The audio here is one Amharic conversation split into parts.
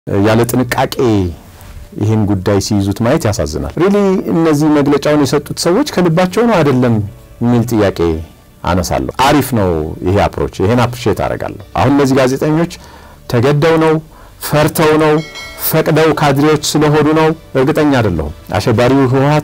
ያለ ጥንቃቄ ይህን ጉዳይ ሲይዙት ማየት ያሳዝናል። ሪሊ እነዚህ መግለጫውን የሰጡት ሰዎች ከልባቸው ነው አይደለም የሚል ጥያቄ አነሳለሁ። አሪፍ ነው ይሄ አፕሮች፣ ይሄን አፕሪሼት አደርጋለሁ። አሁን እነዚህ ጋዜጠኞች ተገደው ነው ፈርተው ነው ፈቅደው ካድሬዎች ስለሆኑ ነው እርግጠኛ አይደለሁም። አሸባሪው ህወሓት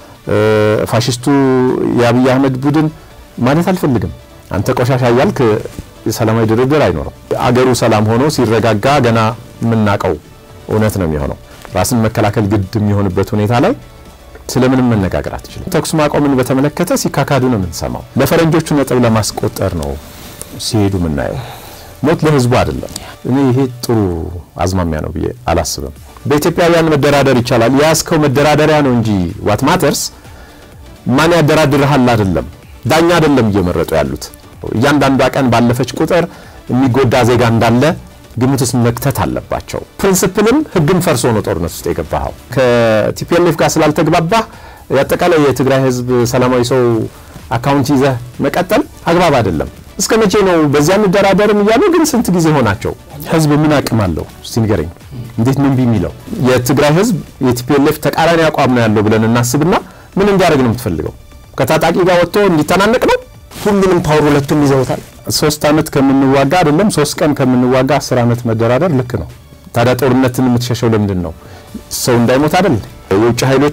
ፋሽስቱ የአብይ አህመድ ቡድን ማለት አልፈልግም። አንተ ቆሻሻ እያልክ ሰላማዊ ድርድር አይኖርም። አገሩ ሰላም ሆኖ ሲረጋጋ ገና የምናውቀው እውነት ነው የሚሆነው። ራስን መከላከል ግድ የሚሆንበት ሁኔታ ላይ ስለምንም መነጋገር አትችልም። ተኩስ ማቆምን በተመለከተ ሲካካዱ ነው የምንሰማው። ለፈረንጆቹ ነጥብ ለማስቆጠር ነው ሲሄዱ የምናየው። ሞት ለህዝቡ አይደለም። እኔ ይሄ ጥሩ አዝማሚያ ነው ብዬ አላስብም። በኢትዮጵያውያን መደራደር ይቻላል። የያዝከው መደራደሪያ ነው እንጂ ዋት ማተርስ ማን ያደራድርሃል አይደለም። ዳኛ አይደለም እየመረጡ ያሉት። እያንዳንዷ ቀን ባለፈች ቁጥር የሚጎዳ ዜጋ እንዳለ ግምት ውስጥ መክተት አለባቸው። ፕሪንስፕልም ህግም ፈርሶ ነው ጦርነት ውስጥ የገባኸው። ከቲፒኤልኤፍ ጋር ስላልተግባባህ የአጠቃላይ የትግራይ ህዝብ ሰላማዊ ሰው አካውንት ይዘህ መቀጠል አግባብ አይደለም። እስከ መቼ ነው በዚያ እንደራደርም እያሉ ግን ስንት ጊዜ ሆናቸው? ህዝብ ምን አቅም አለው እስቲ ንገረኝ። እንዴት ምን ቢሚለው የትግራይ ህዝብ የቲፒኤልኤፍ ተቃራኒ አቋም ነው ያለው ብለን እናስብና ምን እንዲያደርግ ነው የምትፈልገው? ከታጣቂ ጋር ወጥቶ እንዲተናነቅ ነው? ሁሉንም ፓወር ሁለቱም ይዘውታል። ሶስት አመት ከምንዋጋ አይደለም ሶስት ቀን ከምንዋጋ አስር አመት መደራደር ልክ ነው። ታዲያ ጦርነትን የምትሸሸው ለምንድን ነው? ሰው እንዳይሞት አይደል? የውጭ ኃይሎች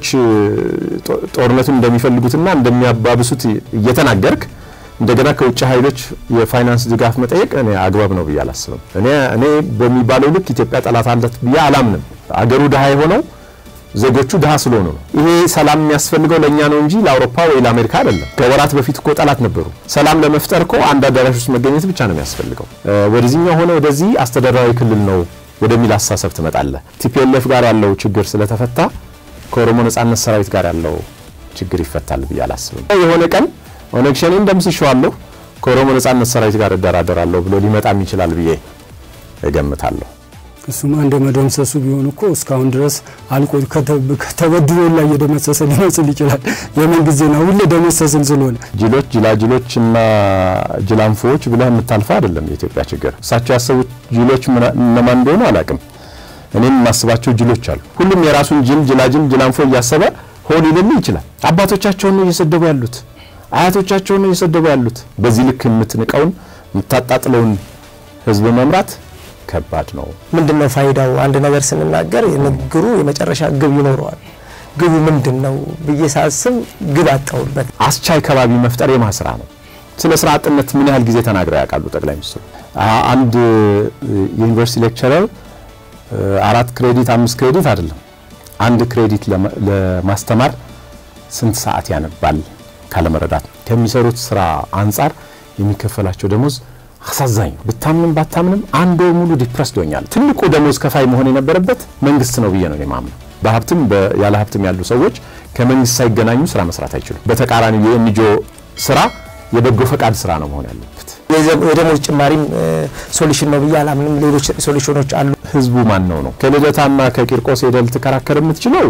ጦርነቱን እንደሚፈልጉትና እንደሚያባብሱት እየተናገርክ እንደገና ከውጭ ኃይሎች የፋይናንስ ድጋፍ መጠየቅ እኔ አግባብ ነው ብዬ አላስብም። እኔ እኔ በሚባለው ልክ ኢትዮጵያ ጠላት አለት ብዬ አላምንም። አገሩ ድሃ የሆነው ዜጎቹ ድሃ ስለሆኑ ነው። ይሄ ሰላም የሚያስፈልገው ለእኛ ነው እንጂ ለአውሮፓ ወይ ለአሜሪካ አይደለም። ከወራት በፊት እኮ ጠላት ነበሩ። ሰላም ለመፍጠር እኮ አንድ አዳራሽ ውስጥ መገኘት ብቻ ነው የሚያስፈልገው። ወደዚህኛው ሆነ ወደዚህ አስተዳደራዊ ክልል ነው ወደሚል አስተሳሰብ ትመጣለህ። ቲፒኤልኤፍ ጋር ያለው ችግር ስለተፈታ ከኦሮሞ ነጻነት ሰራዊት ጋር ያለው ችግር ይፈታል ብዬ አላስብም። የሆነ ቀን ኦነግ ሸኔን ደምስሼዋለሁ ከኦሮሞ ነጻነት ሰራዊት ጋር እደራደራለሁ ብሎ ሊመጣም ይችላል ብዬ እገምታለሁ። እሱም አንድ መደምሰሱ ቢሆን እኮ እስካሁን ድረስ አልቆ ከተበድሎ ላይ እየደመሰሰ ሊመስል ይችላል። የምን ጊዜ ነው ሁሌ ደመሰስን ስለሆነ ጅሎች፣ ጅላጅሎች እና ጅላንፎዎች ብለህ የምታልፈው አይደለም የኢትዮጵያ ችግር። እሳቸው ያሰቡት ጅሎች እነማን እንደሆኑ አላውቅም። እኔም የማስባቸው ጅሎች አሉ። ሁሉም የራሱን ጅል፣ ጅላጅል፣ ጅላንፎ እያሰበ ሆን ሊልም ይችላል። አባቶቻቸውን ነው እየሰደቡ ያሉት፣ አያቶቻቸውን ነው እየሰደቡ ያሉት። በዚህ ልክ የምትንቀውን የምታጣጥለውን ህዝብ መምራት ከባድ ነው። ምንድን ነው ፋይዳው? አንድ ነገር ስንናገር የንግግሩ የመጨረሻ ግብ ይኖረዋል። ግቡ ምንድን ነው ብዬ ሳስብ ግብ አጣሁበት። አስቻይ ከባቢ መፍጠር የማ ስራ ነው። ስለ ስራ አጥነት ምን ያህል ጊዜ ተናግረው ያውቃሉ ጠቅላይ ሚኒስትሩ? አንድ የዩኒቨርሲቲ ሌክቸረር አራት ክሬዲት አምስት ክሬዲት አይደለም አንድ ክሬዲት ለማስተማር ስንት ሰዓት ያነባል ካለመረዳት ከሚሰሩት ስራ አንጻር የሚከፈላቸው ደሞዝ አሳዛኝ ነው። ብታምንም ባታምንም አንድ ወር ሙሉ ዲፕረስድ ሆኛል። ትልቁ ደሞዝ ከፋይ መሆን የነበረበት መንግስት ነው ብዬ ነው የማምነው። በሀብትም ያለ ሀብትም ያሉ ሰዎች ከመንግስት ሳይገናኙ ስራ መስራት አይችሉም። በተቃራኒው የኤንጂኦ ስራ የበጎ ፈቃድ ስራ ነው መሆን ያለበት። የደሞዝ ጭማሪም ሶሉሽን ነው ብዬ አላምንም። ሌሎች ሶሉሽኖች አሉ። ህዝቡ ማን ነው ነው ከልደታና ከቂርቆስ ሄደህ ልትከራከር የምትችለው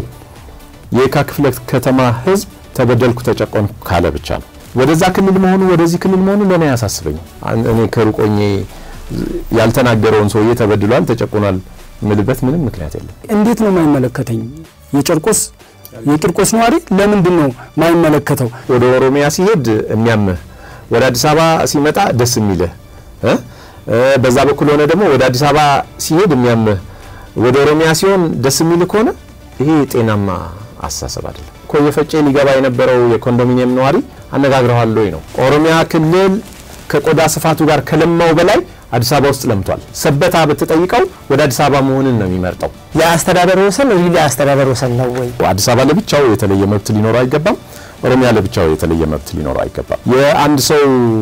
የካ ክፍለ ከተማ ህዝብ ተበደልኩ ተጨቆንኩ ካለ ብቻ ነው። ወደዛ ክልል መሆኑ ወደዚህ ክልል መሆኑ ለእኔ አያሳስበኝም። እኔ ከሩቆኜ ያልተናገረውን ሰውዬ ተበድሏል ተጨቁኗል ምልበት ምንም ምክንያት የለም። እንዴት ነው የማይመለከተኝ? የጨርቆስ የቂርቆስ ነዋሪ ለምንድን ነው ማይመለከተው? ወደ ኦሮሚያ ሲሄድ የሚያምህ ወደ አዲስ አበባ ሲመጣ ደስ የሚልህ በዛ በኩል ሆነ ደግሞ ወደ አዲስ አበባ ሲሄድ የሚያምህ ወደ ኦሮሚያ ሲሆን ደስ የሚልህ ከሆነ ይሄ ጤናማ አስተሳሰብ አይደለም። ኮየ ፈጬ ሊገባ የነበረው የኮንዶሚኒየም ነዋሪ አነጋግረዋል ወይ ነው። ኦሮሚያ ክልል ከቆዳ ስፋቱ ጋር ከለማው በላይ አዲስ አበባ ውስጥ ለምቷል። ሰበታ ብትጠይቀው ወደ አዲስ አበባ መሆንን ነው የሚመርጠው። የአስተዳደር ወሰን ሪሊ የአስተዳደር ወሰን ነው ወይ? አዲስ አበባ ለብቻው የተለየ መብት ሊኖረው አይገባም። ኦሮሚያ ለብቻው የተለየ መብት ሊኖረው አይገባም። የአንድ ሰው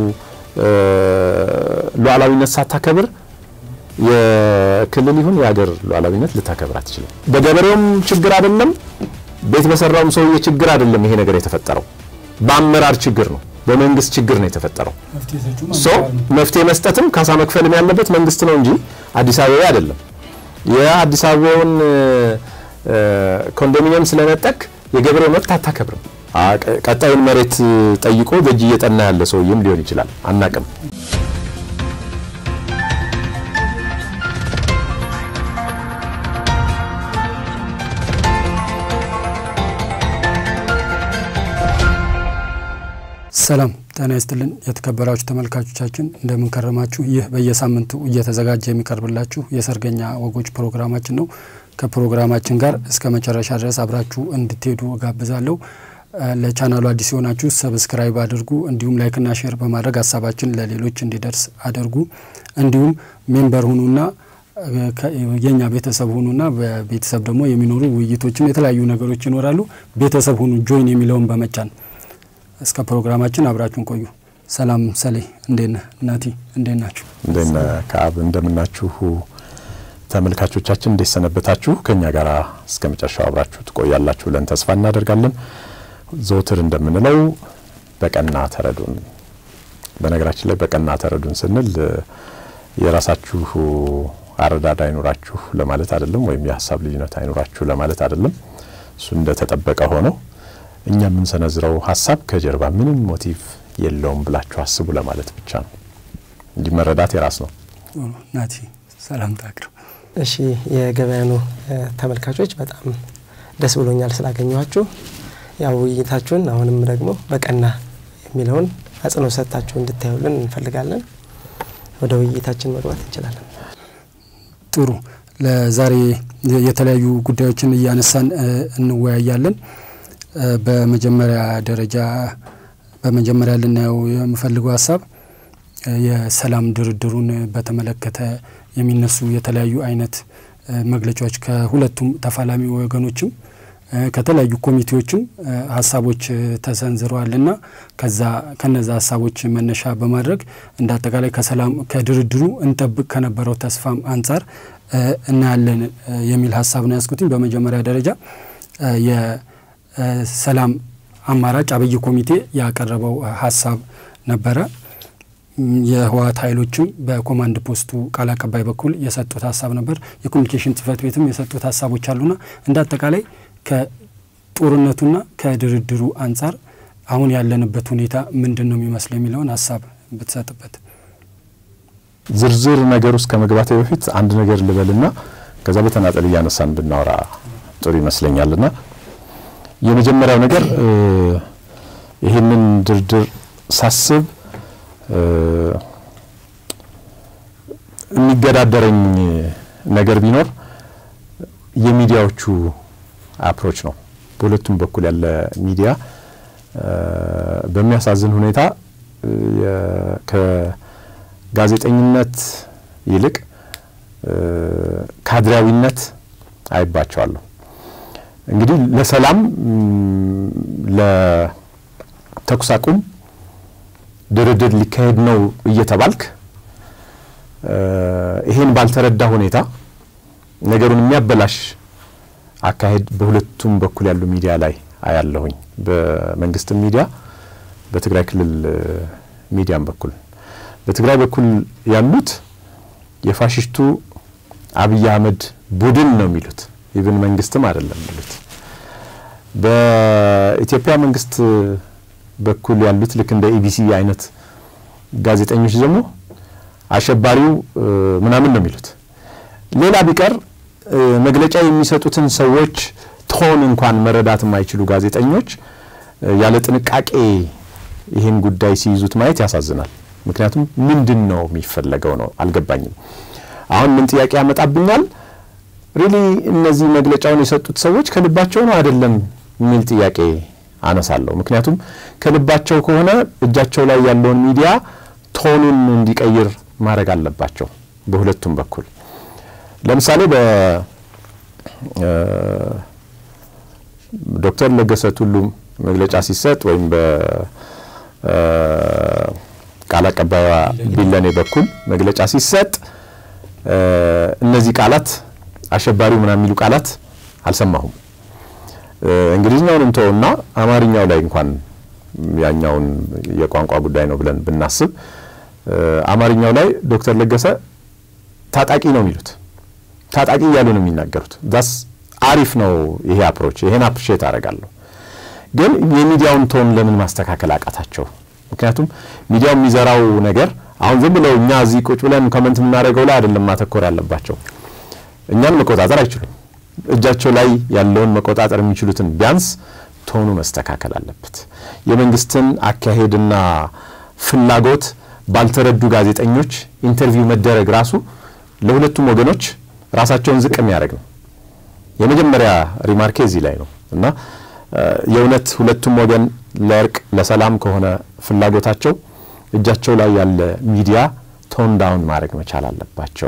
ሉዓላዊነት ሳታከብር የክልል ይሁን የሀገር ሉዓላዊነት ልታከብር አትችልም። በገበሬውም ችግር አይደለም፣ ቤት በሰራውም ሰውዬ ችግር አይደለም። ይሄ ነገር የተፈጠረው በአመራር ችግር ነው፣ በመንግስት ችግር ነው የተፈጠረው። ሶ መፍትሄ መስጠትም ካሳ መክፈልም ያለበት መንግስት ነው እንጂ አዲስ አበባ አይደለም። የአዲስ አበባውን ኮንዶሚኒየም ስለነጠቅ የገበሬው መብት አታከብርም። ቀጣዩን መሬት ጠይቆ በእጅ እየጠና ያለ ሰውዬም ሊሆን ይችላል፣ አናቅም። ሰላም ጤና ይስጥልን የተከበራችሁ ተመልካቾቻችን እንደምን ከረማችሁ። ይህ በየሳምንቱ እየተዘጋጀ የሚቀርብላችሁ የሰርገኛ ወጎች ፕሮግራማችን ነው። ከፕሮግራማችን ጋር እስከ መጨረሻ ድረስ አብራችሁ እንድትሄዱ እጋብዛለሁ። ለቻናሉ አዲስ የሆናችሁ ሰብስክራይብ አድርጉ። እንዲሁም ላይክና ሼር በማድረግ ሀሳባችን ለሌሎች እንዲደርስ አድርጉ። እንዲሁም ሜምበር ሁኑና የኛ ቤተሰብ ሁኑና በቤተሰብ ደግሞ የሚኖሩ ውይይቶችም የተለያዩ ነገሮች ይኖራሉ። ቤተሰብ ሁኑ ጆይን የሚለውን በመጫን እስከ ፕሮግራማችን አብራችሁን ቆዩ። ሰላም ሰሌ፣ እንዴት ነህ? እናቲ እንዴት ናችሁ? እንዴት ነህ ከአብ? እንደምናችሁ ተመልካቾቻችን፣ እንዴት ሰነበታችሁ? ከእኛ ጋር እስከ መጨረሻው አብራችሁ ትቆያላችሁ ብለን ተስፋ እናደርጋለን። ዘውትር እንደምንለው በቀና ተረዱን። በነገራችን ላይ በቀና ተረዱን ስንል የራሳችሁ አረዳድ አይኖራችሁ ለማለት አይደለም፣ ወይም የሀሳብ ልዩነት አይኖራችሁ ለማለት አይደለም። እሱ እንደተጠበቀ ሆነው እኛ የምንሰነዝረው ሀሳብ ከጀርባ ምንም ሞቲቭ የለውም ብላችሁ አስቡ ለማለት ብቻ ነው። እንዲህ መረዳት የራስ ነው። ናቲ ሰላም ታቅርብ። እሺ የገበያኑ ተመልካቾች በጣም ደስ ብሎኛል ስላገኘኋችሁ። ያው ውይይታችሁን አሁንም ደግሞ በቀና የሚለውን አጽንኦት ሰጥታችሁ እንድታዩልን እንፈልጋለን። ወደ ውይይታችን መግባት እንችላለን። ጥሩ። ለዛሬ የተለያዩ ጉዳዮችን እያነሳን እንወያያለን። በመጀመሪያ ደረጃ በመጀመሪያ ልናየው የምፈልገው ሀሳብ የሰላም ድርድሩን በተመለከተ የሚነሱ የተለያዩ አይነት መግለጫዎች ከሁለቱም ተፋላሚ ወገኖችም ከተለያዩ ኮሚቴዎችም ሀሳቦች ተሰንዝረዋልና ከዛ ከነዛ ሀሳቦች መነሻ በማድረግ እንደ አጠቃላይ ከሰላም ከድርድሩ እንጠብቅ ከነበረው ተስፋም አንጻር እናያለን የሚል ሀሳብ ነው ያስኩትኝ። በመጀመሪያ ደረጃ የሰላም አማራጭ አብይ ኮሚቴ ያቀረበው ሀሳብ ነበረ። የህወሓት ኃይሎችም በኮማንድ ፖስቱ ቃል አቀባይ በኩል የሰጡት ሀሳብ ነበር። የኮሚኒኬሽን ጽህፈት ቤትም የሰጡት ሀሳቦች አሉና እንደ አጠቃላይ ከጦርነቱና ከድርድሩ አንጻር አሁን ያለንበት ሁኔታ ምንድን ነው የሚመስለው የሚለውን ሀሳብ ብትሰጥበት። ዝርዝር ነገር ውስጥ ከመግባቴ በፊት አንድ ነገር ልበልና ከዛ በተናጠል እያነሳን ብናወራ ጥሩ ይመስለኛልና የመጀመሪያው ነገር ይህንን ድርድር ሳስብ የሚገዳደረኝ ነገር ቢኖር የሚዲያዎቹ አፕሮች ነው። በሁለቱም በኩል ያለ ሚዲያ በሚያሳዝን ሁኔታ ከጋዜጠኝነት ይልቅ ካድሬያዊነት አይባቸዋለሁ። እንግዲህ ለሰላም ለተኩስ አቁም ድርድር ሊካሄድ ነው እየተባልክ ይሄን ባልተረዳ ሁኔታ ነገሩን የሚያበላሽ አካሄድ በሁለቱም በኩል ያሉ ሚዲያ ላይ አያለሁኝ። በመንግስትም ሚዲያ፣ በትግራይ ክልል ሚዲያም በኩል በትግራይ በኩል ያሉት የፋሽስቱ አብይ አህመድ ቡድን ነው የሚሉት ኢቭን መንግስትም አይደለም የሚሉት። በኢትዮጵያ መንግስት በኩል ያሉት ልክ እንደ ኢቢሲ አይነት ጋዜጠኞች ደግሞ አሸባሪው ምናምን ነው የሚሉት። ሌላ ቢቀር መግለጫ የሚሰጡትን ሰዎች ቶን እንኳን መረዳት የማይችሉ ጋዜጠኞች ያለ ጥንቃቄ ይህን ጉዳይ ሲይዙት ማየት ያሳዝናል። ምክንያቱም ምንድን ነው የሚፈለገው ነው አልገባኝም። አሁን ምን ጥያቄ ያመጣብኛል? ሪሊ እነዚህ መግለጫውን የሰጡት ሰዎች ከልባቸው ነው አይደለም የሚል ጥያቄ አነሳለሁ። ምክንያቱም ከልባቸው ከሆነ እጃቸው ላይ ያለውን ሚዲያ ቶኑን እንዲቀይር ማድረግ አለባቸው በሁለቱም በኩል። ለምሳሌ በዶክተር ለገሰ ቱሉ መግለጫ ሲሰጥ ወይም በቃል አቀባይዋ ቢለኔ በኩል መግለጫ ሲሰጥ እነዚህ ቃላት አሸባሪው ምናምን የሚሉ ቃላት አልሰማሁም። እንግሊዝኛውን እንተውና አማርኛው ላይ እንኳን ያኛውን የቋንቋ ጉዳይ ነው ብለን ብናስብ አማርኛው ላይ ዶክተር ለገሰ ታጣቂ ነው የሚሉት ታጣቂ እያሉ ነው የሚናገሩት። ዳስ አሪፍ ነው ይሄ አፕሮች፣ ይሄን አፕሪሼት አደርጋለሁ። ግን የሚዲያውን ቶን ለምን ማስተካከል አቃታቸው? ምክንያቱም ሚዲያው የሚዘራው ነገር አሁን ዝም ብለው እኛ እዚህ ቁጭ ብለን ኮመንት የምናደርገው ላይ አይደለም ማተኮር ያለባቸው። እኛን መቆጣጠር አይችሉም። እጃቸው ላይ ያለውን መቆጣጠር የሚችሉትን ቢያንስ ቶኑ መስተካከል አለበት። የመንግስትን አካሄድና ፍላጎት ባልተረዱ ጋዜጠኞች ኢንተርቪው መደረግ ራሱ ለሁለቱም ወገኖች ራሳቸውን ዝቅ የሚያደርግ ነው። የመጀመሪያ ሪማርኬ እዚህ ላይ ነው እና የእውነት ሁለቱም ወገን ለእርቅ ለሰላም ከሆነ ፍላጎታቸው እጃቸው ላይ ያለ ሚዲያ ቶን ዳውን ማድረግ መቻል አለባቸው።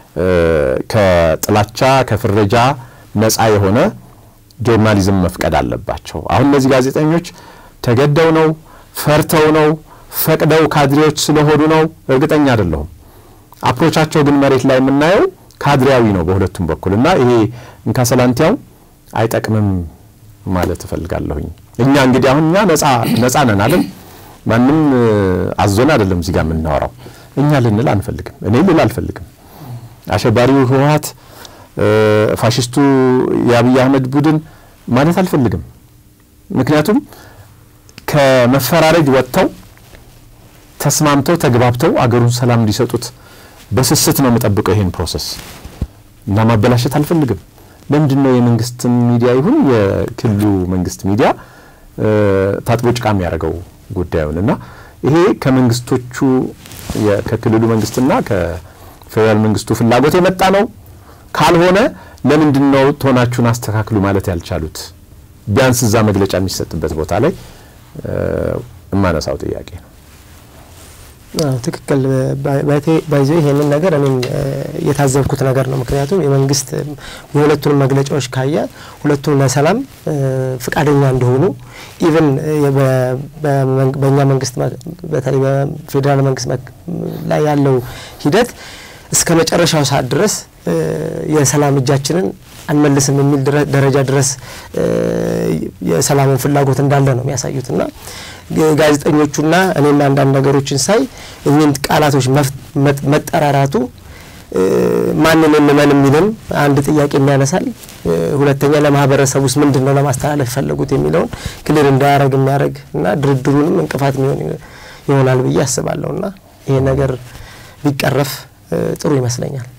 ከጥላቻ ከፍረጃ ነፃ የሆነ ጆርናሊዝም መፍቀድ አለባቸው። አሁን እነዚህ ጋዜጠኞች ተገደው ነው ፈርተው ነው ፈቅደው ካድሬዎች ስለሆኑ ነው እርግጠኛ አይደለሁም። አፕሮቻቸው ግን መሬት ላይ የምናየው ካድሬያዊ ነው በሁለቱም በኩል እና ይሄ እንካሰላንቲያው አይጠቅምም ማለት እፈልጋለሁኝ። እኛ እንግዲህ አሁን እኛ ነፃ ነን አይደል? ማንም አዞን አይደለም እዚህ ጋር የምናወራው። እኛ ልንል አንፈልግም። እኔ ልል አልፈልግም። አሸባሪው ህወሀት፣ ፋሽስቱ የአብይ አህመድ ቡድን ማለት አልፈልግም። ምክንያቱም ከመፈራረጅ ወጥተው ተስማምተው ተግባብተው አገሩን ሰላም እንዲሰጡት በስስት ነው የምጠብቀው ይሄን ፕሮሰስ እና ማበላሸት አልፈልግም። ለምንድን ነው የመንግስትን ሚዲያ ይሁን የክልሉ መንግስት ሚዲያ ታጥቦ ጭቃ የሚያደርገው ጉዳዩን እና ይሄ ከመንግስቶቹ ከክልሉ መንግስትና ከፌዴራል መንግስቱ ፍላጎት የመጣ ነው። ካልሆነ ለምንድን ነው ቶናችሁን አስተካክሉ ማለት ያልቻሉት? ቢያንስ እዛ መግለጫ የሚሰጥበት ቦታ ላይ የማነሳው ጥያቄ ነው። ትክክል ባይዞ ይሄንን ነገር እኔም የታዘብኩት ነገር ነው። ምክንያቱም የመንግስት የሁለቱንም መግለጫዎች ካየ ሁለቱም ለሰላም ፍቃደኛ እንደሆኑ ኢቨን በእኛ መንግስት በተለይ በፌዴራል መንግስት ላይ ያለው ሂደት እስከ መጨረሻው ሰዓት ድረስ የሰላም እጃችንን አንመልስም የሚል ደረጃ ድረስ የሰላሙን ፍላጎት እንዳለ ነው የሚያሳዩት እና ጋዜጠኞቹና እኔም አንዳንድ ነገሮችን ሳይ እኚህን ቃላቶች መጠራራቱ ማንን እንመን የሚልም አንድ ጥያቄ የሚያነሳል። ሁለተኛ ለማህበረሰብ ውስጥ ምንድን ነው ለማስተላለፍ የፈለጉት የሚለውን ክልል እንዳያደረግ የሚያደርግ እና ድርድሩንም እንቅፋት የሚሆን ይሆናል ብዬ አስባለሁ እና ይሄ ነገር ቢቀረፍ ጥሩ ይመስለኛል።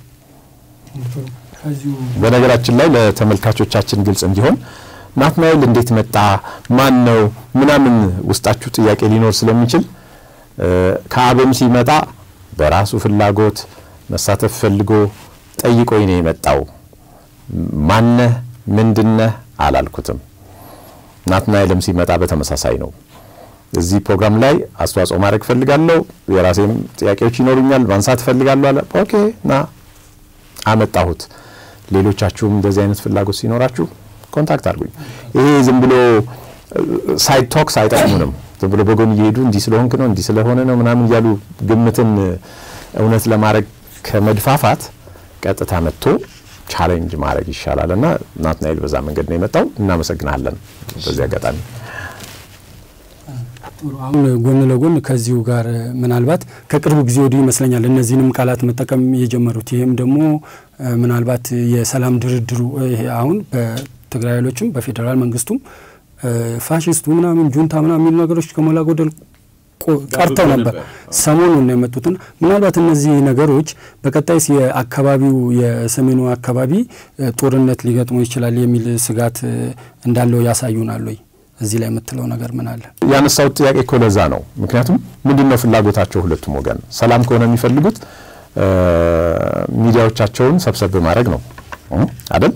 በነገራችን ላይ ለተመልካቾቻችን ግልጽ እንዲሆን ናትናኤል እንዴት መጣ፣ ማን ነው ምናምን ውስጣችሁ ጥያቄ ሊኖር ስለሚችል ከአብም ሲመጣ በራሱ ፍላጎት መሳተፍ ፈልጎ ጠይቆኝ ነው የመጣው። ማነህ ምንድነህ አላልኩትም። ናትናኤልም ሲመጣ በተመሳሳይ ነው። እዚህ ፕሮግራም ላይ አስተዋጽኦ ማድረግ ፈልጋለሁ፣ የራሴም ጥያቄዎች ይኖሩኛል፣ ማንሳት ፈልጋለሁ አለ። ኦኬ ና አመጣሁት። ሌሎቻችሁም እንደዚህ አይነት ፍላጎት ሲኖራችሁ ኮንታክት አድርጉኝ። ይሄ ዝም ብሎ ሳይድ ቶክስ አይጠቅሙንም። ዝም ብሎ በጎን እየሄዱ እንዲህ ስለሆንክ ነው እንዲህ ስለሆነ ነው ምናምን እያሉ ግምትን እውነት ለማድረግ ከመድፋፋት ቀጥታ መጥቶ ቻሌንጅ ማድረግ ይሻላል እና ናትናኤል በዛ መንገድ ነው የመጣው። እናመሰግናለን በዚህ አጋጣሚ። አሁን ጎን ለጎን ከዚሁ ጋር ምናልባት ከቅርብ ጊዜ ወዲህ ይመስለኛል እነዚህንም ቃላት መጠቀም የጀመሩት ይህም ደግሞ ምናልባት የሰላም ድርድሩ ይሄ አሁን በትግራይ ኃይሎችም በፌዴራል መንግስቱም ፋሽስቱ ምናምን ጁንታ ምናምን የሚሉ ነገሮች ከሞላ ጎደል ቀርተው ነበር። ሰሞኑን ነው የመጡትና ምናልባት እነዚህ ነገሮች በቀጣይስ የአካባቢው የሰሜኑ አካባቢ ጦርነት ሊገጥሞ ይችላል የሚል ስጋት እንዳለው ያሳዩናል ወይ? እዚህ ላይ የምትለው ነገር ምን አለ? ያነሳሁት ጥያቄ እኮ ለዛ ነው። ምክንያቱም ምንድን ነው ፍላጎታቸው? ሁለቱም ወገን ሰላም ከሆነ የሚፈልጉት ሚዲያዎቻቸውን ሰብሰብ ማድረግ ነው አይደል?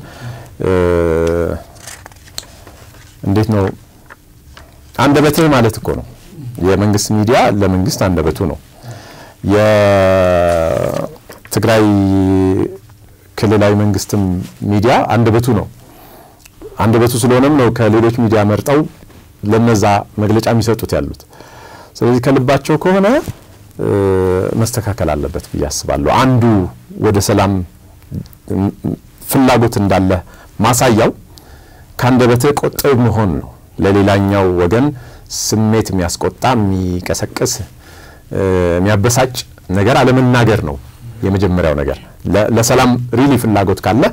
እንዴት ነው አንደበትህ ማለት እኮ ነው። የመንግስት ሚዲያ ለመንግስት አንደበቱ ነው። የትግራይ ክልላዊ መንግስትም ሚዲያ አንደበቱ ነው። አንደበቱ ስለሆነም ነው ከሌሎች ሚዲያ መርጠው ለነዛ መግለጫ የሚሰጡት ያሉት። ስለዚህ ከልባቸው ከሆነ መስተካከል አለበት ብዬ አስባለሁ። አንዱ ወደ ሰላም ፍላጎት እንዳለ ማሳያው ከአንደበትህ ቆጥብ መሆን ነው። ለሌላኛው ወገን ስሜት የሚያስቆጣ የሚቀሰቅስ የሚያበሳጭ ነገር አለመናገር ነው የመጀመሪያው ነገር። ለሰላም ሪሊ ፍላጎት ካለ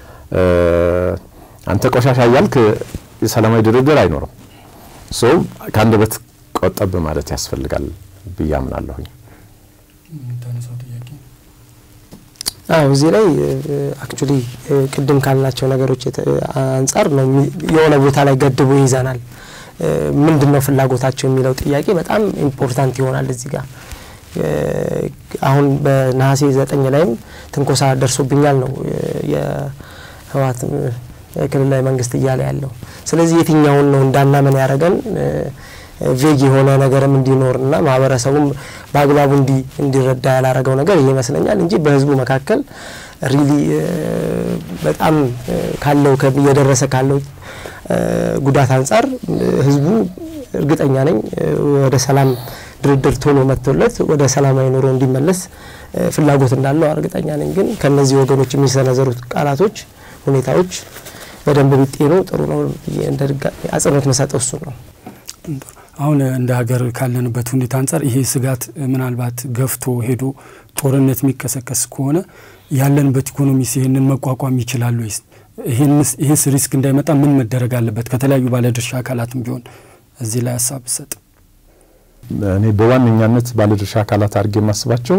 አንተ ቆሻሻ እያልክ ሰላማዊ ድርድር አይኖርም። ሶ ከአንደበት ቆጠብ ማለት ያስፈልጋል ብዬ አምናለሁኝ። አዎ እዚህ ላይ አክቹሊ ቅድም ካልናቸው ነገሮች አንጻር ነው የሆነ ቦታ ላይ ገድቦ ይይዘናል። ምንድን ነው ፍላጎታቸው የሚለው ጥያቄ በጣም ኢምፖርታንት ይሆናል እዚህ ጋር አሁን በነሐሴ ዘጠኝ ላይም ትንኮሳ ደርሶብኛል ነው የህወሓት ክልላዊ መንግስት እያለ ያለው። ስለዚህ የትኛውን ነው እንዳናመን ያደረገን ቬግ የሆነ ነገርም እንዲኖርና ማህበረሰቡም በአግባቡ እንዲረዳ ያላረገው ነገር ይህ ይመስለኛል እንጂ በህዝቡ መካከል ሪሊ በጣም ካለው እየደረሰ ካለው ጉዳት አንጻር ህዝቡ እርግጠኛ ነኝ ወደ ሰላም ድርድር ቶሎ መጥቶለት ወደ ሰላማዊ ኑሮ እንዲመለስ ፍላጎት እንዳለው እርግጠኛ ነኝ። ግን ከነዚህ ወገኖች የሚሰነዘሩት ቃላቶች፣ ሁኔታዎች በደንብ ቢጤኑ ጥሩ ነው። እንደ ድጋሚ አጽንኦት መሰጠው እሱ ነው። አሁን እንደ ሀገር ካለንበት ሁኔታ አንጻር ይሄ ስጋት ምናልባት ገፍቶ ሄዶ ጦርነት የሚቀሰቀስ ከሆነ ያለንበት ኢኮኖሚስ ይህንን መቋቋም ይችላል ወይስ? ይህስ ሪስክ እንዳይመጣ ምን መደረግ አለበት? ከተለያዩ ባለድርሻ አካላትም ቢሆን እዚህ ላይ ሀሳብ ሰጥ። እኔ በዋነኛነት ባለድርሻ አካላት አድርጌ የማስባቸው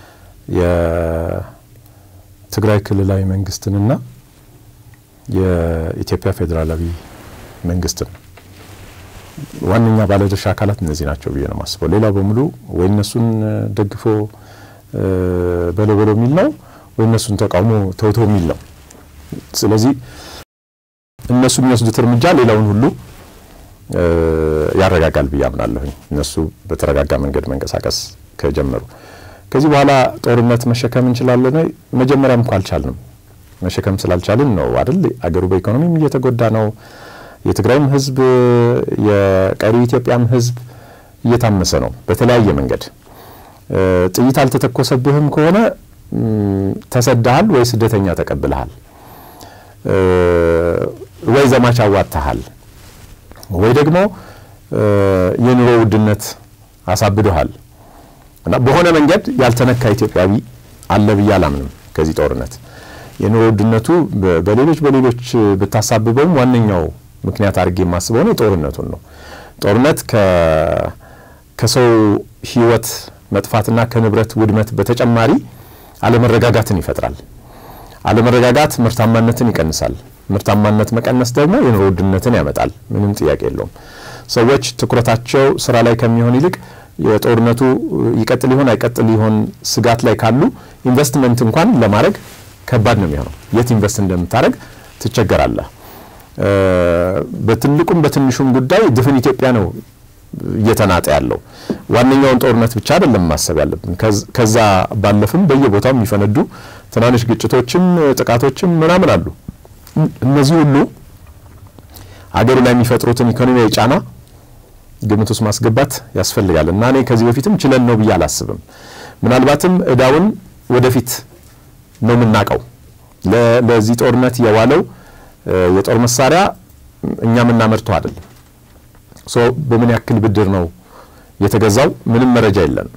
የትግራይ ክልላዊ መንግስትንና የኢትዮጵያ ፌዴራላዊ መንግስትን ዋነኛ ባለድርሻ አካላት እነዚህ ናቸው ብዬ ነው የማስበው። ሌላው በሙሉ ወይ እነሱን ደግፎ በለው በለው የሚል ነው ወይ እነሱን ተቃውሞ ተውቶ የሚል ነው። ስለዚህ እነሱ የሚወስዱት እርምጃ ሌላውን ሁሉ ያረጋጋል ብዬ አምናለሁኝ። እነሱ በተረጋጋ መንገድ መንቀሳቀስ ከጀመሩ ከዚህ በኋላ ጦርነት መሸከም እንችላለን። መጀመሪያም እኮ አልቻልንም። መሸከም ስላልቻልን ነው አይደል? አገሩ በኢኮኖሚም እየተጎዳ ነው። የትግራይም ህዝብ የቀሪ ኢትዮጵያም ህዝብ እየታመሰ ነው በተለያየ መንገድ። ጥይት አልተተኮሰብህም ከሆነ ተሰዳሃል ወይ ስደተኛ ተቀብልሃል ወይ ዘማች አዋጥተሃል ወይ ደግሞ የኑሮ ውድነት አሳብዶሃል እና በሆነ መንገድ ያልተነካ ኢትዮጵያዊ አለ ብዬ አላምንም። ከዚህ ጦርነት የኑሮ ውድነቱ በሌሎች በሌሎች ብታሳብበውም ዋነኛው ምክንያት አድርጌ የማስበው ነው ጦርነቱን ነው። ጦርነት ከሰው ህይወት መጥፋትና ከንብረት ውድመት በተጨማሪ አለመረጋጋትን ይፈጥራል። አለመረጋጋት ምርታማነትን ይቀንሳል። ምርታማነት መቀነስ ደግሞ የኑሮ ውድነትን ያመጣል። ምንም ጥያቄ የለውም። ሰዎች ትኩረታቸው ስራ ላይ ከሚሆን ይልቅ የጦርነቱ ይቀጥል ይሆን አይቀጥል ይሆን ስጋት ላይ ካሉ ኢንቨስትመንት እንኳን ለማድረግ ከባድ ነው የሚሆነው። የት ኢንቨስት እንደምታደርግ ትቸገራለህ። በትልቁም በትንሹም ጉዳይ ድፍን ኢትዮጵያ ነው እየተናጠ ያለው። ዋነኛውን ጦርነት ብቻ አይደለም ማሰብ ያለብን። ከዛ ባለፍም በየቦታው የሚፈነዱ ትናንሽ ግጭቶችም ጥቃቶችም ምናምን አሉ። እነዚህ ሁሉ አገሩ ላይ የሚፈጥሩትን ኢኮኖሚያዊ ጫና ግምት ውስጥ ማስገባት ያስፈልጋል እና እኔ ከዚህ በፊትም ችለን ነው ብዬ አላስብም። ምናልባትም እዳውን ወደፊት ነው የምናውቀው። ለዚህ ጦርነት የዋለው የጦር መሳሪያ እኛ የምናመርተው አይደለም። ሶ በምን ያክል ብድር ነው የተገዛው? ምንም መረጃ የለንም።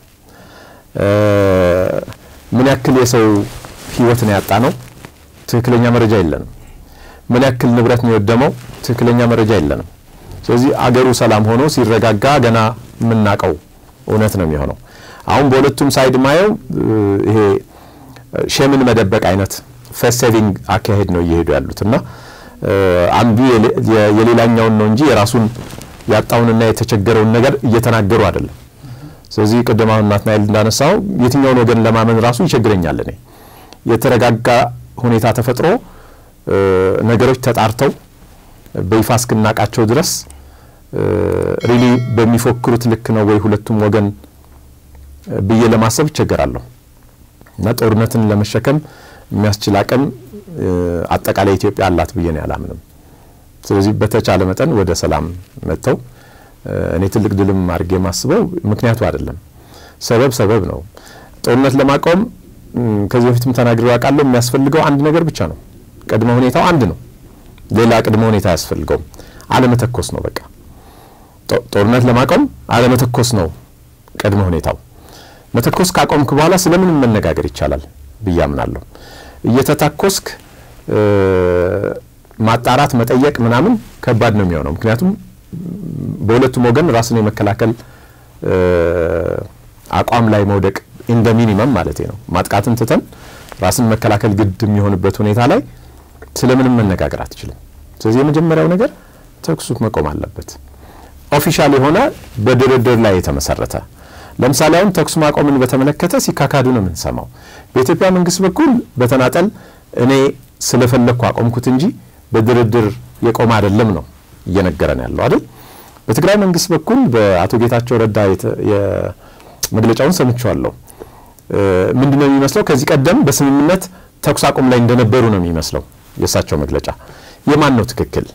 ምን ያክል የሰው ህይወት ነው ያጣ ነው? ትክክለኛ መረጃ የለንም። ምን ያክል ንብረት ነው የወደመው? ትክክለኛ መረጃ የለንም። ስለዚህ አገሩ ሰላም ሆኖ ሲረጋጋ ገና የምናውቀው እውነት ነው የሚሆነው። አሁን በሁለቱም ሳይድ ማየው ይሄ ሼምን መደበቅ አይነት ፌስ ሴቪንግ አካሄድ ነው እየሄዱ ያሉት እና አንዱ የሌላኛውን ነው እንጂ የራሱን ያጣውንና የተቸገረውን ነገር እየተናገሩ አይደለም። ስለዚህ ቅድም አሁን ናትናኤል እንዳነሳው የትኛውን ወገን ለማመን ራሱ ይቸግረኛል። እኔ የተረጋጋ ሁኔታ ተፈጥሮ ነገሮች ተጣርተው በይፋ እስክናቃቸው ድረስ ሪሊ በሚፎክሩት ልክ ነው ወይ ሁለቱም ወገን ብዬ ለማሰብ ይቸገራለሁ እና ጦርነትን ለመሸከም የሚያስችል አቅም አጠቃላይ ኢትዮጵያ አላት ብዬ ነው ያላምንም። ስለዚህ በተቻለ መጠን ወደ ሰላም መጥተው እኔ ትልቅ ድልም አድርጌ የማስበው ምክንያቱ አይደለም፣ ሰበብ ሰበብ ነው። ጦርነት ለማቆም ከዚህ በፊትም ተናግሬ ያውቃለሁ። የሚያስፈልገው አንድ ነገር ብቻ ነው። ቅድመ ሁኔታው አንድ ነው። ሌላ ቅድመ ሁኔታ አያስፈልገውም። አለመተኮስ ነው። በቃ ጦርነት ለማቆም አለመተኮስ ነው ቅድመ ሁኔታው። መተኮስ ካቆምክ በኋላ ስለምንም መነጋገር ይቻላል ብዬ አምናለሁ። እየተታኮስክ ማጣራት መጠየቅ ምናምን ከባድ ነው የሚሆነው። ምክንያቱም በሁለቱም ወገን ራስን የመከላከል አቋም ላይ መውደቅ እንደ ሚኒመም ማለት ነው። ማጥቃትን ትተን ራስን መከላከል ግድ የሚሆንበት ሁኔታ ላይ ስለምንም መነጋገር አትችልም። ስለዚህ የመጀመሪያው ነገር ተኩሱ መቆም አለበት። ኦፊሻል የሆነ በድርድር ላይ የተመሰረተ ለምሳሌ አሁን ተኩስ ማቆምን በተመለከተ ሲካካዱ ነው የምንሰማው። በኢትዮጵያ መንግስት በኩል በተናጠል እኔ ስለፈለግኩ አቆምኩት እንጂ በድርድር የቆመ አይደለም ነው እየነገረን ያለው አይደል። በትግራይ መንግስት በኩል በአቶ ጌታቸው ረዳ መግለጫውን ሰምቼዋለሁ። ምንድን ነው የሚመስለው? ከዚህ ቀደም በስምምነት ተኩስ አቁም ላይ እንደነበሩ ነው የሚመስለው የእሳቸው መግለጫ። የማን ነው ትክክል?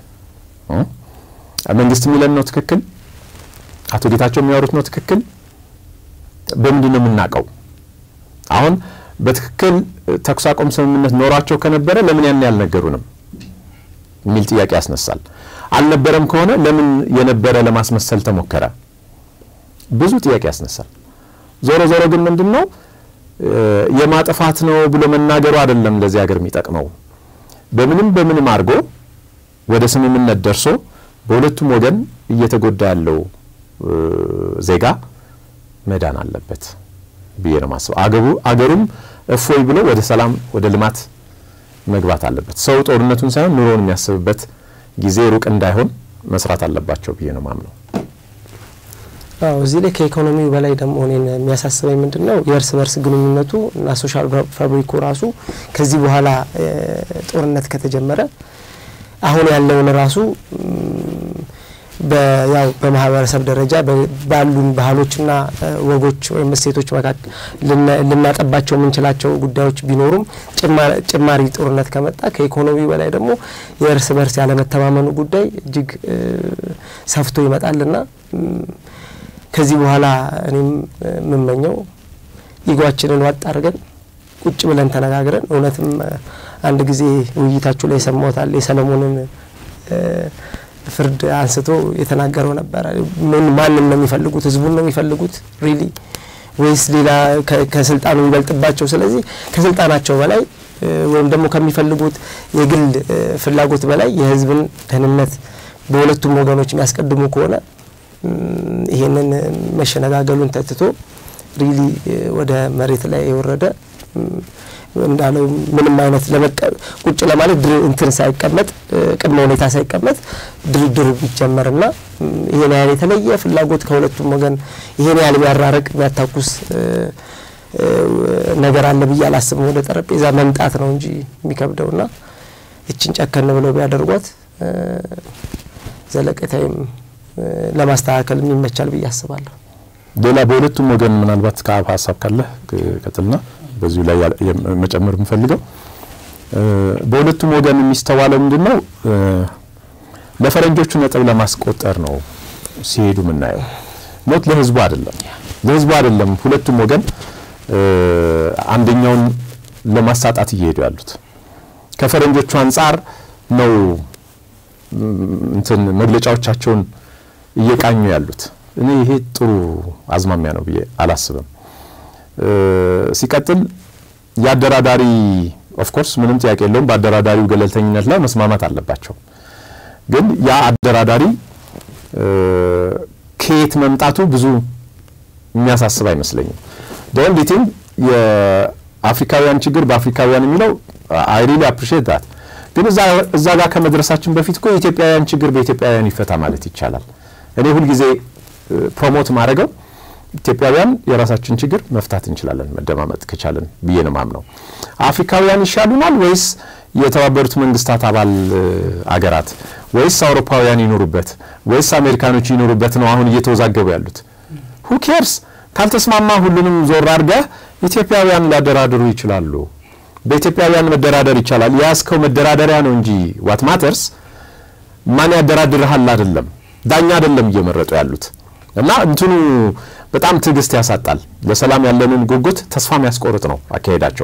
መንግስት የሚለን ነው ትክክል? አቶ ጌታቸው የሚያወሩት ነው ትክክል? በምንድን ነው የምናውቀው? አሁን በትክክል ተኩስ አቁም ስምምነት ኖሯቸው ከነበረ ለምን ያን ያልነገሩንም የሚል ጥያቄ ያስነሳል። አልነበረም ከሆነ ለምን የነበረ ለማስመሰል ተሞከረ? ብዙ ጥያቄ ያስነሳል። ዞሮ ዞሮ ግን ምንድን ነው የማጥፋት ነው ብሎ መናገሩ አይደለም ለዚህ ሀገር የሚጠቅመው። በምንም በምንም አድርጎ ወደ ስምምነት ደርሶ በሁለቱም ወገን እየተጎዳ ያለው ዜጋ መዳን አለበት ብዬ ነው ማስበው። አገሩ አገሩም እፎይ ብሎ ወደ ሰላም ወደ ልማት መግባት አለበት። ሰው ጦርነቱን ሳይሆን ኑሮውን የሚያስብበት ጊዜ ሩቅ እንዳይሆን መስራት አለባቸው ብዬ ነው ማምነው። አዎ እዚህ ላይ ከኢኮኖሚው በላይ ደግሞ እኔን የሚያሳስበኝ ምንድን ነው የእርስ በርስ ግንኙነቱ እና ሶሻል ፋብሪኩ ራሱ ከዚህ በኋላ ጦርነት ከተጀመረ አሁን ያለውን ራሱ ያው በማህበረሰብ ደረጃ ባሉን ባህሎችና ወጎች ወይም እሴቶች መካከል ልናጠባቸው የምንችላቸው ጉዳዮች ቢኖሩም ጭማሪ ጦርነት ከመጣ ከኢኮኖሚ በላይ ደግሞ የእርስ በርስ ያለመተማመኑ ጉዳይ እጅግ ሰፍቶ ይመጣልና ከዚህ በኋላ እኔም የምመኘው ኢጓችንን ዋጥ አድርገን ቁጭ ብለን ተነጋግረን እውነትም አንድ ጊዜ ውይይታችሁ ላይ የሰማሁታል የሰለሞንን ፍርድ አንስቶ የተናገረው ነበረ። ምን ማንም ነው የሚፈልጉት? ህዝቡን ነው የሚፈልጉት ሪሊ ወይስ ሌላ ከስልጣኑ የሚበልጥባቸው? ስለዚህ ከስልጣናቸው በላይ ወይም ደግሞ ከሚፈልጉት የግል ፍላጎት በላይ የህዝብን ደህንነት በሁለቱም ወገኖች የሚያስቀድሙ ከሆነ ይሄንን መሸነጋገሉን ተትቶ ሪሊ ወደ መሬት ላይ የወረደ እንዳለው ምንም አይነት ቁጭ ለማለት እንትን ሳይቀመጥ ቅድመ ሁኔታ ሳይቀመጥ ድርድር ቢጀመርና ይሄን ያህል የተለየ ፍላጎት ከሁለቱም ወገን ይሄን ያህል የሚያራርቅ የሚያታኩስ ነገር አለ ብዬ አላስብም። ወደ ጠረጴዛ መምጣት ነው እንጂ የሚከብደውና እችን ጨከን ብለው ቢያደርጓት ዘለቀታይም ለማስተካከል ይመቻል ብዬ አስባለሁ። ሌላ በሁለቱም ወገን ምናልባት ከአብ ሀሳብ ካለ ቀጥልና በዚሁ ላይ መጨመር የምፈልገው በሁለቱም ወገን የሚስተዋለው ምንድን ነው? ለፈረንጆቹ ነጥብ ለማስቆጠር ነው ሲሄዱ የምናየው። ሞት ለህዝቡ አይደለም፣ ለህዝቡ አይደለም። ሁለቱም ወገን አንደኛውን ለማሳጣት እየሄዱ ያሉት ከፈረንጆቹ አንጻር ነው እንትን መግለጫዎቻቸውን እየቃኙ ያሉት። እኔ ይሄ ጥሩ አዝማሚያ ነው ብዬ አላስብም። ሲቀጥል የአደራዳሪ ኦፍኮርስ ምንም ጥያቄ የለውም በአደራዳሪው ገለልተኝነት ላይ መስማማት አለባቸው። ግን ያ አደራዳሪ ከየት መምጣቱ ብዙ የሚያሳስብ አይመስለኝም። ኦንሊ ቲንግ የአፍሪካውያን ችግር በአፍሪካውያን የሚለው አይ ሪሊ አፕሪሺየት ዳት ግን እዛ ጋር ከመድረሳችን በፊት እኮ የኢትዮጵያውያን ችግር በኢትዮጵያውያን ይፈታ ማለት ይቻላል። እኔ ሁልጊዜ ፕሮሞት ማድረገው ኢትዮጵያውያን የራሳችን ችግር መፍታት እንችላለን መደማመጥ ከቻለን ብዬ ነው ማምነው። አፍሪካውያን ይሻሉናል ወይስ የተባበሩት መንግስታት አባል አገራት ወይስ አውሮፓውያን ይኖሩበት ወይስ አሜሪካኖች ይኖሩበት ነው አሁን እየተወዛገቡ ያሉት? ሁ ኬርስ ካልተስማማ ሁሉንም ዞር አድርገህ ኢትዮጵያውያን ሊያደራድሩ ይችላሉ። በኢትዮጵያውያን መደራደር ይቻላል። የያዝከው መደራደሪያ ነው እንጂ ዋት ማተርስ ማን ያደራድርሃል አይደለም። ዳኛ አይደለም እየመረጡ ያሉት እና እንትኑ በጣም ትዕግስት ያሳጣል። ለሰላም ያለንን ጉጉት ተስፋ የሚያስቆርጥ ነው አካሄዳቸው።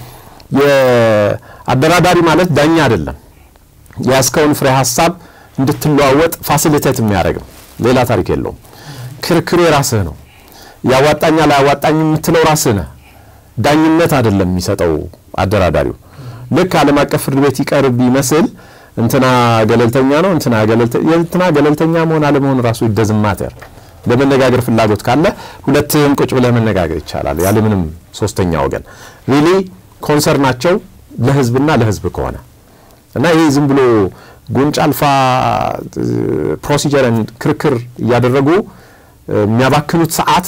የአደራዳሪ ማለት ዳኛ አይደለም። የያዝከውን ፍሬ ሀሳብ እንድትለዋወጥ ፋሲሊቴት የሚያደርግ ነው። ሌላ ታሪክ የለውም። ክርክሩ የራስህ ነው። ያዋጣኛል አያዋጣኝ የምትለው ራስህ ነህ። ዳኝነት አይደለም የሚሰጠው አደራዳሪው። ልክ ዓለም አቀፍ ፍርድ ቤት ይቀርብ ይመስል እንትና ገለልተኛ ነው እንትና ገለልተኛ እንትና ገለልተኛ መሆን አለመሆን ራሱ ይደዝም ማተር ለመነጋገር ፍላጎት ካለ ሁለትህም ቁጭ ብለህ መነጋገር ይቻላል ያለምንም ሶስተኛ ወገን ሪሊ ኮንሰርናቸው ለህዝብና ለህዝብ ከሆነ እና ይሄ ዝም ብሎ ጉንጭ አልፋ ፕሮሲጀርን ክርክር እያደረጉ የሚያባክኑት ሰዓት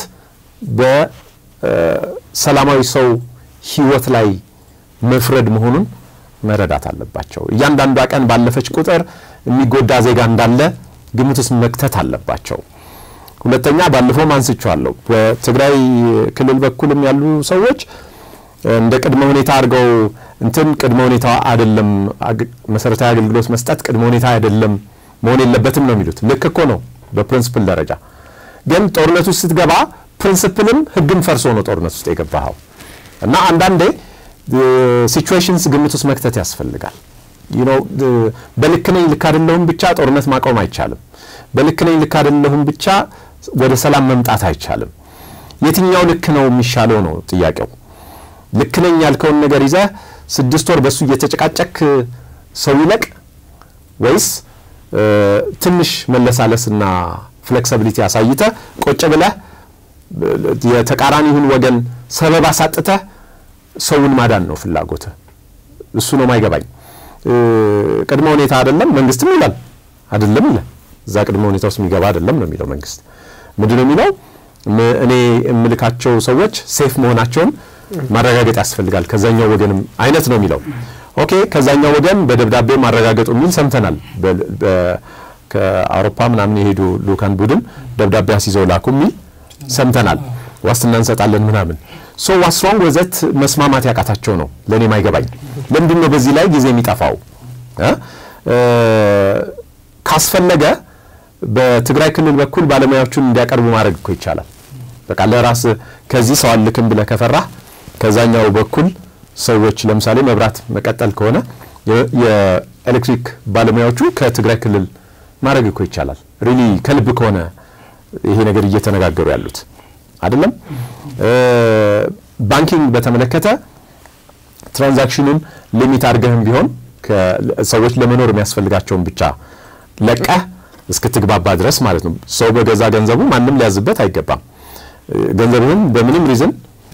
በሰላማዊ ሰው ህይወት ላይ መፍረድ መሆኑን መረዳት አለባቸው። እያንዳንዷ ቀን ባለፈች ቁጥር የሚጎዳ ዜጋ እንዳለ ግምት ውስጥ መክተት አለባቸው። ሁለተኛ ባለፈውም አንስቼዋለሁ። በትግራይ ክልል በኩልም ያሉ ሰዎች እንደ ቅድመ ሁኔታ አድርገው እንትን ቅድመ ሁኔታ አይደለም፣ መሰረታዊ አገልግሎት መስጠት ቅድመ ሁኔታ አይደለም መሆን የለበትም ነው የሚሉት። ልክ እኮ ነው በፕሪንስፕል ደረጃ። ግን ጦርነት ውስጥ ስትገባ ፕሪንስፕልም ህግም ፈርሶ ነው ጦርነት ውስጥ የገባኸው እና አንዳንዴ ሲቹዌሽንስ ግምት ውስጥ መክተት ያስፈልጋል። በልክ ነኝ ልክ አይደለሁም ብቻ ጦርነት ማቆም አይቻልም። በልክ ነኝ ልክ አይደለሁም ብቻ ወደ ሰላም መምጣት አይቻልም። የትኛው ልክ ነው የሚሻለው ነው ጥያቄው። ልክ ነኝ ያልከውን ነገር ይዘህ ስድስት ወር በእሱ እየተጨቃጨክ ሰው ይለቅ ወይስ ትንሽ መለሳለስና ፍሌክሲቢሊቲ አሳይተህ ቁጭ ብለህ የተቃራኒውን ወገን ሰበብ አሳጥተህ ሰውን ማዳን ነው ፍላጎትህ? እሱ ነው ማይገባኝ። ቅድመ ሁኔታ አይደለም መንግስትም ይላል አይደለም ይላል። እዛ ቅድመ ሁኔታ ውስጥ የሚገባ አይደለም ነው የሚለው መንግስት። ምንድን ነው የሚለው? እኔ የምልካቸው ሰዎች ሴፍ መሆናቸውን ማረጋገጥ ያስፈልጋል ከዛኛው ወገንም አይነት ነው የሚለው። ኦኬ ከዛኛው ወገን በደብዳቤ ማረጋገጡ የሚል ሰምተናል። ከአውሮፓ ምናምን የሄዱ ልኡካን ቡድን ደብዳቤ አስይዘው ላኩ የሚል ሰምተናል። ዋስትና እንሰጣለን ምናምን ሶ ዋስሮንግ ወዘት መስማማት ያቃታቸው ነው ለእኔ ማይገባኝ። ለምንድን ነው በዚህ ላይ ጊዜ የሚጠፋው? ካስፈለገ በትግራይ ክልል በኩል ባለሙያዎቹን እንዲያቀርቡ ማድረግ እኮ ይቻላል። በቃ ለራስ ከዚህ ሰው አልክም ብለህ ከፈራህ ከዛኛው በኩል ሰዎች ለምሳሌ መብራት መቀጠል ከሆነ የኤሌክትሪክ ባለሙያዎቹ ከትግራይ ክልል ማድረግ እኮ ይቻላል። ሪሊ ከልብ ከሆነ ይሄ ነገር እየተነጋገሩ ያሉት አይደለም። ባንኪንግ በተመለከተ ትራንዛክሽኑን ሊሚት አድርገህም ቢሆን ሰዎች ለመኖር የሚያስፈልጋቸውን ብቻ ለቀህ እስክትግባባ ድረስ ማለት ነው። ሰው በገዛ ገንዘቡ ማንም ሊያዝበት አይገባም። ገንዘብህን በምንም ሪዝን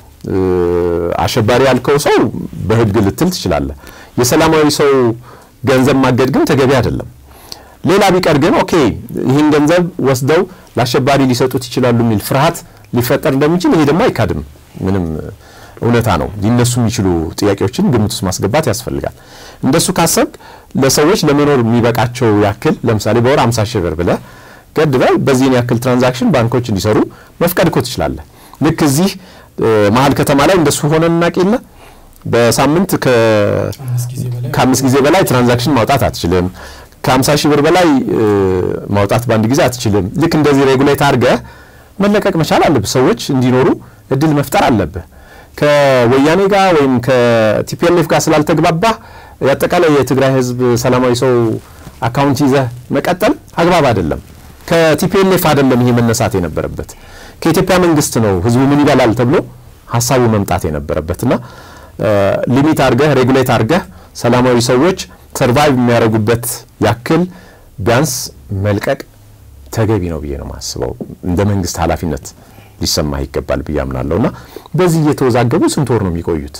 አሸባሪ ያልከው ሰው በህግ ልትል ትችላለህ። የሰላማዊ ሰው ገንዘብ ማገድ ግን ተገቢ አይደለም። ሌላ ቢቀር ግን ኦኬ ይህን ገንዘብ ወስደው ለአሸባሪ ሊሰጡት ይችላሉ የሚል ፍርሃት ሊፈጠር እንደሚችል ይሄ ደግሞ አይካድም፣ ምንም እውነታ ነው። ሊነሱ የሚችሉ ጥያቄዎችን ግምት ውስጥ ማስገባት ያስፈልጋል። እንደሱ ካሰብ ለሰዎች ለመኖር የሚበቃቸው ያክል ለምሳሌ በወር 50 ሺህ ብር ብለህ ገድበህ በዚህን ያክል ትራንዛክሽን ባንኮች እንዲሰሩ መፍቀድ እኮ ትችላለህ። ልክ እዚህ መሀል ከተማ ላይ እንደሱ ሆነ እናቅ የለ በሳምንት ከአምስት ጊዜ በላይ ትራንዛክሽን ማውጣት አትችልም። ከ50 ሺህ ብር በላይ ማውጣት በአንድ ጊዜ አትችልም። ልክ እንደዚህ ሬጉሌት አድርገህ መለቀቅ መቻል አለብህ። ሰዎች እንዲኖሩ እድል መፍጠር አለብህ። ከወያኔ ጋር ወይም ከቲፒኤልኤፍ ጋር ስላልተግባባህ የአጠቃላይ የትግራይ ህዝብ ሰላማዊ ሰው አካውንት ይዘህ መቀጠል አግባብ አይደለም። ከቲፒኤልኤፍ አይደለም ይሄ መነሳት የነበረበት ከኢትዮጵያ መንግስት ነው። ህዝቡ ምን ይበላል ተብሎ ሀሳቡ መምጣት የነበረበትና ሊሚት አድርገህ ሬጉሌት አድርገህ ሰላማዊ ሰዎች ሰርቫይቭ የሚያደርጉበት ያክል ቢያንስ መልቀቅ ተገቢ ነው ብዬ ነው የማስበው። እንደ መንግስት ኃላፊነት ሊሰማህ ይገባል ብዬ አምናለሁ። እና በዚህ እየተወዛገቡ ስንት ወር ነው የሚቆዩት?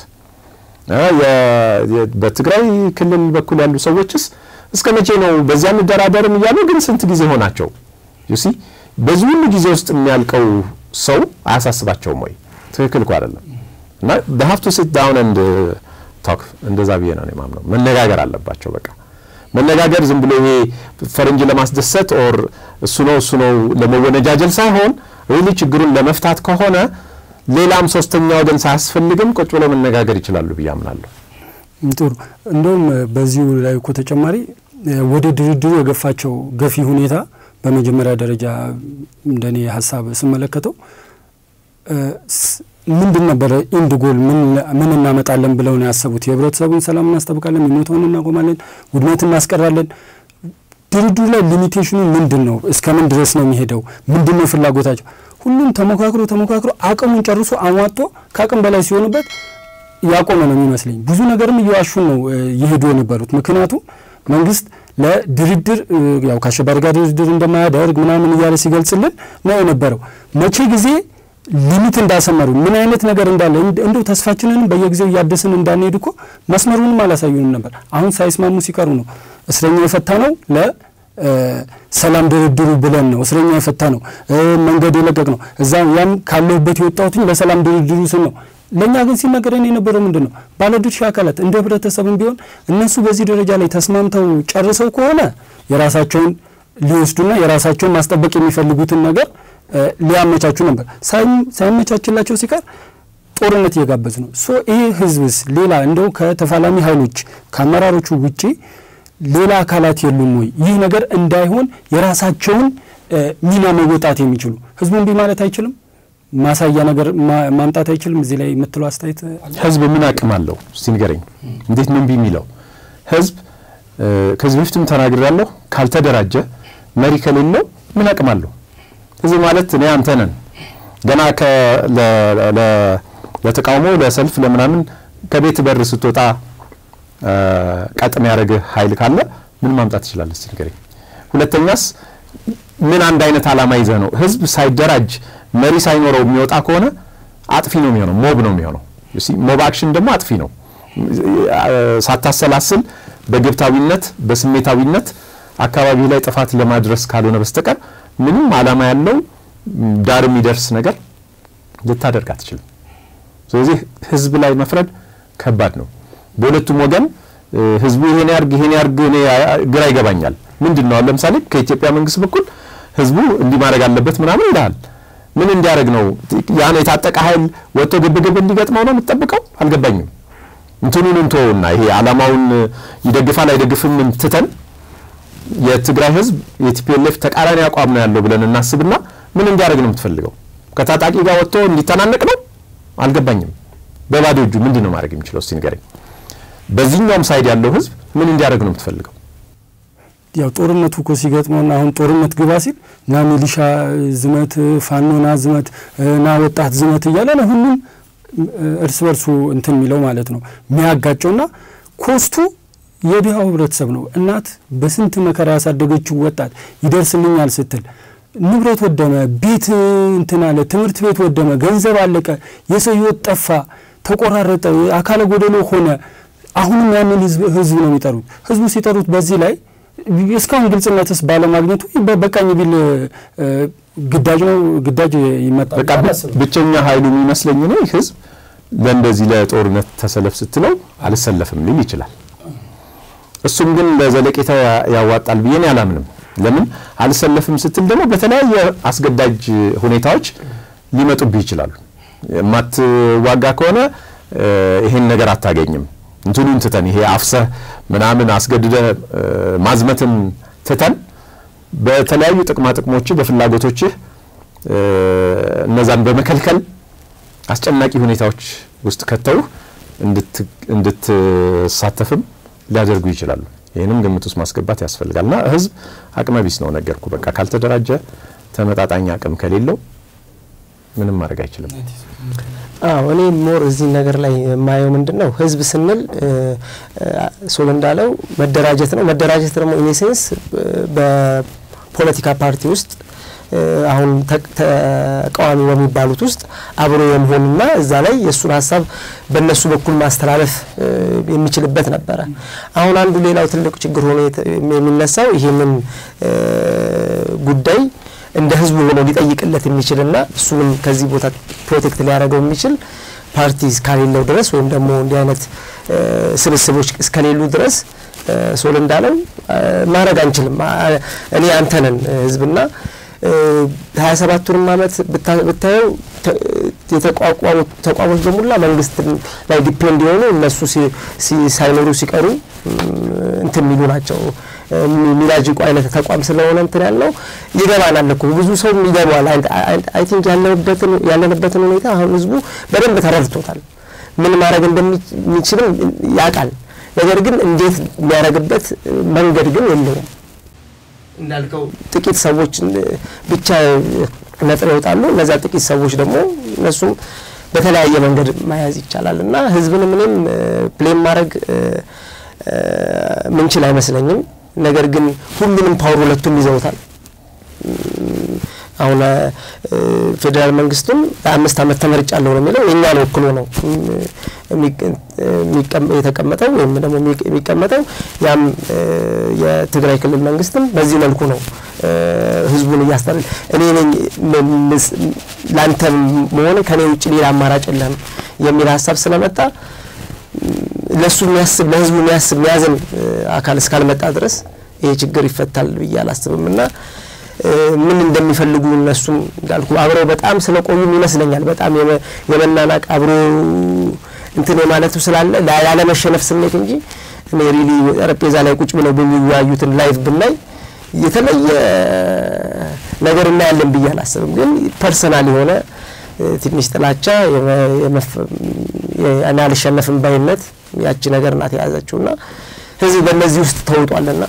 በትግራይ ክልል በኩል ያሉ ሰዎችስ እስከ መቼ ነው በዚያ እንደራደርም እያሉ ግን ስንት ጊዜ ሆናቸው? ዩሲ በዚህ ሁሉ ጊዜ ውስጥ የሚያልቀው ሰው አያሳስባቸውም ወይ? ትክክል እኮ አይደለም። እና ሀቭ ቱ ሲት ዳውን ኤንድ ቶክ እንደዛ ብዬ ነው የማምነው። መነጋገር አለባቸው በቃ መነጋገር ዝም ብሎ ይሄ ፈረንጅ ለማስደሰት ኦር እሱ ነው እሱ ነው ለመወነጃጀል ሳይሆን ሪሊ ችግሩን ለመፍታት ከሆነ ሌላም ሶስተኛ ወገን ሳያስፈልግም ቁጭ ብለው መነጋገር ይችላሉ ብዬ አምናለሁ። ጥሩ። እንደውም በዚሁ ላይ እኮ ተጨማሪ ወደ ድርድሩ የገፋቸው ገፊ ሁኔታ በመጀመሪያ ደረጃ እንደኔ ሀሳብ ስመለከተው ምንድን ነበረ ኢንድ ጎል ምን እናመጣለን ብለው ነው ያሰቡት? የህብረተሰቡን ሰላም እናስጠብቃለን፣ የሚሞተውን እናቆማለን፣ ውድመት እናስቀራለን። ድርድሩ ላይ ሊሚቴሽኑ ምንድን ነው? እስከ ምን ድረስ ነው የሚሄደው? ምንድን ነው ፍላጎታቸው? ሁሉም ተሞካክሮ ተሞካክሮ አቅሙን ጨርሶ አሟጦ ከአቅም በላይ ሲሆንበት ያቆመ ነው የሚመስለኝ። ብዙ ነገርም እየዋሹን ነው እየሄዱ የነበሩት። ምክንያቱም መንግስት ለድርድር ያው ከአሸባሪ ጋር ድርድር እንደማያደርግ ምናምን እያለ ሲገልጽልን ነው የነበረው። መቼ ጊዜ ሊሚት እንዳሰመሩ ምን አይነት ነገር እንዳለ እንደው ተስፋችንንም በየጊዜው እያደስን እንዳንሄድ እኮ መስመሩንም አላሳዩንም ነበር። አሁን ሳይስማሙ ሲቀሩ ነው እስረኛ የፈታ ነው ለሰላም ድርድሩ ብለን ነው እስረኛ የፈታ ነው መንገድ የለቀቅ ነው እዛ ያም ካለሁበት የወጣሁትኝ ለሰላም ድርድሩ ስል ነው። ለእኛ ግን ሲነገረን የነበረው ምንድን ነው? ባለድርሻ አካላት እንደ ህብረተሰብም ቢሆን እነሱ በዚህ ደረጃ ላይ ተስማምተው ጨርሰው ከሆነ የራሳቸውን ሊወስዱና የራሳቸውን ማስጠበቅ የሚፈልጉትን ነገር ሊያመቻቹ ነበር። ሳይመቻችላቸው ሲቀር ጦርነት እየጋበዙ ነው። ሶ ይህ ህዝብስ ሌላ እንደው ከተፋላሚ ኃይሎች ከአመራሮቹ ውጪ ሌላ አካላት የሉም ወይ? ይህ ነገር እንዳይሆን የራሳቸውን ሚና መወጣት የሚችሉ ህዝቡ እንዲህ ማለት አይችልም፣ ማሳያ ነገር ማምጣት አይችልም። እዚህ ላይ የምትለው አስተያየት ህዝብ ምን አቅም አለው? እስቲ ንገረኝ። እንዴት ነው እምቢ የሚለው ህዝብ? ከዚህ በፊትም ተናግሬያለሁ። ካልተደራጀ መሪ ከሌለው ምን አቅም አለው? ህዝብ ማለት እኔ አንተ ነን። ገና ለተቃውሞ ለሰልፍ ለምናምን ከቤት በር ስትወጣ ቀጥ የሚያደርግህ ኃይል ካለ ምን ማምጣት ትችላለህ? እስቲ ንገረኝ። ሁለተኛስ ምን አንድ አይነት ዓላማ ይዘህ ነው? ህዝብ ሳይደራጅ መሪ ሳይኖረው የሚወጣ ከሆነ አጥፊ ነው የሚሆነው፣ ሞብ ነው የሚሆነው። ሞብ አክሽን ደግሞ አጥፊ ነው። ሳታሰላስል በግብታዊነት በስሜታዊነት አካባቢ ላይ ጥፋት ለማድረስ ካልሆነ በስተቀር ምንም ዓላማ ያለው ዳር የሚደርስ ነገር ልታደርግ አትችልም። ስለዚህ ህዝብ ላይ መፍረድ ከባድ ነው። በሁለቱም ወገን ህዝቡ ይሄን ያርግ ይሄን ያርግ እኔ ግራ ይገባኛል። ምንድን ነው ለምሳሌ ከኢትዮጵያ መንግስት በኩል ህዝቡ እንዲህ ማድረግ አለበት ምናምን ይልሃል። ምን እንዲያደርግ ነው? ያን የታጠቀ ኃይል ወጥቶ ግብግብ እንዲገጥመው ነው የምትጠብቀው? አልገባኝም። እንትኑን እንተውና ይሄ ዓላማውን ይደግፋል አይደግፍም ትተን የትግራይ ህዝብ የቲፒኤልኤፍ ተቃራኒ አቋም ነው ያለው ብለን እናስብና ምን እንዲያደርግ ነው የምትፈልገው? ከታጣቂ ጋር ወጥቶ እንዲተናነቅ ነው? አልገባኝም። በባዶ እጁ ምንድን ነው ማድረግ የሚችለው? እስቲ ንገረኝ። በዚህኛውም ሳይድ ያለው ህዝብ ምን እንዲያደርግ ነው የምትፈልገው? ያው ጦርነቱ እኮ ሲገጥመውና አሁን ጦርነት ግባ ሲል ና ሚሊሻ ዝመት፣ ፋኖ ና ዝመት፣ ና ወጣት ዝመት እያለ ነው ሁሉም እርስ በርሱ እንትን የሚለው ማለት ነው የሚያጋጨውና ኮስቱ የድሃው ህብረተሰብ ነው። እናት በስንት መከራ ያሳደገችው ወጣት ይደርስልኛል ስትል ንብረት ወደመ፣ ቤት እንትን አለ፣ ትምህርት ቤት ወደመ፣ ገንዘብ አለቀ፣ የሰው ህይወት ጠፋ፣ ተቆራረጠ፣ አካለ ጎደሎ ሆነ። አሁንም ያንን ህዝብ ነው የሚጠሩት። ህዝቡ ሲጠሩት በዚህ ላይ እስካሁን ግልጽነትስ ባለማግኘቱ በቃኝ ቢል ግዳጅ ነው ግዳጅ ይመጣል። በቃ ብቸኛ ኃይሉ የሚመስለኝ እኔ ህዝብ ለእንደዚህ ለጦርነት ተሰለፍ ስትለው አልሰለፍም ሊል ይችላል። እሱም ግን ለዘለቄታ ያዋጣል ብዬ እኔ አላምንም። ለምን አልሰለፍም ስትል ደግሞ በተለያየ አስገዳጅ ሁኔታዎች ሊመጡብህ ይችላሉ። የማትዋጋ ከሆነ ይሄን ነገር አታገኝም። እንትኑን ትተን ይሄ አፍሰህ ምናምን አስገድደ ማዝመትን ትተን በተለያዩ ጥቅማ ጥቅሞችህ በፍላጎቶችህ እነዛን በመከልከል አስጨናቂ ሁኔታዎች ውስጥ ከተውህ እንድትሳተፍም ሊያደርጉ ይችላሉ። ይህንም ግምት ውስጥ ማስገባት ያስፈልጋል። እና ህዝብ አቅመ ቢስ ነው ነገርኩ። በቃ ካልተደራጀ ተመጣጣኝ አቅም ከሌለው ምንም ማድረግ አይችልም። አዎ እኔ ሞር እዚህ ነገር ላይ የማየው ምንድን ነው ህዝብ ስንል ሶል እንዳለው መደራጀት ነው። መደራጀት ደግሞ ኢኔሴንስ በፖለቲካ ፓርቲ ውስጥ አሁን ተቃዋሚ በሚባሉት ውስጥ አብሮ የመሆንና እዛ ላይ የእሱን ሀሳብ በእነሱ በኩል ማስተላለፍ የሚችልበት ነበረ። አሁን አንዱ ሌላው ትልቅ ችግር ሆኖ የሚነሳው ይህንን ጉዳይ እንደ ህዝቡ ሆኖ ሊጠይቅለት የሚችልና እሱንም ከዚህ ቦታ ፕሮቴክት ሊያደርገው የሚችል ፓርቲ እስካሌለው ድረስ ወይም ደግሞ እንዲህ አይነት ስብስቦች እስከሌሉ ድረስ ሶል እንዳለው ማድረግ አንችልም። እኔ አንተ ነን ህዝብና ሀያ ሰባቱንም አመት ብታየው የተቋቋሙ ተቋሞች በሙላ መንግስት ላይ ዲፔንድ የሆኑ እነሱ ሳይኖሩ ሲቀሩ እንትን የሚሉ ናቸው። የሚላጅቁ አይነት ተቋም ስለሆነ እንትን ያልነው ይገባናል እኮ ብዙ ሰው ይገባዋል። አይ ቲንክ ያለንበትን ሁኔታ አሁን ህዝቡ በደንብ ተረድቶታል። ምን ማድረግ እንደሚችልም ያውቃል። ነገር ግን እንዴት የሚያደርግበት መንገድ ግን የለውም። እንዳልከው ጥቂት ሰዎች ብቻ ነጥረው ይወጣሉ። እነዚያ ጥቂት ሰዎች ደግሞ እነሱም በተለያየ መንገድ መያዝ ይቻላል እና ህዝብን ምንም ፕሌን ማድረግ ምንችል አይመስለኝም። ነገር ግን ሁሉንም ፓወር ሁለቱም ይዘውታል። አሁን ፌዴራል መንግስቱም ለአምስት ዓመት ተመርጫለሁ ነው የሚለው የእኛን ወክሎ ነው የተቀመጠው ወይም ደግሞ የሚቀመጠው። ያም የትግራይ ክልል መንግስትም በዚህ መልኩ ነው ህዝቡን እያስተር እኔ ነኝ ለአንተ መሆን ከኔ ውጭ ሌላ አማራጭ የለም የሚል ሀሳብ ስለመጣ ለእሱ የሚያስብ ለህዝቡ የሚያስብ የሚያዝን አካል እስካልመጣ ድረስ ይሄ ችግር ይፈታል ብዬ አላስብም እና ምን እንደሚፈልጉ እነሱም እንዳልኩ አብረው በጣም ስለቆዩም ይመስለኛል በጣም የመናናቅ አብሮ እንትን የማለቱ ስላለ ላለመሸነፍ ስሜት እንጂ እኔ ሪሊ ጠረጴዛ ላይ ቁጭ ብለው በሚወያዩትን ላይቭ ብናይ የተለየ ነገር እናያለን ብዬ አላስብም። ግን ፐርሰናል የሆነ ትንሽ ጥላቻ እኔ አልሸነፍም ባይነት ያቺ ነገር ናት የያዘችውና ህዝብ በእነዚህ ውስጥ ተውጧልና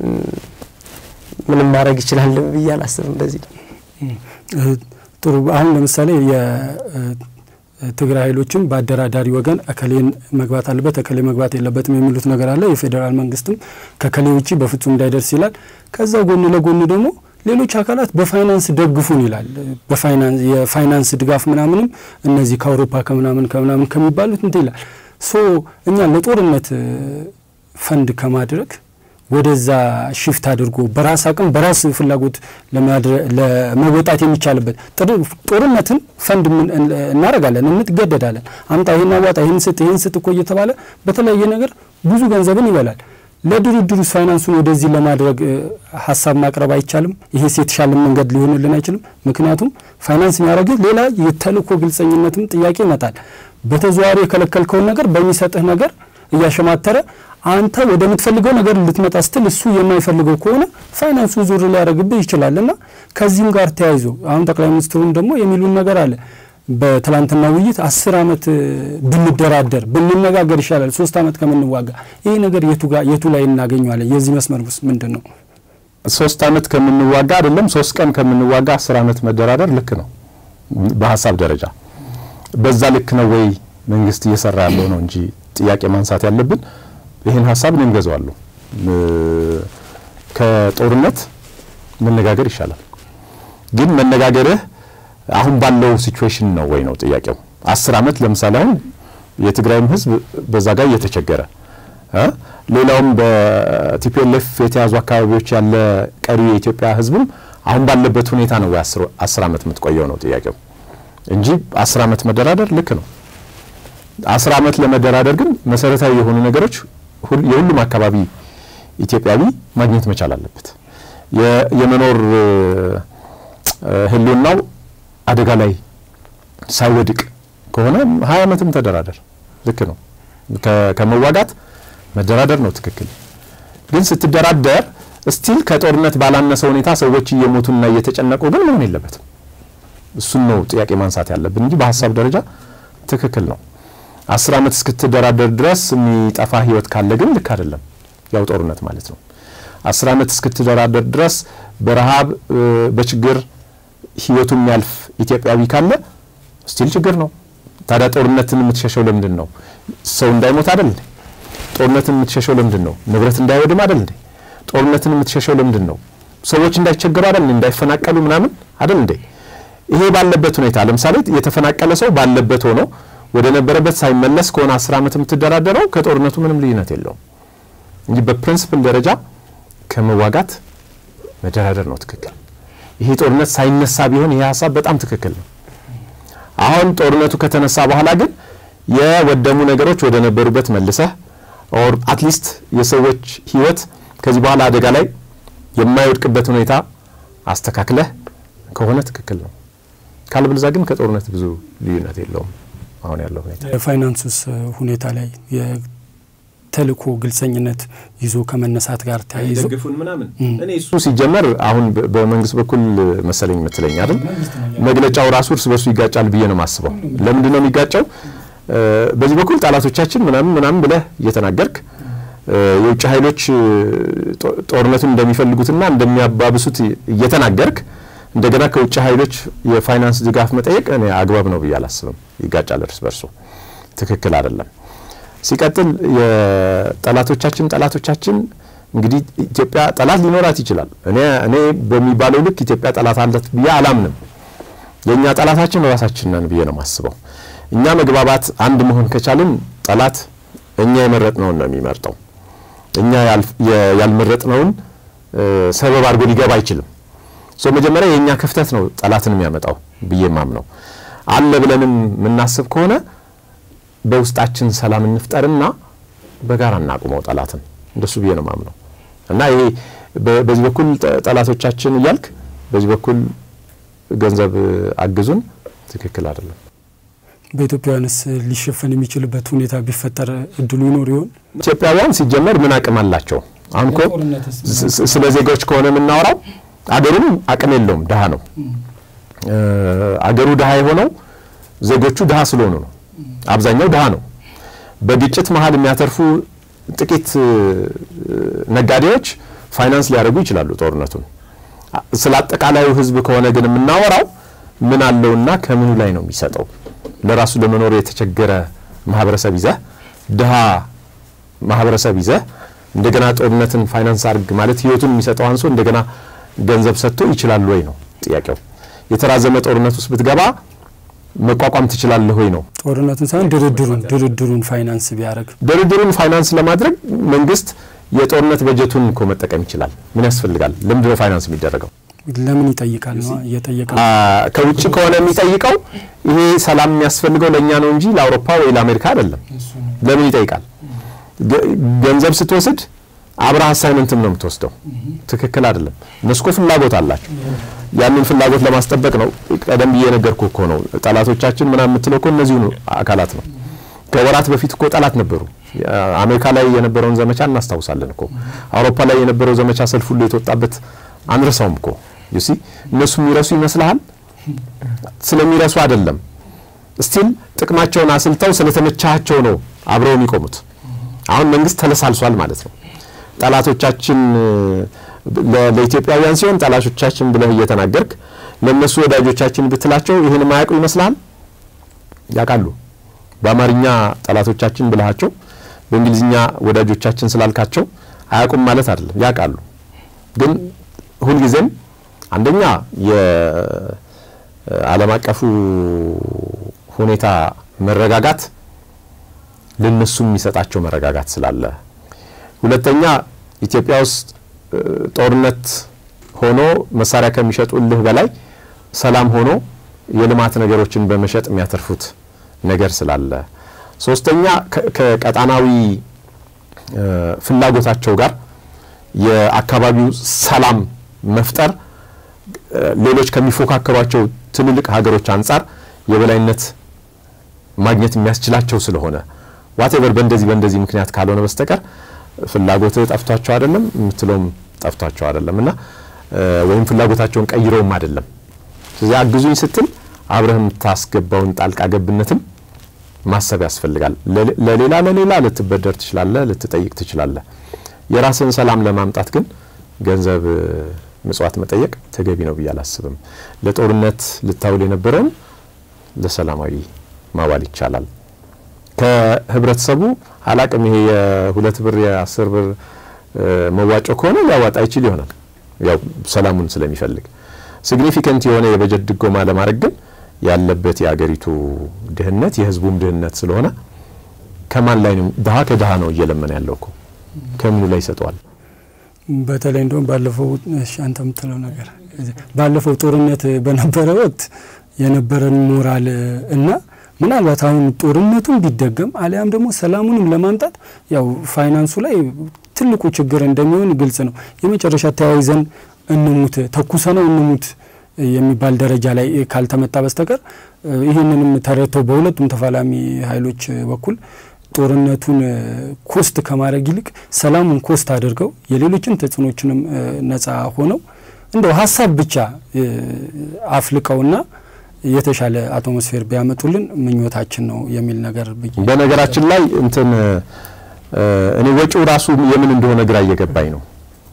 ምንም ማድረግ ይችላል ብዬ አላስብም። በዚህ ጥሩ። አሁን ለምሳሌ የትግራይ ኃይሎችም በአደራዳሪ ወገን እከሌን መግባት አለበት እከሌ መግባት የለበትም የሚሉት ነገር አለ። የፌዴራል መንግስትም ከከሌ ውጭ በፍጹም እንዳይደርስ ይላል። ከዛ ጎን ለጎን ደግሞ ሌሎች አካላት በፋይናንስ ደግፉን ይላል። በፋይናንስ የፋይናንስ ድጋፍ ምናምንም እነዚህ ከአውሮፓ ከምናምን ከምናምን ከሚባሉት እንትን ይላል። ሶ እኛ ለጦርነት ፈንድ ከማድረግ ወደዛ ሽፍት አድርጎ በራስ አቅም በራስ ፍላጎት ለመወጣት የሚቻልበት ጦርነትን ፈንድ እናደርጋለን፣ እንትገደዳለን። አምጣ ይህን አዋጣ፣ ይህን ስጥ፣ ይህን ስጥ እኮ እየተባለ በተለያየ ነገር ብዙ ገንዘብን ይበላል። ለድርድሩ ፋይናንሱን ወደዚህ ለማድረግ ሀሳብ ማቅረብ አይቻልም? ይሄስ የተሻለ መንገድ ሊሆንልን አይችልም? ምክንያቱም ፋይናንስ የሚያደርግህ ሌላ የተልእኮ ግልጸኝነትም ጥያቄ ይመጣል። በተዘዋዋሪ የከለከልከውን ነገር በሚሰጥህ ነገር እያሸማተረ አንተ ወደምትፈልገው ነገር ልትመጣ ስትል እሱ የማይፈልገው ከሆነ ፋይናንሱ ዙር ሊያደርግብህ ይችላል እና ከዚህም ጋር ተያይዞ አሁን ጠቅላይ ሚኒስትሩም ደግሞ የሚሉን ነገር አለ። በትላንትና ውይይት አስር ዓመት ብንደራደር ብንነጋገር ይሻላል ሶስት ዓመት ከምንዋጋ። ይሄ ነገር የቱ ላይ እናገኘዋለን? የዚህ መስመር ውስጥ ምንድን ነው? ሶስት ዓመት ከምንዋጋ አይደለም ሶስት ቀን ከምንዋጋ አስር ዓመት መደራደር ልክ ነው በሀሳብ ደረጃ። በዛ ልክ ነው ወይ መንግስት እየሰራ ያለው ነው እንጂ ጥያቄ ማንሳት ያለብን ይህን ሀሳብ እኔም ገዛዋለሁ። ከጦርነት መነጋገር ይሻላል። ግን መነጋገርህ አሁን ባለው ሲቹዌሽን ነው ወይ ነው ጥያቄው። አስር ዓመት ለምሳሌ አሁን የትግራይም ህዝብ በዛ ጋር እየተቸገረ ሌላውም በቲፒኤልኤፍ የተያዙ አካባቢዎች ያለ ቀሪ የኢትዮጵያ ህዝብም አሁን ባለበት ሁኔታ ነው ወይ አስር ዓመት የምትቆየው ነው ጥያቄው እንጂ አስር ዓመት መደራደር ልክ ነው። አስር ዓመት ለመደራደር ግን መሰረታዊ የሆኑ ነገሮች የሁሉም አካባቢ ኢትዮጵያዊ ማግኘት መቻል አለበት። የመኖር ህልውናው አደጋ ላይ ሳይወድቅ ከሆነ ሀያ ዓመትም ተደራደር ልክ ነው። ከመዋጋት መደራደር ነው ትክክል። ግን ስትደራደር ስቲል ከጦርነት ባላነሰ ሁኔታ ሰዎች እየሞቱና እየተጨነቁ ግን መሆን የለበትም። እሱን ነው ጥያቄ ማንሳት ያለብን እንጂ በሀሳብ ደረጃ ትክክል ነው። አስር ዓመት እስክትደራደር ድረስ የሚጠፋ ህይወት ካለ ግን ልክ አይደለም። ያው ጦርነት ማለት ነው። አስር ዓመት እስክትደራደር ድረስ በረሃብ በችግር ህይወቱ የሚያልፍ ኢትዮጵያዊ ካለ ስቲል ችግር ነው። ታዲያ ጦርነትን የምትሸሸው ለምንድን ነው? ሰው እንዳይሞት አይደል እንዴ? ጦርነትን የምትሸሸው ለምንድን ነው? ንብረት እንዳይወድም አይደል እንዴ? ጦርነትን የምትሸሸው ለምንድን ነው? ሰዎች እንዳይቸገሩ አይደል እንዳይፈናቀሉ ምናምን አይደል እንዴ? ይሄ ባለበት ሁኔታ ለምሳሌ የተፈናቀለ ሰው ባለበት ሆኖ ወደ ነበረበት ሳይመለስ ከሆነ አስር ዓመት የምትደራደረው ከጦርነቱ ምንም ልዩነት የለውም እንጂ በፕሪንስፕል ደረጃ ከመዋጋት መደራደር ነው ትክክል። ይሄ ጦርነት ሳይነሳ ቢሆን ይሄ ሀሳብ በጣም ትክክል ነው። አሁን ጦርነቱ ከተነሳ በኋላ ግን የወደሙ ነገሮች ወደ ነበሩበት መልሰህ ኦር አትሊስት የሰዎች ህይወት ከዚህ በኋላ አደጋ ላይ የማይወድቅበት ሁኔታ አስተካክለህ ከሆነ ትክክል ነው። ካልብልዛ ግን ከጦርነት ብዙ ልዩነት የለውም። አሁን ያለው ሁኔታ የፋይናንሱስ ሁኔታ ላይ የተልእኮ ግልጸኝነት ይዞ ከመነሳት ጋር ተያይዞ ደግፉን ምናምን እኔ እሱ ሲጀመር አሁን በመንግስት በኩል መሰለኝ የምትለኝ አይደል? መግለጫው ራሱ እርስ በርሱ ይጋጫል ብዬ ነው የማስበው። ለምንድን ነው የሚጋጨው? በዚህ በኩል ጠላቶቻችን ምናምን ምናምን ብለህ እየተናገርክ የውጭ ኃይሎች ጦርነቱን እንደሚፈልጉትና እንደሚያባብሱት እየተናገርክ እንደገና ከውጭ ኃይሎች የፋይናንስ ድጋፍ መጠየቅ እኔ አግባብ ነው ብዬ አላስብም። ይጋጫል እርስ በርሱ፣ ትክክል አይደለም። ሲቀጥል የጠላቶቻችን ጠላቶቻችን እንግዲህ ኢትዮጵያ ጠላት ሊኖራት ይችላል። እኔ እኔ በሚባለው ልክ ኢትዮጵያ ጠላት አለት ብዬ አላምንም። የእኛ ጠላታችን ራሳችን ነን ብዬ ነው የማስበው። እኛ መግባባት አንድ መሆን ከቻልን ጠላት እኛ የመረጥነውን ነው የሚመርጠው። እኛ ያልመረጥነውን ሰበብ አድርጎ ሊገባ አይችልም። ሶ መጀመሪያ የእኛ ክፍተት ነው ጠላትን የሚያመጣው ብዬ ማምነው። አለ ብለንም የምናስብ ከሆነ በውስጣችን ሰላም እንፍጠርና በጋራ እናቁመው ጠላትን። እንደሱ ብዬ ነው ማምነው እና ይሄ በዚህ በኩል ጠላቶቻችን እያልክ በዚህ በኩል ገንዘብ አግዙን ትክክል አይደለም። በኢትዮጵያውያንስ ሊሸፈን የሚችልበት ሁኔታ ቢፈጠር እድሉ ይኖር ይሆን? ኢትዮጵያውያን ሲጀመር ምን አቅም አላቸው? አሁን እኮ ስለ ዜጋዎች ከሆነ የምናወራው አገሩም አቅም የለውም፣ ድሀ ነው። አገሩ ድሀ የሆነው ዜጎቹ ድሀ ስለሆኑ ነው። አብዛኛው ድሀ ነው። በግጭት መሀል የሚያተርፉ ጥቂት ነጋዴዎች ፋይናንስ ሊያደርጉ ይችላሉ ጦርነቱን። ስለ አጠቃላዩ ሕዝብ ከሆነ ግን የምናወራው ምን አለውና ከምኑ ላይ ነው የሚሰጠው? ለራሱ ለመኖር የተቸገረ ማህበረሰብ ይዘህ ድሀ ማህበረሰብ ይዘህ እንደገና ጦርነትን ፋይናንስ አድርግ ማለት ህይወቱን የሚሰጠው አንሶ እንደገና ገንዘብ ሰጥቶ ይችላል ወይ ነው ጥያቄው። የተራዘመ ጦርነት ውስጥ ብትገባ መቋቋም ትችላለህ ወይ ነው። ጦርነቱን ሳይሆን ድርድሩን ድርድሩን ፋይናንስ ቢያደርግ ድርድሩን ፋይናንስ ለማድረግ መንግስት የጦርነት በጀቱን እኮ መጠቀም ይችላል። ምን ያስፈልጋል? ለምንድን ነው ፋይናንስ የሚደረገው? ለምን ይጠይቃል ነው እየጠየቀ ከውጭ ከሆነ የሚጠይቀው ይሄ ሰላም የሚያስፈልገው ለእኛ ነው እንጂ ለአውሮፓ ወይ ለአሜሪካ አይደለም። ለምን ይጠይቃል? ገንዘብ ስትወስድ አብረህ አሳይመንትም ነው የምትወስደው። ትክክል አይደለም። እነሱ እኮ ፍላጎት አላቸው። ያንን ፍላጎት ለማስጠበቅ ነው። ቀደም ብዬ ነገርኩ እኮ ነው። ጠላቶቻችን ምናምን የምትለው እኮ እነዚሁ አካላት ነው። ከወራት በፊት እኮ ጠላት ነበሩ። አሜሪካ ላይ የነበረውን ዘመቻ እናስታውሳለን እኮ። አውሮፓ ላይ የነበረው ዘመቻ ሰልፍ ሁሉ የተወጣበት አንረሳውም እኮ ዩሲ እነሱ የሚረሱ ይመስልሃል? ስለሚረሱ አይደለም። ስቲል ጥቅማቸውን አስልተው ስለተመቻቸው ነው አብረው የሚቆሙት። አሁን መንግስት ተለሳልሷል ማለት ነው። ጠላቶቻችን ለኢትዮጵያውያን ሲሆን ጠላቶቻችን ብለህ እየተናገርክ ለእነሱ ወዳጆቻችን ብትላቸው ይህን ማያውቁ ይመስልሃል? ያውቃሉ። በአማርኛ ጠላቶቻችን ብልሃቸው በእንግሊዝኛ ወዳጆቻችን ስላልካቸው አያውቁም ማለት አይደለም፣ ያውቃሉ። ግን ሁልጊዜም አንደኛ የዓለም አቀፉ ሁኔታ መረጋጋት ለነሱ የሚሰጣቸው መረጋጋት ስላለ፣ ሁለተኛ ኢትዮጵያ ውስጥ ጦርነት ሆኖ መሳሪያ ከሚሸጡልህ በላይ ሰላም ሆኖ የልማት ነገሮችን በመሸጥ የሚያተርፉት ነገር ስላለ፣ ሶስተኛ ከቀጣናዊ ፍላጎታቸው ጋር የአካባቢው ሰላም መፍጠር ሌሎች ከሚፎካከሯቸው ትልልቅ ሀገሮች አንጻር የበላይነት ማግኘት የሚያስችላቸው ስለሆነ ዋቴቨር በእንደዚህ በእንደዚህ ምክንያት ካልሆነ በስተቀር ፍላጎትህ ጠፍቷቸው አይደለም የምትለውም ጠፍቷቸው አይደለም እና ወይም ፍላጎታቸውን ቀይረውም አይደለም። ስለዚህ አግዙኝ ስትል አብረህ የምታስገባውን ጣልቃ ገብነትም ማሰብ ያስፈልጋል። ለሌላ ለሌላ ልትበደር ትችላለህ፣ ልትጠይቅ ትችላለህ። የራስን ሰላም ለማምጣት ግን ገንዘብ ምጽዋት መጠየቅ ተገቢ ነው ብዬ አላስብም። ለጦርነት ልታውል የነበረውን ለሰላማዊ ማዋል ይቻላል። ከህብረተሰቡ አላቅም ይሄ የሁለት ብር የአስር ብር መዋጮ ከሆነ ሊያዋጣ ይችል ይሆናል ያው ሰላሙን ስለሚፈልግ ሲግኒፊከንት የሆነ የበጀት ድጎማ ለማድረግ ግን ያለበት የአገሪቱ ድህነት የህዝቡም ድህነት ስለሆነ ከማን ላይ ነው ድሀ ከድሀ ነው እየለመነ ያለው እኮ ከምኑ ላይ ይሰጠዋል? በተለይ እንደውም ባለፈው እሺ፣ አንተ የምትለው ነገር ባለፈው ጦርነት በነበረ ወቅት የነበረን ሞራል እና ምናልባት አሁን ጦርነቱን ቢደገም አሊያም ደግሞ ሰላሙንም ለማምጣት ያው ፋይናንሱ ላይ ትልቁ ችግር እንደሚሆን ግልጽ ነው። የመጨረሻ ተያይዘን እንሙት ተኩሰነው እንሙት የሚባል ደረጃ ላይ ካልተመጣ በስተቀር ይህንንም ተረድተው በሁለቱም ተፋላሚ ኃይሎች በኩል ጦርነቱን ኮስት ከማድረግ ይልቅ ሰላሙን ኮስት አድርገው የሌሎችን ተጽዕኖችንም ነጻ ሆነው እንደው ሀሳብ ብቻ አፍልቀውና የተሻለ አትሞስፌር ቢያመጡልን ምኞታችን ነው የሚል ነገር በነገራችን ላይ እንትን እኔ ወጪው ራሱ የምን እንደሆነ ግራ እየገባኝ ነው።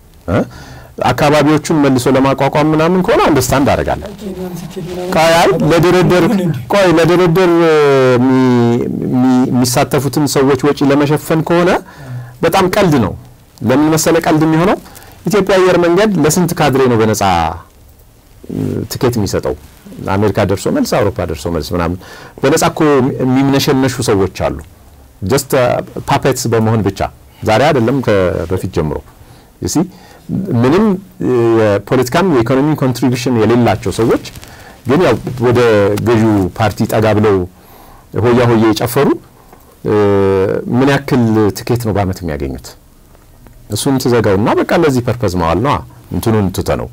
አካባቢዎቹን መልሶ ለማቋቋም ምናምን ከሆነ አንደርስታንድ አደርጋለሁ። ቆይ አይ ለድርድር ቆይ ለድርድር የሚሳተፉትን ሰዎች ወጪ ለመሸፈን ከሆነ በጣም ቀልድ ነው። ለምን መሰለ ቀልድ የሚሆነው ኢትዮጵያ አየር መንገድ ለስንት ካድሬ ነው በነጻ ትኬት የሚሰጠው? አሜሪካ ደርሶ መልስ፣ አውሮፓ ደርሶ መልስ ምናምን በነጻ እኮ የሚምነሸነሹ ሰዎች አሉ። ጀስት ፓፔትስ በመሆን ብቻ ዛሬ አይደለም በፊት ጀምሮ ሲ ምንም የፖለቲካም የኢኮኖሚ ኮንትሪቢሽን የሌላቸው ሰዎች ግን ያው ወደ ገዢው ፓርቲ ጠጋ ብለው ሆያ ሆዬ የጨፈሩ ምን ያክል ትኬት ነው በአመት የሚያገኙት? እሱን ትዘጋውና በቃ ለዚህ ፐርፐዝ መዋል ነው እንትኑን ትተ ነው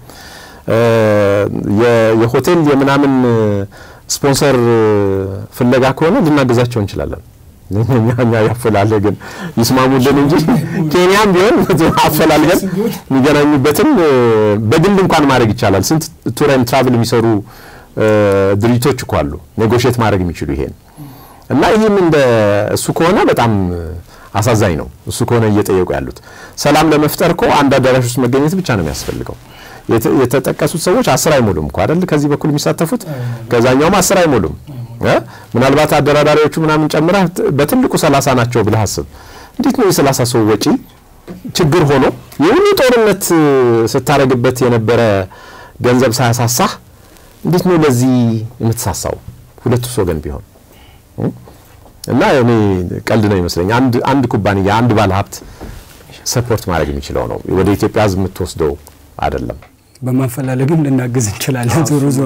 የሆቴል የምናምን ስፖንሰር ፍለጋ ከሆነ ልናገዛቸው እንችላለን። እኛ ያፈላልገን ይስማሙልን እንጂ ኬንያም ቢሆን አፈላልገን የሚገናኙበትን በግል እንኳን ማድረግ ይቻላል። ስንት ቱር ኤንድ ትራቭል የሚሰሩ ድርጅቶች እኮ አሉ ኔጎሽት ማድረግ የሚችሉ ይሄን እና ይህም እንደ እሱ ከሆነ በጣም አሳዛኝ ነው። እሱ ከሆነ እየጠየቁ ያሉት ሰላም ለመፍጠር እኮ አንድ አዳራሽ ውስጥ መገኘት ብቻ ነው የሚያስፈልገው። የተጠቀሱት ሰዎች አስር አይሞሉም እኮ አይደል? ከዚህ በኩል የሚሳተፉት ከዛኛውም አስር አይሞሉም። ምናልባት አደራዳሪዎቹ ምናምን ጨምረህ በትልቁ ሰላሳ ናቸው ብለህ አስብ። እንዴት ነው የሰላሳ ሰው ወጪ ችግር ሆኖ የሁሉ ጦርነት ስታረግበት የነበረ ገንዘብ ሳያሳሳህ እንዴት ነው ለዚህ የምትሳሳው? ሁለቱስ ወገን ቢሆን እና እኔ ቀልድ ነው ይመስለኝ። አንድ አንድ ኩባንያ አንድ ባለ ሀብት ሰፖርት ማድረግ የሚችለው ነው ወደ ኢትዮጵያ ሕዝብ የምትወስደው አይደለም። በማፈላለግም ልናግዝ እንችላለን። ዞሮ ዞሮ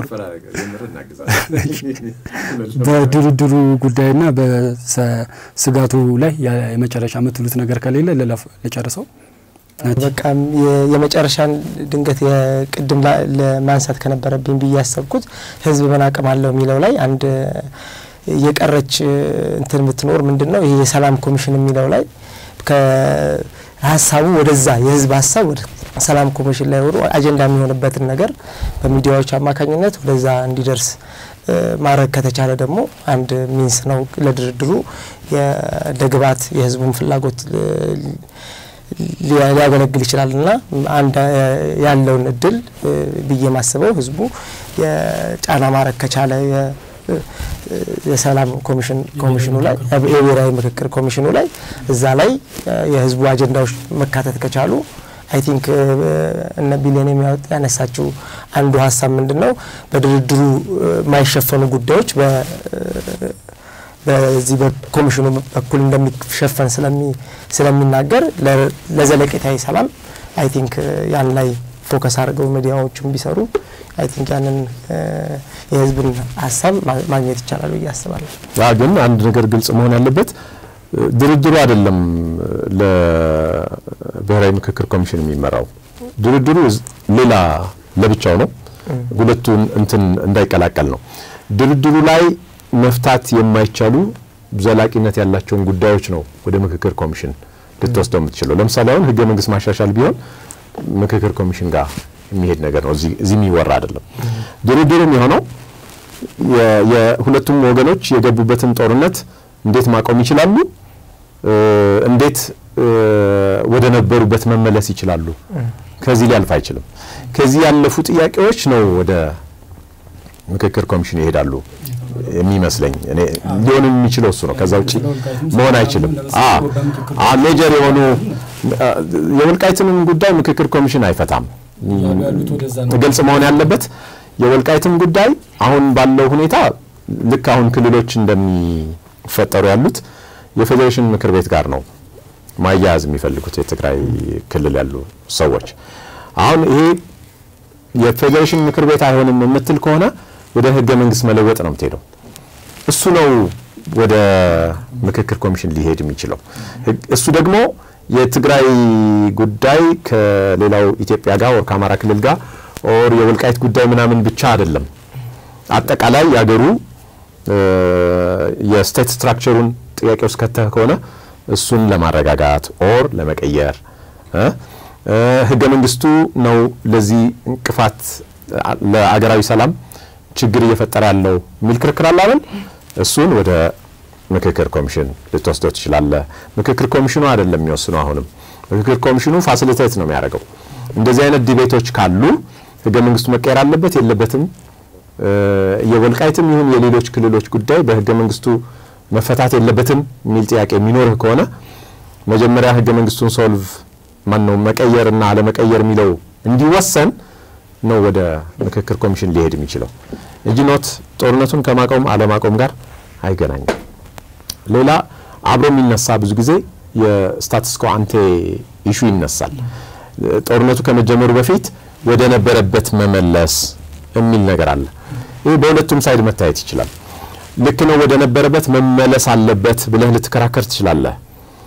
በድርድሩ ጉዳይና በስጋቱ ላይ የመጨረሻ የምትሉት ነገር ከሌለ ልጨርሰው። በቃ የመጨረሻን ድንገት የቅድም ለማንሳት ከነበረብኝ ብዬ ያሰብኩት ህዝብ ምን አቅም አለው የሚለው ላይ አንድ የቀረች እንትን የምትኖር ምንድን ነው ይሄ የሰላም ኮሚሽን የሚለው ላይ ሀሳቡ ወደዛ የህዝብ ሀሳብ ወደ ሰላም ኮሚሽን ላይ ወሩ አጀንዳ የሚሆንበትን ነገር በሚዲያዎች አማካኝነት ወደዛ እንዲደርስ ማድረግ ከተቻለ ደግሞ አንድ ሚንስ ነው ለድርድሩ ለግብዓት የህዝቡን ፍላጎት ሊያገለግል ይችላል እና አንድ ያለውን እድል ብዬ ማስበው ህዝቡ የጫና ማድረግ ከቻለ የሰላም ኮሚሽን ኮሚሽኑ ላይ የብሔራዊ ምክክር ኮሚሽኑ ላይ እዛ ላይ የህዝቡ አጀንዳዎች መካተት ከቻሉ አይ ቲንክ እነ ቢሊዮን የሚያወጣ ያነሳችው አንዱ ሀሳብ ምንድን ነው በድርድሩ የማይሸፈኑ ጉዳዮች በዚህ በኮሚሽኑ በኩል እንደሚሸፈን ስለሚናገር ለዘለቄታዊ ሰላም አይ ቲንክ ያን ላይ ፎከስ አድርገው ሚዲያዎችም ቢሰሩ አይ ቲንክ ያንን የህዝብን ሀሳብ ማግኘት ይቻላል ብዬ አስባለሁ። ያ ግን አንድ ነገር ግልጽ መሆን ያለበት ድርድሩ አይደለም ለብሔራዊ ምክክር ኮሚሽን የሚመራው ድርድሩ ሌላ ለብቻው ነው። ሁለቱን እንትን እንዳይቀላቀል ነው። ድርድሩ ላይ መፍታት የማይቻሉ ዘላቂነት ያላቸውን ጉዳዮች ነው ወደ ምክክር ኮሚሽን ልትወስደው የምትችለው። ለምሳሌ አሁን ህገ መንግስት ማሻሻል ቢሆን ምክክር ኮሚሽን ጋር የሚሄድ ነገር ነው። እዚህ የሚወራ አይደለም። ድርድሩም የሆነው የሁለቱም ወገኖች የገቡበትን ጦርነት እንዴት ማቆም ይችላሉ፣ እንዴት ወደ ነበሩበት መመለስ ይችላሉ። ከዚህ ሊያልፍ አይችልም። ከዚህ ያለፉ ጥያቄዎች ነው ወደ ምክክር ኮሚሽን ይሄዳሉ የሚመስለኝ እኔ ሊሆን የሚችለው እሱ ነው። ከዛ ውጭ መሆን አይችልም። ሜጀር የሆኑ የወልቃይትንም ጉዳይ ምክክር ኮሚሽን አይፈታም። ግልጽ መሆን ያለበት የወልቃይትም ጉዳይ አሁን ባለው ሁኔታ ልክ አሁን ክልሎች እንደሚፈጠሩ ያሉት የፌዴሬሽን ምክር ቤት ጋር ነው ማያያዝ የሚፈልጉት የትግራይ ክልል ያሉ ሰዎች። አሁን ይሄ የፌዴሬሽን ምክር ቤት አይሆንም የምትል ከሆነ ወደ ህገ መንግስት መለወጥ ነው የምትሄደው። እሱ ነው ወደ ምክክር ኮሚሽን ሊሄድ የሚችለው። እሱ ደግሞ የትግራይ ጉዳይ ከሌላው ኢትዮጵያ ጋር ወር ከአማራ ክልል ጋር ኦር የወልቃይት ጉዳይ ምናምን ብቻ አይደለም። አጠቃላይ የሀገሩ የስቴት ስትራክቸሩን ጥያቄ ውስጥ ከተህ ከሆነ እሱን ለማረጋጋት ኦር ለመቀየር ህገ መንግስቱ ነው ለዚህ እንቅፋት ለአገራዊ ሰላም ችግር እየፈጠረ ያለው የሚል ክርክር አለ አይደል? እሱን ወደ ምክክር ኮሚሽን ልትወስደው ትችላለህ። ምክክር ኮሚሽኑ አይደለም የሚወስነው። አሁንም ምክክር ኮሚሽኑ ፋሲሊቴት ነው የሚያደርገው። እንደዚህ አይነት ዲቤቶች ካሉ ህገ መንግስቱ መቀየር አለበት የለበትም፣ የወልቃይትም ይሁን የሌሎች ክልሎች ጉዳይ በህገ መንግስቱ መፈታት የለበትም የሚል ጥያቄ የሚኖርህ ከሆነ መጀመሪያ ህገ መንግስቱን ሶልቭ ማነው መቀየርና አለመቀየር የሚለው እንዲወሰን ነው ወደ ምክክር ኮሚሽን ሊሄድ የሚችለው እንጂ ኖት ጦርነቱን ከማቆም አለማቆም ጋር አይገናኝም። ሌላ አብሮ የሚነሳ ብዙ ጊዜ የስታትስ ኮ አንቴ ኢሹ ይነሳል። ጦርነቱ ከመጀመሩ በፊት ወደ ነበረበት መመለስ የሚል ነገር አለ። ይህ በሁለቱም ሳይድ መታየት ይችላል። ልክ ነው፣ ወደ ነበረበት መመለስ አለበት ብለህ ልትከራከር ትችላለህ።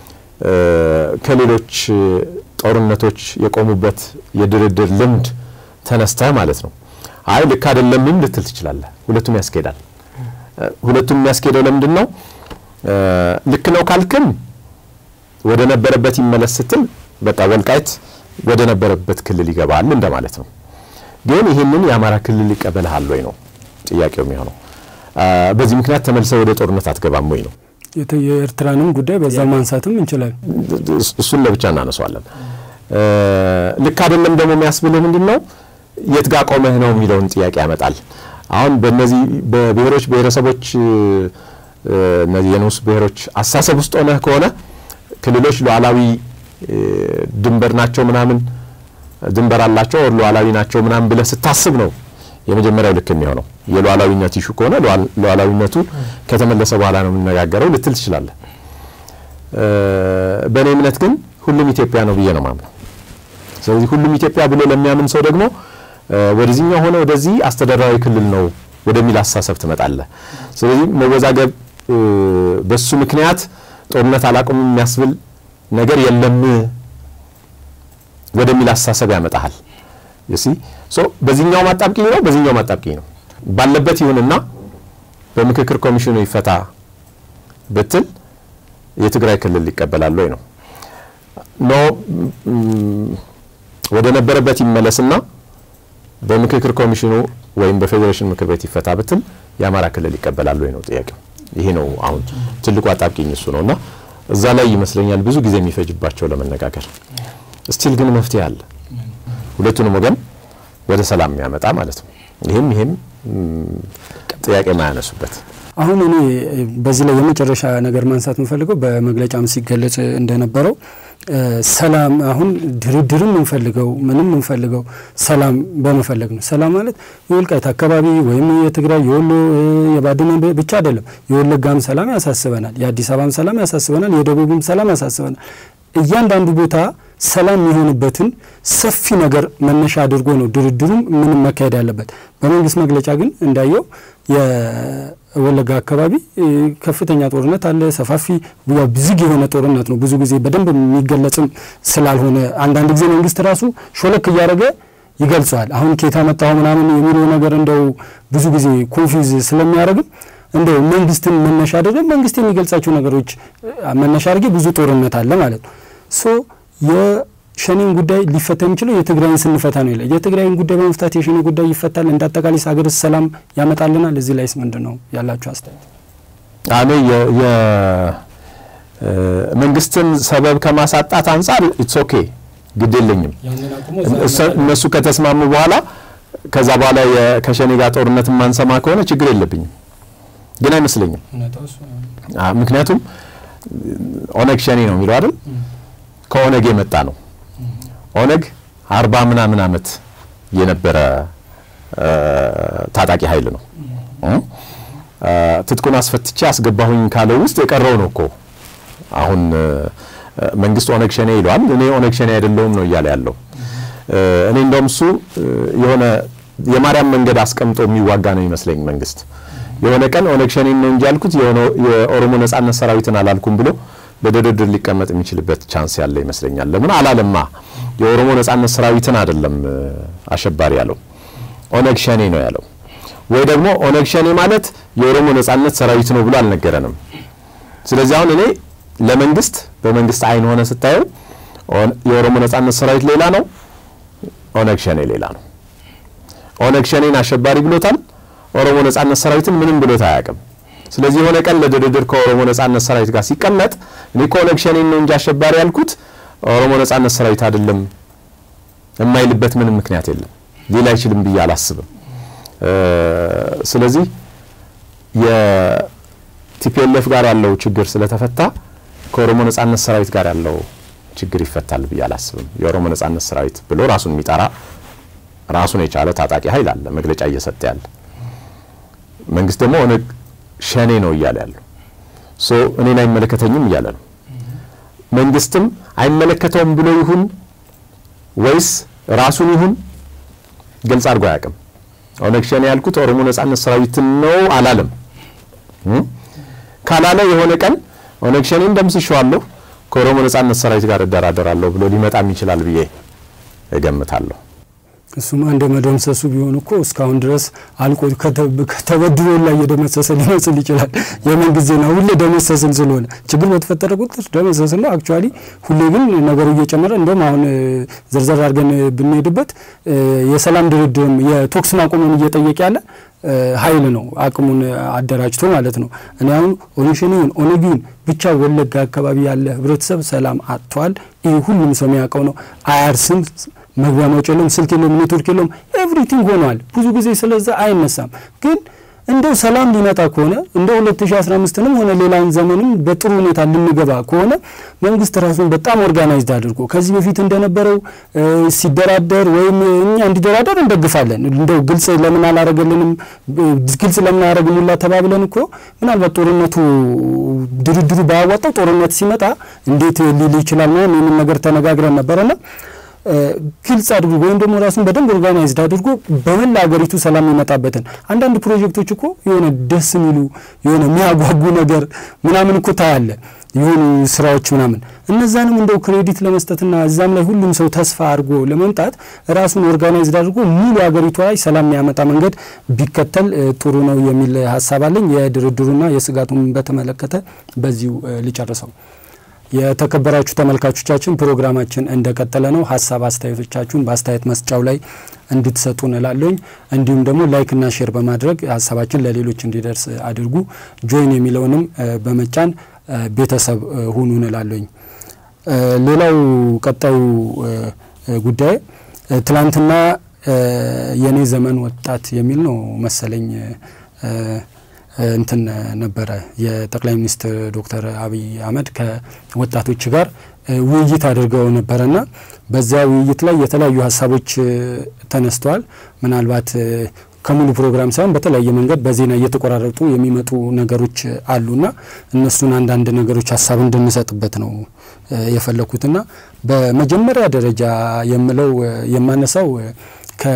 ከሌሎች ጦርነቶች የቆሙበት የድርድር ልምድ ተነስተህ ማለት ነው። አይ ልክ አይደለምም ልትል ትችላለህ። ሁለቱም ያስኬዳል። ሁለቱም የሚያስኬደው ለምንድን ነው? ልክ ነው ካልክም ወደ ነበረበት ይመለስ ስትል በቃ ወልቃይት ወደ ነበረበት ክልል ይገባል እንደማለት ነው። ግን ይህንን የአማራ ክልል ይቀበልሃል ወይ ነው ጥያቄው የሚሆነው። በዚህ ምክንያት ተመልሰ ወደ ጦርነት አትገባም ወይ ነው። የኤርትራንም ጉዳይ በዛ ማንሳትም እንችላለን። እሱን ለብቻ እናነሷለን። ልክ አይደለም ደግሞ የሚያስብልህ ምንድን ነው የት ጋ ቆመህ ነው የሚለውን ጥያቄ ያመጣል። አሁን በእነዚህ በብሔሮች ብሔረሰቦች እነዚህ የንዑስ ብሔሮች አሳሰብ ውስጥ ሆነህ ከሆነ ክልሎች ሉዓላዊ ድንበር ናቸው ምናምን ድንበር አላቸው ወር ሉዓላዊ ናቸው ምናምን ብለህ ስታስብ ነው የመጀመሪያው ልክ የሚሆነው። የሉዓላዊነት ይሹ ከሆነ ሉዓላዊነቱ ከተመለሰ በኋላ ነው የምንነጋገረው ልትል ትችላለህ። በእኔ እምነት ግን ሁሉም ኢትዮጵያ ነው ብዬ ነው ማምነው። ስለዚህ ሁሉም ኢትዮጵያ ብሎ ለሚያምን ሰው ደግሞ ወደዚህኛው ሆነ ወደዚህ አስተዳደራዊ ክልል ነው ወደሚል አስተሳሰብ ትመጣለህ። ስለዚህ መወዛገብ በሱ ምክንያት ጦርነት አላቁም የሚያስብል ነገር የለም ወደሚል አስተሳሰብ ያመጣሃል። ሲ ሶ በዚህኛው ማጣብቂኝ ነው፣ በዚህኛው ማጣብቂኝ ነው። ባለበት ይሁንና በምክክር ኮሚሽኑ ይፈታ ብትል የትግራይ ክልል ይቀበላል ወይ ነው ኖ ወደ ነበረበት ይመለስና በምክክር ኮሚሽኑ ወይም በፌዴሬሽን ምክር ቤት ይፈታ ብትል የአማራ ክልል ይቀበላል ወይ ነው ጥያቄው። ይሄ ነው አሁን ትልቁ አጣብቂኝ እሱ ነው እና እዛ ላይ ይመስለኛል ብዙ ጊዜ የሚፈጅባቸው ለመነጋገር። ስቲል ግን መፍትሄ አለ፣ ሁለቱንም ወገን ወደ ሰላም የሚያመጣ ማለት ነው። ይህም ይህም ጥያቄ የማያነሱበት አሁን እኔ በዚህ ላይ የመጨረሻ ነገር ማንሳት የምፈልገው በመግለጫም ሲገለጽ እንደነበረው ሰላም አሁን ድርድርም እንፈልገው ምንም እንፈልገው ሰላም በመፈለግ ነው። ሰላም ማለት የወልቃይት አካባቢ ወይም የትግራይ የወሎ የባድመ ብቻ አይደለም። የወለጋም ሰላም ያሳስበናል፣ የአዲስ አበባም ሰላም ያሳስበናል፣ የደቡብም ሰላም ያሳስበናል። እያንዳንዱ ቦታ ሰላም የሆንበትን ሰፊ ነገር መነሻ አድርጎ ነው ድርድሩም ምንም መካሄድ ያለበት። በመንግስት መግለጫ ግን እንዳየው የወለጋ አካባቢ ከፍተኛ ጦርነት አለ። ሰፋፊ ዝግ የሆነ ጦርነት ነው። ብዙ ጊዜ በደንብ የሚገለጽም ስላልሆነ አንዳንድ ጊዜ መንግስት ራሱ ሾለክ እያደረገ ይገልጸዋል። አሁን ኬታ መጣሁ ምናምን የሚለው ነገር እንደው ብዙ ጊዜ ኮንፊውዝ ስለሚያደርግም እንደው መንግስትን መነሻ አድርገን መንግስት የሚገልጻቸው ነገሮች መነሻ አድርጌ ብዙ ጦርነት አለ ማለት ነው ሶ የሸኔን ጉዳይ ሊፈታ የሚችለው የትግራይን ስንፈታ ነው ይላል። የትግራይን ጉዳይ በመፍታት የሸኔ ጉዳይ ይፈታል። እንደ አጠቃላይ ሀገርስ ሰላም ያመጣልናል። እዚህ ላይስ ምንድን ነው ያላችሁ አስተያየት? እኔ መንግስትን ሰበብ ከማሳጣት አንጻር ኢትስ ኦኬ ግድ የለኝም። እነሱ ከተስማሙ በኋላ ከዛ በኋላ ከሸኔ ጋር ጦርነት የማንሰማ ከሆነ ችግር የለብኝም፣ ግን አይመስለኝም። ምክንያቱም ኦነግ ሸኔ ነው የሚለው አይደል ከኦነግ የመጣ ነው። ኦነግ አርባ ምናምን ዓመት የነበረ ታጣቂ ኃይል ነው። ትጥቁን አስፈትቼ አስገባሁኝ ካለው ውስጥ የቀረው ነው እኮ አሁን መንግስት ኦነግ ሸኔ ይለዋል። እኔ ኦነግ ሸኔ አይደለሁም ነው እያለ ያለው። እኔ እንደውም እሱ የሆነ የማርያም መንገድ አስቀምጦ የሚዋጋ ነው ይመስለኝ መንግስት። የሆነ ቀን ኦነግ ሸኔን ነው እንጂ ያልኩት የኦሮሞ ነጻነት ሰራዊትን አላልኩም ብሎ በድርድር ሊቀመጥ የሚችልበት ቻንስ ያለ ይመስለኛል። ለምን አላለማ? የኦሮሞ ነጻነት ሰራዊትን አይደለም አሸባሪ ያለው ኦነግ ሸኔ ነው ያለው። ወይ ደግሞ ኦነግ ሸኔ ማለት የኦሮሞ ነጻነት ሰራዊት ነው ብሎ አልነገረንም። ስለዚህ አሁን እኔ ለመንግስት በመንግስት አይን ሆነ ስታየው የኦሮሞ ነጻነት ሰራዊት ሌላ ነው፣ ኦነግ ሸኔ ሌላ ነው። ኦነግ ሸኔን አሸባሪ ብሎታል። ኦሮሞ ነጻነት ሰራዊትን ምንም ብሎት አያውቅም። ስለዚህ የሆነ ቀን ለድርድር ከኦሮሞ ነጻነት ሰራዊት ጋር ሲቀመጥ እኔ ከኦነግ ሸኔን ነው እንጂ አሸባሪ ያልኩት ኦሮሞ ነጻነት ሰራዊት አይደለም የማይልበት ምንም ምክንያት የለም። ሌላ አይችልም ብዬ አላስብም። ስለዚህ የቲፒኤልኤፍ ጋር ያለው ችግር ስለተፈታ ከኦሮሞ ነጻነት ሰራዊት ጋር ያለው ችግር ይፈታል ብዬ አላስብም። የኦሮሞ ነጻነት ሰራዊት ብሎ ራሱን የሚጠራ ራሱን የቻለ ታጣቂ ኃይል አለ፣ መግለጫ እየሰጠ ያለ። መንግስት ደግሞ ኦነግ ሸኔ ነው እያለ ያለው ሶ እኔን አይመለከተኝም እያለ ነው። መንግስትም አይመለከተውም ብሎ ይሁን ወይስ ራሱን ይሁን ግልጽ አድርጎ አያውቅም። ኦነግ ሸኔ ያልኩት ኦሮሞ ነጻነት ሰራዊትን ነው አላለም። ካላለ የሆነ ቀን ኦነግ ሸኔን ደምስሼዋለሁ ከኦሮሞ ነጻነት ሰራዊት ጋር እደራደራለሁ ብሎ ሊመጣም ይችላል ብዬ እገምታለሁ። እሱማ እንደ መደምሰሱ ቢሆን እኮ እስካሁን ድረስ አልቆ ከተበድሮ ላይ እየደመሰሰ ሊመስል ይችላል። የምን ጊዜ ነው ሁሌ ደመሰስን ስለሆነ ችግር በተፈጠረ ቁጥር ደመሰስን ነው። አክቹዋሊ ሁሌ ግን ነገሩ እየጨመረ እንደውም አሁን ዘርዘር አድርገን ብንሄድበት የሰላም ድርድርም የቶክስ ማቆምን እየጠየቀ ያለ ኃይል ነው አቅሙን አደራጅቶ ማለት ነው። እኔ አሁን ኦነሽኒውን ኦነጊውን ብቻ ወለጋ አካባቢ ያለ ህብረተሰብ ሰላም አጥቷል። ይህ ሁሉም ሰው የሚያውቀው ነው። አያርስም መግቢያ መውጫ የለውም፣ ስልክ የለውም፣ ኔትወርክ የለውም። ኤቭሪቲንግ ሆኗል። ብዙ ጊዜ ስለዛ አይነሳም። ግን እንደው ሰላም ሊመጣ ከሆነ እንደ 2015ንም ሆነ ሌላውን ዘመንም በጥሩ ሁኔታ ልንገባ ከሆነ መንግስት ራሱን በጣም ኦርጋናይዝድ አድርጎ ከዚህ በፊት እንደነበረው ሲደራደር ወይም እኛ እንዲደራደር እንደግፋለን። እንደው ግልጽ ለምን አላረገልንም፣ ግልጽ ለምን አላረግም ሁላ ተባብለን እኮ ምናልባት ጦርነቱ ድርድሩ ባያዋጣው ጦርነት ሲመጣ እንዴት ሊል ይችላል ምናምን ይህንን ነገር ተነጋግረን ነበረና ግልጽ አድርጎ ወይም ደግሞ ራሱን በደንብ ኦርጋናይዝድ አድርጎ በመላ ሀገሪቱ ሰላም የሚመጣበትን አንዳንድ ፕሮጀክቶች እኮ የሆነ ደስ የሚሉ የሆነ የሚያጓጉ ነገር ምናምን እኮ ታያለ የሆኑ ስራዎች ምናምን እነዛንም እንደው ክሬዲት ለመስጠትና እዛም ላይ ሁሉም ሰው ተስፋ አድርጎ ለመምጣት ራሱን ኦርጋናይዝድ አድርጎ ሙሉ ሀገሪቷ ላይ ሰላም የሚያመጣ መንገድ ቢከተል ጥሩ ነው የሚል ሀሳብ አለኝ። የድርድሩና የስጋቱን በተመለከተ በዚሁ ልጨርሰው። የተከበራችሁ ተመልካቾቻችን ፕሮግራማችን እንደቀጠለ ነው። ሀሳብ አስተያየቶቻችሁን በአስተያየት መስጫው ላይ እንድትሰጡ እንላለኝ። እንዲሁም ደግሞ ላይክና ሼር በማድረግ ሀሳባችን ለሌሎች እንዲደርስ አድርጉ። ጆይን የሚለውንም በመጫን ቤተሰብ ሁኑ እንላለኝ። ሌላው ቀጣዩ ጉዳይ ትላንትና የኔ ዘመን ወጣት የሚል ነው መሰለኝ እንትን ነበረ የጠቅላይ ሚኒስትር ዶክተር አብይ አህመድ ከወጣቶች ጋር ውይይት አድርገው ነበረና በዚያ ውይይት ላይ የተለያዩ ሀሳቦች ተነስተዋል። ምናልባት ከሙሉ ፕሮግራም ሳይሆን በተለያየ መንገድ በዜና እየተቆራረጡ የሚመጡ ነገሮች አሉና እነሱን አንዳንድ ነገሮች ሀሳብ እንድንሰጥበት ነው የፈለኩትና በመጀመሪያ ደረጃ የምለው የማነሳው ከ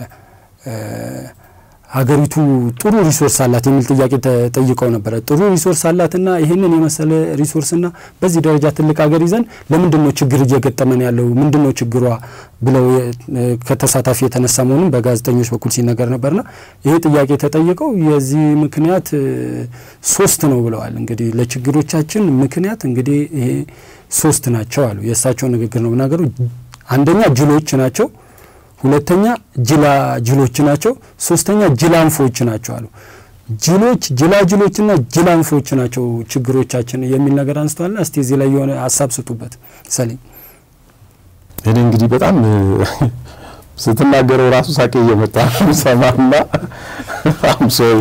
ሀገሪቱ ጥሩ ሪሶርስ አላት የሚል ጥያቄ ተጠይቀው ነበረ። ጥሩ ሪሶርስ አላትና ይህንን የመሰለ ሪሶርስና በዚህ ደረጃ ትልቅ ሀገር ይዘን ለምንድን ነው ችግር እየገጠመን ያለው? ምንድን ነው ችግሯ ብለው ከተሳታፊ የተነሳ መሆኑን በጋዜጠኞች በኩል ሲነገር ነበርና ይሄ ጥያቄ ተጠይቀው የዚህ ምክንያት ሶስት ነው ብለዋል። እንግዲህ ለችግሮቻችን ምክንያት እንግዲህ ይሄ ሶስት ናቸው አሉ። የእሳቸው ንግግር ነው ብናገሩ አንደኛ ጅሎች ናቸው ሁለተኛ ጅላ ጅሎች ናቸው። ሶስተኛ ጅላንፎች ናቸው አሉ። ጅሎች ጅላጅሎችና ጅላንፎች ናቸው ችግሮቻችን የሚል ነገር አንስተዋልና እስቲ እዚህ ላይ የሆነ ሀሳብ ስጡበት። ሰሌም እኔ እንግዲህ በጣም ስትናገረው ራሱ ሳቄ እየመጣ ሰማና አምሶሪ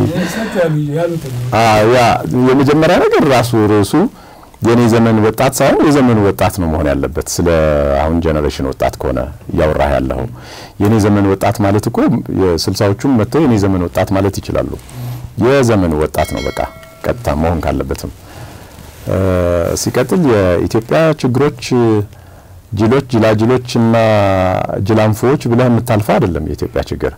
ያ የመጀመሪያ ነገር ራሱ ርዕሱ የኔ ዘመን ወጣት ሳይሆን የዘመኑ ወጣት ነው መሆን ያለበት። ስለ አሁን ጀኔሬሽን ወጣት ከሆነ እያወራህ ያለው የኔ ዘመን ወጣት ማለት እኮ የስልሳዎቹም መጥተው የኔ ዘመን ወጣት ማለት ይችላሉ። የዘመኑ ወጣት ነው በቃ ቀጥታ መሆን ካለበትም። ሲቀጥል የኢትዮጵያ ችግሮች ጅሎች፣ ጅላጅሎች እና ጅላንፎዎች ብለህ የምታልፈው አይደለም። የኢትዮጵያ ችግር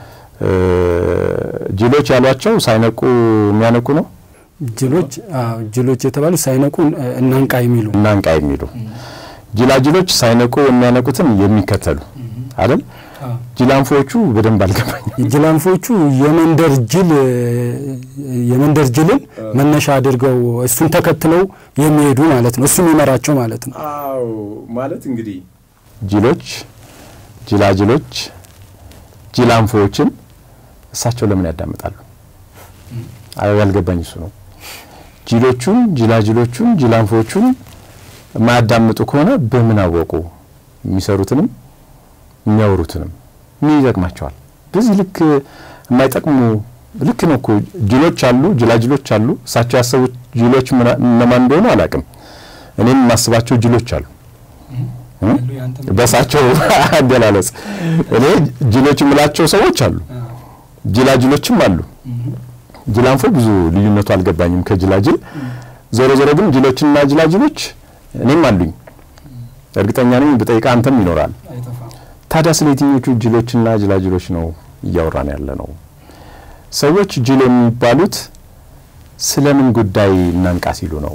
ጅሎች ያሏቸው ሳይነቁ የሚያነቁ ነው ጅሎች ጅሎች የተባሉ ሳይነቁ እናንቃ የሚሉ እናንቃ የሚሉ ጅላጅሎች ሳይነቁ የሚያነቁትን የሚከተሉ አይደል? ጅላንፎቹ በደንብ አልገባኝም። ጅላንፎቹ የመንደር ጅል የመንደር ጅልን መነሻ አድርገው እሱን ተከትለው የሚሄዱ ማለት ነው። እሱ የሚመራቸው ማለት ነው። አዎ ማለት እንግዲህ ጅሎች፣ ጅላጅሎች ጅላንፎዎችን እሳቸው ለምን ያዳምጣሉ? ያልገባኝ እሱ ነው። ጅሎቹን ጅላጅሎቹን ጅላንፎቹን የማያዳምጡ ከሆነ በምን አወቁ? የሚሰሩትንም የሚያወሩትንም ምን ይጠቅማቸዋል? በዚህ ልክ የማይጠቅሙ ልክ ነው እኮ ጅሎች አሉ፣ ጅላጅሎች አሉ። እሳቸው ያሰቡት ጅሎች እነማን እንደሆኑ አላውቅም። እኔም የማስባቸው ጅሎች አሉ። በሳቸው አገላለጽ እኔ ጅሎች የምላቸው ሰዎች አሉ፣ ጅላጅሎችም አሉ። ጅላንፎ ብዙ ልዩነቱ አልገባኝም ከጅላጅል። ዞሮ ዞሮ ግን ጅሎችና ጅላጅሎች እኔም አሉኝ፣ እርግጠኛ ነኝ ብጠይቃ አንተም ይኖራል። ታዲያ ስለ የትኞቹ ጅሎችና ጅላጅሎች ነው እያወራን ያለ ነው? ሰዎች ጅል የሚባሉት ስለምን ጉዳይ እናንቃ ሲሉ ነው?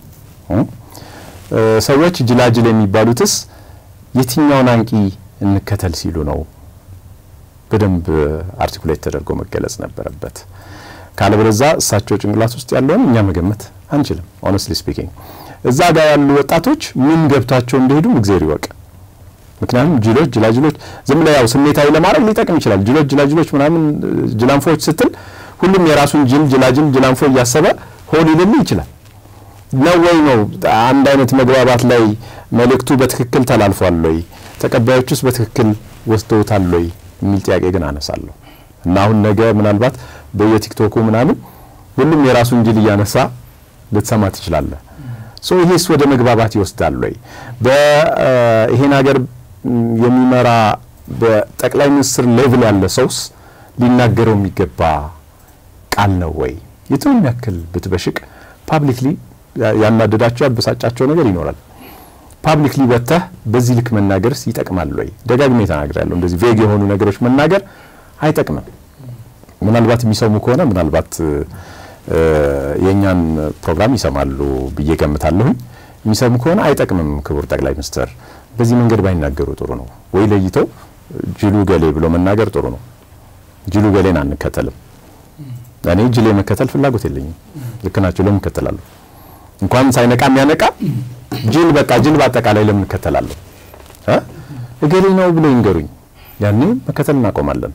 ሰዎች ጅላጅል የሚባሉትስ የትኛውን አንቂ እንከተል ሲሉ ነው? በደንብ አርቲኩሌት ተደርጎ መገለጽ ነበረበት። ካለበለዛ እሳቸው ጭንቅላት ውስጥ ያለውን እኛ መገመት አንችልም። ኦነስትሊ ስፒኪንግ እዛ ጋር ያሉ ወጣቶች ምን ገብቷቸው እንደሄዱ እግዜር ይወቅ። ምክንያቱም ጅሎች ጅላጅሎች ዝም ብለህ ያው ስሜታዊ ለማድረግ ሊጠቅም ይችላል። ጅሎች ጅላጅሎች ምናምን ጅላንፎዎች ስትል ሁሉም የራሱን ጅል ጅላጅል ጅላንፎ እያሰበ ሆን ይልልህ ይችላል ነው ወይ ነው አንድ አይነት መግባባት ላይ መልእክቱ በትክክል ተላልፏል ወይ ተቀባዮቹስ በትክክል ወስደውታል ወይ የሚል ጥያቄ ግን አነሳለሁ እና አሁን ነገ ምናልባት በየቲክቶኩ ምናምን ሁሉም የራሱን ጅል እያነሳ ልትሰማ ትችላለህ። ሶ ይሄስ ወደ መግባባት ይወስዳል ወይ? በይሄን ሀገር የሚመራ በጠቅላይ ሚኒስትር ሌቭል ያለ ሰውስ ሊናገረው የሚገባ ቃል ነው ወይ? የቱንም ያክል ብትበሽቅ ፓብሊክሊ ያናደዳቸው ያበሳጫቸው ነገር ይኖራል። ፓብሊክሊ ወጥተህ በዚህ ልክ መናገርስ ይጠቅማል ወይ? ደጋግሜ ተናግሬያለሁ። እንደዚህ ቬግ የሆኑ ነገሮች መናገር አይጠቅምም። ምናልባት የሚሰሙ ከሆነ ምናልባት የእኛን ፕሮግራም ይሰማሉ ብዬ ገምታለሁኝ። የሚሰሙ ከሆነ አይጠቅምም። ክቡር ጠቅላይ ሚኒስትር በዚህ መንገድ ባይናገሩ ጥሩ ነው ወይ? ለይተው ጅሉ ገሌ ብሎ መናገር ጥሩ ነው። ጅሉ ገሌን አንከተልም። እኔ ጅሌ መከተል ፍላጎት የለኝም። ልክ ናቸው። ለምን እከተላለሁ? እንኳን ሳይነቃ የሚያነቃ ጅል በቃ ጅል በአጠቃላይ ለምን እከተላለሁ? እገሌ ነው ብሎ ይንገሩኝ። ያኔ መከተል እናቆማለን።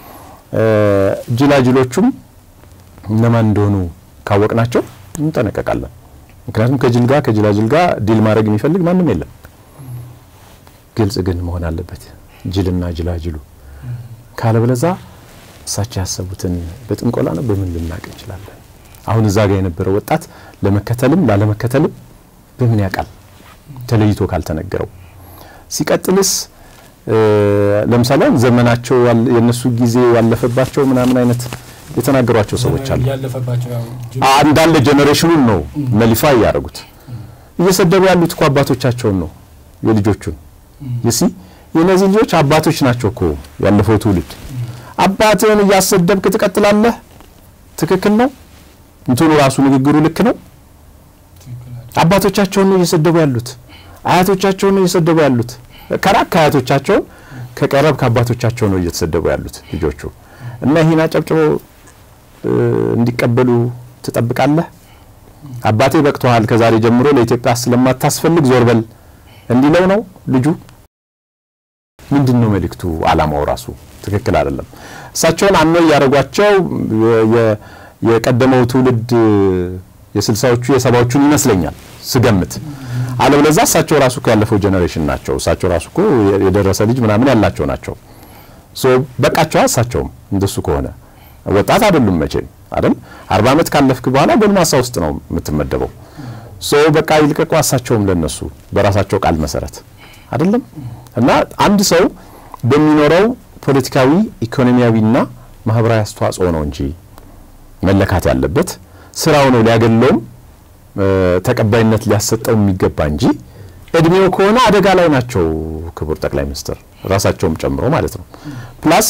ጅላጅሎቹም እነማን እንደሆኑ ካወቅናቸው እንጠነቀቃለን። ምክንያቱም ከጅል ጋር ከጅላጅል ጋር ዲል ማድረግ የሚፈልግ ማንም የለም። ግልጽ ግን መሆን አለበት ጅልና ጅላጅሉ። ካለበለዛ እሳቸው ያሰቡትን በጥንቆላ ነው በምን ልናቅ እንችላለን? አሁን እዛ ጋር የነበረው ወጣት ለመከተልም ላለመከተልም በምን ያውቃል? ተለይቶ ካልተነገረው። ሲቀጥልስ ለምሳሌ ዘመናቸው የነሱ ጊዜ ያለፈባቸው ምናምን አይነት የተናገሯቸው ሰዎች አሉ። እንዳለ ጄኔሬሽኑን ነው ነሊፋ እያደረጉት እየሰደቡ ያሉት እኮ አባቶቻቸውን ነው የልጆቹን ይሲ የእነዚህ ልጆች አባቶች ናቸው እኮ ያለፈው ትውልድ። አባትህን እያሰደብክ ትቀጥላለህ። ትክክል ነው። እንትኑ ራሱ ንግግሩ ልክ ነው። አባቶቻቸውን ነው እየሰደቡ ያሉት። አያቶቻቸውን ነው እየሰደቡ ያሉት። ከራቅ ከአያቶቻቸውን ከቀረብ ከአባቶቻቸው ነው እየተሰደቡ ያሉት ልጆቹ እና ይህን አጨብጭቦ እንዲቀበሉ ትጠብቃለህ? አባቴ በቅቶሃል፣ ከዛሬ ጀምሮ ለኢትዮጵያ ስለማታስፈልግ ዞር በል እንዲለው ነው ልጁ? ምንድን ነው መልእክቱ? አላማው ራሱ ትክክል አይደለም። እሳቸውን አኖ እያደረጓቸው የቀደመው ትውልድ የስልሳዎቹ የሰባዎቹን ይመስለኛል ስገምት። አለበለዛ እሳቸው ራሱ እኮ ያለፈው ጄኔሬሽን ናቸው። እሳቸው ራሱ እኮ የደረሰ ልጅ ምናምን ያላቸው ናቸው። ሶ በቃቸዋ። እሳቸውም እንደሱ ከሆነ ወጣት አይደሉም መቼም አይደል። አርባ ዓመት ካለፍክ በኋላ ጎልማሳ ውስጥ ነው የምትመደበው። ሶ በቃ ይልቀቁ። እሳቸውም ለነሱ በራሳቸው ቃል መሰረት አይደለም እና አንድ ሰው በሚኖረው ፖለቲካዊ ኢኮኖሚያዊና ማህበራዊ አስተዋጽኦ ነው እንጂ መለካት ያለበት ስራው ነው ሊያገለውም ተቀባይነት ሊያሰጠው የሚገባ እንጂ እድሜው ከሆነ አደጋ ላይ ናቸው ክቡር ጠቅላይ ሚኒስትር ራሳቸውም ጨምሮ ማለት ነው። ፕላስ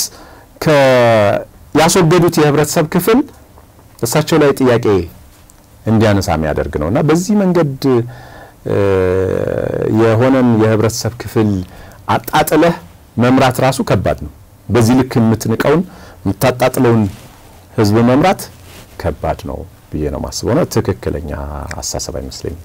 ያስወገዱት የህብረተሰብ ክፍል እሳቸው ላይ ጥያቄ እንዲያነሳ የሚያደርግ ነው እና በዚህ መንገድ የሆነን የህብረተሰብ ክፍል አጣጥለህ መምራት ራሱ ከባድ ነው። በዚህ ልክ የምትንቀውን የምታጣጥለውን ህዝብ መምራት ከባድ ነው ብዬ ነው ማስበው። ነው ትክክለኛ አሳሰብ አይመስለኝም።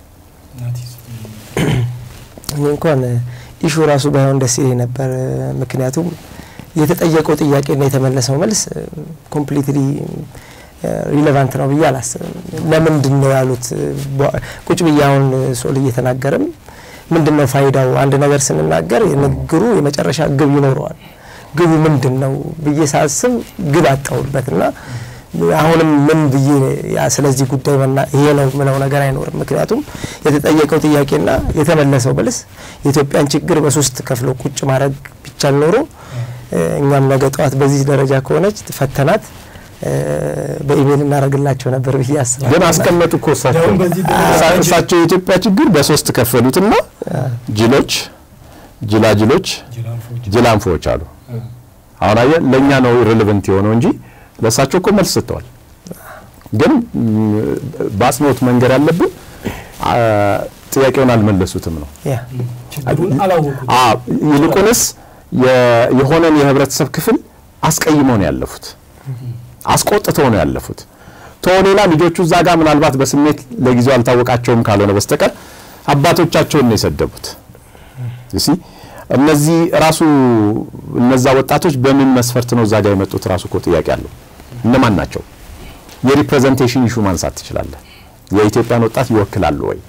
እኔ እንኳን ኢሹ ራሱ ባይሆን ደስ ይለኝ ነበር። ምክንያቱም የተጠየቀው ጥያቄና የተመለሰው መልስ ኮምፕሊትሊ ሪሌቫንት ነው ብዬ አላስብም። ለምንድን ነው ያሉት? ቁጭ ብዬ አሁን ሶል እየተናገርም ምንድን ነው ፋይዳው? አንድ ነገር ስንናገር የንግግሩ የመጨረሻ ግብ ይኖረዋል። ግቡ ምንድን ነው ብዬ ሳስብ ግብ አጣሁበት እና አሁንም ምን ብዬ ስለዚህ ጉዳይ ይሄ ነው ምለው ነገር አይኖርም። ምክንያቱም የተጠየቀው ጥያቄና የተመለሰው መልስ የኢትዮጵያን ችግር በሶስት ከፍሎ ቁጭ ማድረግ ቢቻል ኖሮ እኛም ነገ ጠዋት በዚህ ደረጃ ከሆነች ፈተናት በኢሜይል እናደርግላቸው ነበር ብዬ አስባለሁ። ግን አስቀመጡ እኮ እሳቸው እሳቸው የኢትዮጵያ ችግር በሶስት ከፈሉትና ጅሎች፣ ጅላጅሎች፣ ጅላንፎዎች አሉ። አሁን አየህ ለእኛ ነው ኢሬሌቨንት የሆነው እንጂ ለእሳቸው እኮ መልስ ሰጥተዋል። ግን በአጽንኦት መንገድ ያለብን ጥያቄውን አልመለሱትም ነው። ይልቁንስ የሆነን የህብረተሰብ ክፍል አስቀይመው ነው ያለፉት፣ አስቆጥተው ነው ያለፉት። ቶ ሌላ ልጆቹ እዛ ጋር ምናልባት በስሜት ለጊዜው አልታወቃቸውም ካልሆነ በስተቀር አባቶቻቸውን ነው የሰደቡት። ሲ እነዚህ ራሱ እነዛ ወጣቶች በምን መስፈርት ነው እዛ ጋር የመጡት? ራሱ እኮ ጥያቄ አለው። እነማን ናቸው? የሪፕሬዘንቴሽን ኢሹ ማንሳት ትችላለህ። የኢትዮጵያን ወጣት ይወክላሉ ወይ?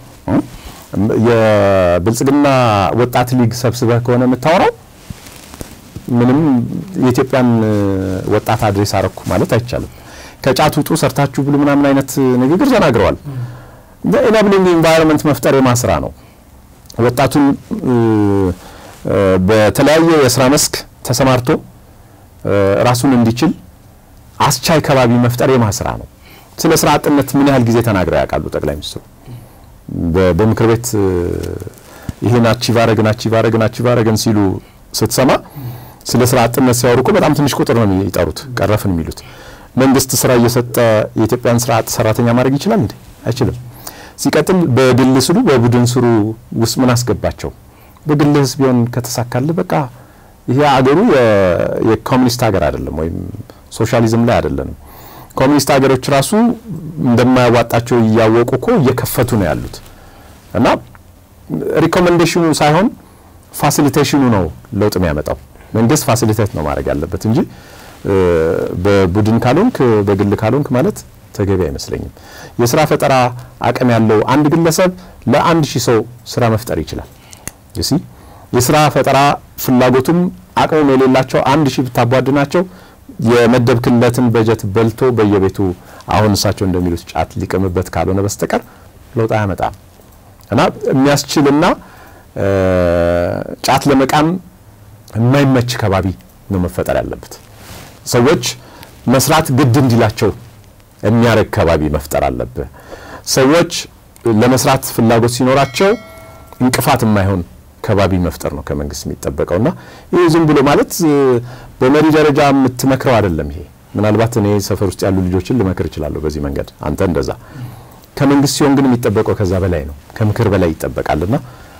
የብልጽግና ወጣት ሊግ ሰብስበህ ከሆነ የምታወራው ምንም የኢትዮጵያን ወጣት አድሬስ አረኩ ማለት አይቻልም። ከጫት ውጡ፣ ሰርታችሁ ብሉ ምናምን አይነት ንግግር ተናግረዋል። ኢናብሊንግ ኢንቫይሮንመንት መፍጠር የማስራ ነው። ወጣቱን በተለያየ የስራ መስክ ተሰማርቶ ራሱን እንዲችል አስቻይ ከባቢ መፍጠር የማስራ ነው። ስለ ስራ አጥነት ምን ያህል ጊዜ ተናግረው ያውቃሉ ጠቅላይ ሚኒስትሩ? በምክር ቤት ይሄን አቺቭ አረግን አቺቭ አረግን አቺቭ አረግን ሲሉ ስትሰማ ስለ ስራ አጥነት ሲያወሩ እኮ በጣም ትንሽ ቁጥር ነው የሚጠሩት፣ ቀረፍን የሚሉት። መንግስት ስራ እየሰጠ የኢትዮጵያን ስራ አጥ ሰራተኛ ማድረግ ይችላል እንዴ? አይችልም። ሲቀጥል በግል ስሩ በቡድን ስሩ ውስጥ ምን አስገባቸው? በግልህስ ቢሆን ከተሳካልህ በቃ ይሄ አገሩ የኮሚኒስት ሀገር አይደለም፣ ወይም ሶሻሊዝም ላይ አይደለንም። ኮሚኒስት ሀገሮች ራሱ እንደማያዋጣቸው እያወቁ እኮ እየከፈቱ ነው ያሉት። እና ሪኮሜንዴሽኑ ሳይሆን ፋሲሊቴሽኑ ነው ለውጥ የሚያመጣው። መንግስት ፋሲሊቴት ነው ማድረግ ያለበት እንጂ በቡድን ካልሆንክ በግል ካልሆንክ ማለት ተገቢ አይመስለኝም። የስራ ፈጠራ አቅም ያለው አንድ ግለሰብ ለአንድ ሺህ ሰው ስራ መፍጠር ይችላል። ሲ የስራ ፈጠራ ፍላጎቱም አቅሙም የሌላቸው አንድ ሺህ ብታቧድናቸው የመደብክለትን በጀት በልቶ በየቤቱ አሁን እሳቸው እንደሚሉት ጫት ሊቅምበት ካልሆነ በስተቀር ለውጥ አያመጣም እና የሚያስችልና ጫት ለመቃም የማይመች ከባቢ ነው መፈጠር ያለበት። ሰዎች መስራት ግድ እንዲላቸው የሚያደርግ ከባቢ መፍጠር አለብህ። ሰዎች ለመስራት ፍላጎት ሲኖራቸው እንቅፋት የማይሆን ከባቢ መፍጠር ነው ከመንግስት የሚጠበቀውና ይህ ዝም ብሎ ማለት በመሪ ደረጃ የምትመክረው አይደለም። ይሄ ምናልባት እኔ ሰፈር ውስጥ ያሉ ልጆችን ልመክር እችላለሁ በዚህ መንገድ፣ አንተ እንደዛ። ከመንግስት ሲሆን ግን የሚጠበቀው ከዛ በላይ ነው፣ ከምክር በላይ ይጠበቃልና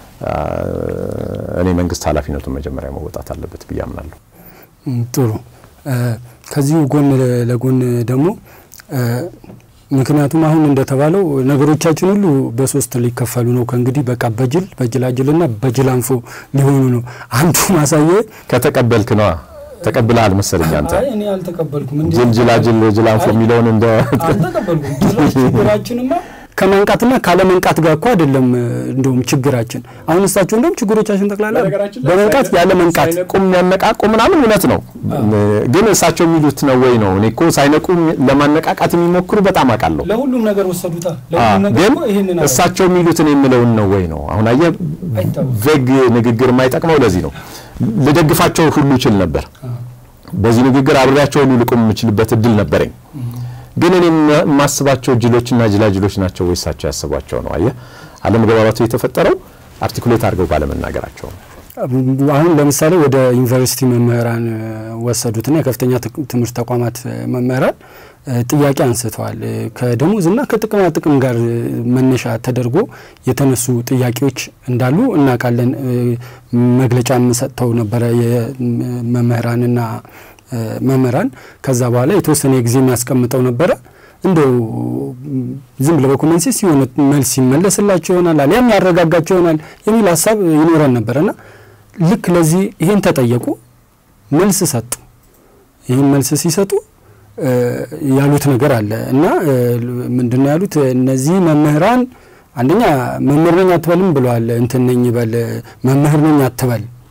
እኔ መንግስት ኃላፊነቱን መጀመሪያ መወጣት አለበት ብዬ አምናለሁ። ጥሩ። ከዚሁ ጎን ለጎን ደግሞ ምክንያቱም አሁን እንደተባለው ነገሮቻችን ሁሉ በሶስት ሊከፈሉ ነው። ከእንግዲህ በቃ በጅል በጅላጅልና በጅላንፎ ሊሆኑ ነው። አንዱ ማሳየ ከተቀበልክ ነዋ ተቀብለሃል መሰለኝ አንተ። እኔ አልተቀበልኩም። ጅል ጅላጅል ጅላንፎ የሚለውን እንደ አልተቀበልኩም። ችግራችንማ ከመንቃትና ካለመንቃት ጋር እኮ አይደለም። እንደውም ችግራችን አሁን እሳቸው እንደውም ችግሮቻችን ጠቅላላ በመንቃት ያለ መንቃት ቁም የሚያነቃቁ ምናምን እውነት ነው፣ ግን እሳቸው የሚሉት ነው ወይ ነው? እኔ እኮ ሳይነቁ ለማነቃቃት የሚሞክሩ በጣም አውቃለሁ። ለሁሉም ነገር ወሰዱታ። ግን እሳቸው የሚሉት እኔ የምለውን ነው ወይ ነው? አሁን አየህ፣ ቬግ ንግግር የማይጠቅመው ለዚህ ነው። ልደግፋቸው ሁሉ ይችል ነበር። በዚህ ንግግር አብሬያቸው ሁሉ ልቁም የምችልበት እድል ነበረኝ። ግን እኔ የማስባቸው ጅሎችና ጅላጅሎች ናቸው ወይ እሳቸው ያስቧቸው ነው? አየህ አለመግባባቱ የተፈጠረው አርቲኩሌት አድርገው ባለመናገራቸው ነው። አሁን ለምሳሌ ወደ ዩኒቨርሲቲ መምህራን ወሰዱትና የከፍተኛ ትምህርት ተቋማት መምህራን ጥያቄ አንስተዋል። ከደሞዝና ከጥቅማ ጥቅም ጋር መነሻ ተደርጎ የተነሱ ጥያቄዎች እንዳሉ እናውቃለን። መግለጫም ሰጥተው ነበረ የመምህራንና መምህራን ከዛ በኋላ የተወሰነ ጊዜ የሚያስቀምጠው ነበረ። እንደው ዝም ብለ በኮመንሴስ የሆነ መልስ ይመለስላቸው ይሆናል አሊያም ያረጋጋቸው ይሆናል የሚል ሀሳብ ይኖረን ነበረና ልክ ለዚህ ይሄን ተጠየቁ፣ መልስ ሰጡ። ይህን መልስ ሲሰጡ ያሉት ነገር አለ እና ምንድን ነው ያሉት? እነዚህ መምህራን አንደኛ መምህር ነኝ አትበልም ብለዋል። እንትን ነኝ በል መምህር ነኝ አትበል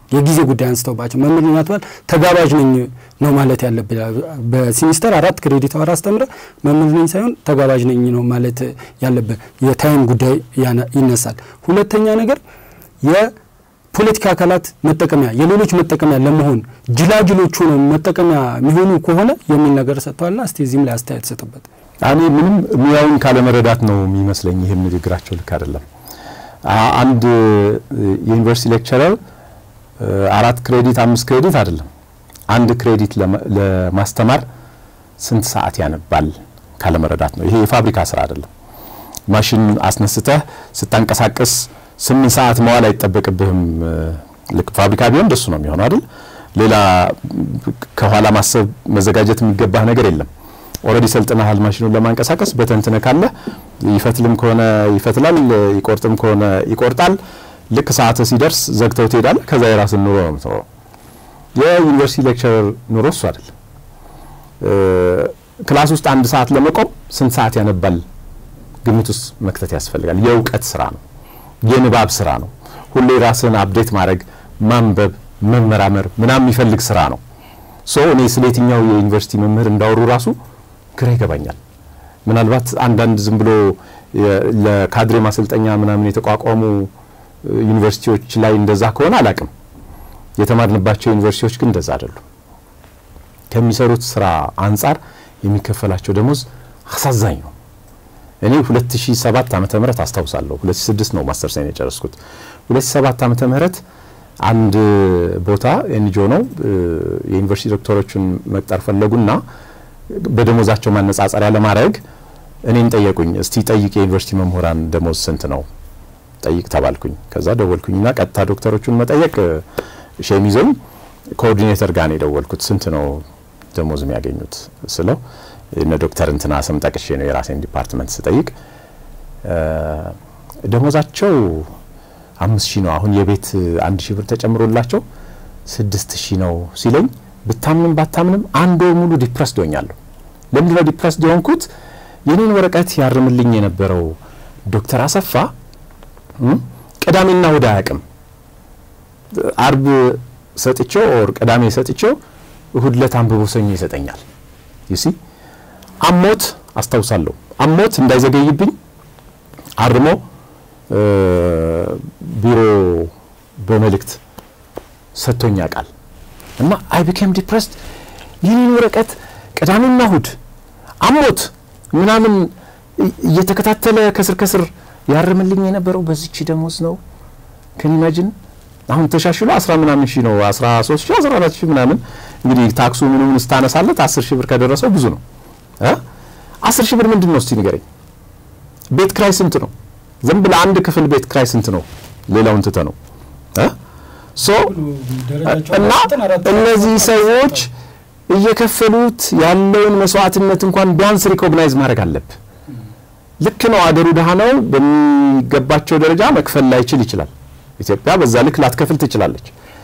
የጊዜ ጉዳይ አንስተውባቸው መምህር ናትባል ተጋባዥ ነኝ ነው ማለት ያለብህ። በሲሚስተር አራት ክሬዲት አወር አስተምረ መምህር ነኝ ሳይሆን ተጋባዥ ነኝ ነው ማለት ያለብህ። የታይም ጉዳይ ይነሳል። ሁለተኛ ነገር የፖለቲካ አካላት መጠቀሚያ የሌሎች መጠቀሚያ ለመሆን ጅላጅሎቹ ነው መጠቀሚያ የሚሆኑ ከሆነ የሚል ነገር ሰጥተዋልና እስቲ እዚህም ላይ አስተያየት ሰጡበት። እኔ ምንም ሙያውን ካለመረዳት ነው የሚመስለኝ። ይህም ንግግራቸው ልክ አይደለም። አንድ የዩኒቨርሲቲ ሌክቸረር አራት ክሬዲት አምስት ክሬዲት አይደለም አንድ ክሬዲት ለማስተማር ስንት ሰዓት ያነባል ካለመረዳት ነው። ይሄ የፋብሪካ ስራ አይደለም። ማሽን አስነስተህ ስታንቀሳቀስ ስምንት ሰዓት መዋል አይጠበቅብህም። ልክ ፋብሪካ ቢሆን እንደሱ ነው የሚሆነው አይደል? ሌላ ከኋላ ማሰብ መዘጋጀት የሚገባህ ነገር የለም። ኦልሬዲ ሰልጥነሃል ማሽኑን ለማንቀሳቀስ በተንትነ ካለ ይፈትልም ከሆነ ይፈትላል፣ ይቆርጥም ከሆነ ይቆርጣል። ልክ ሰዓት ሲደርስ ዘግተው ትሄዳለህ። ከዛ የራስን ኑሮ ነው የምትኖረው። የዩኒቨርሲቲ ሌክቸረር ኑሮ እሱ አይደለም። ክላስ ውስጥ አንድ ሰዓት ለመቆም ስንት ሰዓት ያነባል ግምት ውስጥ መክተት ያስፈልጋል። የእውቀት ስራ ነው፣ የንባብ ስራ ነው። ሁሌ ራስን አፕዴት ማድረግ፣ ማንበብ፣ መመራመር ምናምን የሚፈልግ ስራ ነው። ሶ እኔ ስለ የትኛው የዩኒቨርሲቲ መምህር እንዳወሩ ራሱ ግራ ይገባኛል። ምናልባት አንዳንድ ዝም ብሎ ለካድሬ ማሰልጠኛ ምናምን የተቋቋሙ ዩኒቨርሲቲዎች ላይ እንደዛ ከሆነ አላቅም። የተማርንባቸው ዩኒቨርሲቲዎች ግን እንደዛ አይደሉም። ከሚሰሩት ስራ አንጻር የሚከፈላቸው ደሞዝ አሳዛኝ ነው። እኔ 2007 ዓመተ ምህረት አስታውሳለሁ። 2006 ነው ማስተር ሳይን የጨረስኩት። 2007 ዓመተ ምህረት አንድ ቦታ ኤንጂኦ ነው የዩኒቨርሲቲ ዶክተሮችን መቅጠር ፈለጉና በደሞዛቸው ማነጻጸሪያ ለማድረግ እኔን ጠየቁኝ። እስቲ ጠይቅ የዩኒቨርሲቲ መምህራን ደሞዝ ስንት ነው ጠይቅ ተባልኩኝ። ከዛ ደወልኩኝና ቀጥታ ዶክተሮቹን መጠየቅ ሼም ይዞኝ ኮኦርዲኔተር ጋር ነው የደወልኩት። ስንት ነው ደሞዝ የሚያገኙት ስለው እነ ዶክተር እንትና ስም ጠቅሼ ነው የራሴን ዲፓርትመንት ስጠይቅ ደሞዛቸው አምስት ሺህ ነው አሁን የቤት አንድ ሺህ ብር ተጨምሮላቸው ስድስት ሺህ ነው ሲለኝ ብታምንም ባታምንም አንድ ወር ሙሉ ዲፕረስድ ሆኛለሁ። ለምንድን ነው ዲፕረስድ የሆንኩት? የኔን ወረቀት ያርምልኝ የነበረው ዶክተር አሰፋ ቅዳሜና እሁድ አያውቅም። አርብ ሰጥቼው ኦር ቅዳሜ ሰጥቼው እሁድ ዕለት አንብቦ ሰኞ ይሰጠኛል። ዩሲ አሞት አስታውሳለሁ። አሞት እንዳይዘገይብኝ አርሞ ቢሮ በመልእክት ሰጥቶኝ ያውቃል። እና አይ ቢኬም ዲፕረስድ ይህንን ወረቀት ቅዳሜና እሁድ አሞት ምናምን እየተከታተለ ከስር ከስር ያርምልኝ የነበረው በዚች ደሞዝ ነው። ከኒማጅን አሁን ተሻሽሎ አስራ ምናምን ሺህ ነው አስራ ሶስት ሺህ አስራ አራት ሺህ ምናምን እንግዲህ ታክሱ ምንም ስታነሳለት አስር ሺህ ብር ከደረሰው ብዙ ነው። አስር ሺህ ብር ምንድን ነው እስቲ ንገረኝ። ቤት ክራይ ስንት ነው? ዝም ብለህ አንድ ክፍል ቤት ክራይ ስንት ነው? ሌላውን ትተ ነው ሶ እና እነዚህ ሰዎች እየከፈሉት ያለውን መስዋዕትነት እንኳን ቢያንስ ሪኮግናይዝ ማድረግ አለብህ። ልክ ነው፣ አገሩ ድሃ ነው። በሚገባቸው ደረጃ መክፈል ላይችል ይችላል። ኢትዮጵያ በዛ ልክ ላትከፍል ትችላለች።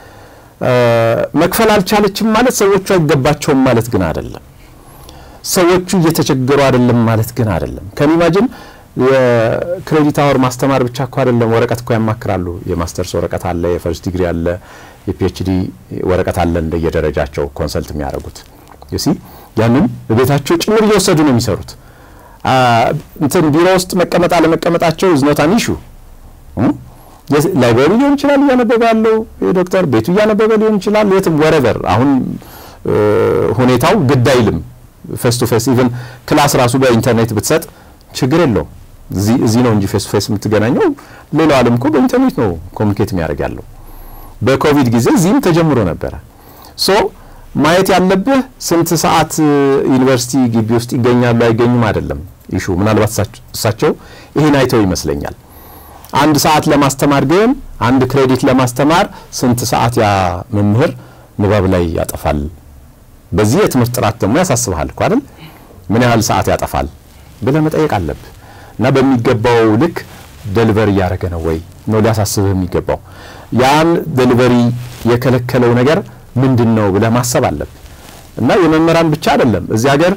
መክፈል አልቻለችም ማለት ሰዎቹ አይገባቸውም ማለት ግን አይደለም። ሰዎቹ እየተቸገሩ አይደለም ማለት ግን አይደለም። ከኒማጅን የክሬዲት አወር ማስተማር ብቻ እኮ አይደለም። ወረቀት እኮ ያማክራሉ። የማስተርስ ወረቀት አለ፣ የፈርስት ዲግሪ አለ፣ የፒኤችዲ ወረቀት አለ። እንደየደረጃቸው ኮንሰልት የሚያደርጉት ዩሲ ያንን በቤታቸው ጭምር እየወሰዱ ነው የሚሰሩት። እንትን ቢሮ ውስጥ መቀመጥ አለመቀመጣቸው ኢዝ ኖት አን ኢሹ። ላይብረሪ ሊሆን ይችላል እያነበበ ያለው ዶክተር ቤቱ እያነበበ ሊሆን ይችላል፣ የትም ወረቨር። አሁን ሁኔታው ግድ አይልም። ፌስ ቱ ፌስ ኢቨን ክላስ ራሱ በኢንተርኔት ብትሰጥ ችግር የለውም። እዚህ ነው እንጂ ፌስ ቱ ፌስ የምትገናኘው። ሌላው ዓለም እኮ በኢንተርኔት ነው ኮሚኒኬት የሚያደርግ ያለው። በኮቪድ ጊዜ እዚህም ተጀምሮ ነበረ። ሶ ማየት ያለብህ ስንት ሰዓት ዩኒቨርሲቲ ግቢ ውስጥ ይገኛሉ አይገኙም አይደለም ኢሹ። ምናልባት እሳቸው ይሄን አይተው ይመስለኛል። አንድ ሰዓት ለማስተማር ግን አንድ ክሬዲት ለማስተማር ስንት ሰዓት ያ መምህር ንባብ ላይ ያጠፋል? በዚህ የትምህርት ጥራት ደግሞ ያሳስብሃል እኮ አይደል? ምን ያህል ሰዓት ያጠፋል ብለህ መጠየቅ አለብህ። እና በሚገባው ልክ ደሊቨሪ እያደረገ ነው ወይ ነው ሊያሳስብህ የሚገባው። ያን ደሊቨሪ የከለከለው ነገር ምንድን ነው ብለህ ማሰብ አለብህ። እና የመምህራን ብቻ አይደለም እዚህ ሀገር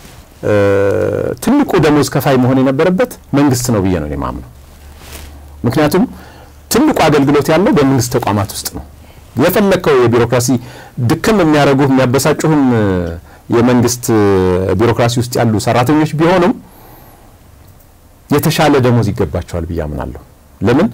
ትልቁ ደሞዝ ከፋይ መሆን የነበረበት መንግስት ነው ብዬ ነው የማምነው። ምክንያቱም ትልቁ አገልግሎት ያለው በመንግስት ተቋማት ውስጥ ነው። የፈለግከው የቢሮክራሲ ድክም የሚያደርጉህ የሚያበሳጩህም የመንግስት ቢሮክራሲ ውስጥ ያሉ ሰራተኞች ቢሆኑም የተሻለ ደሞዝ ይገባቸዋል ብዬ አምናለሁ። ለምን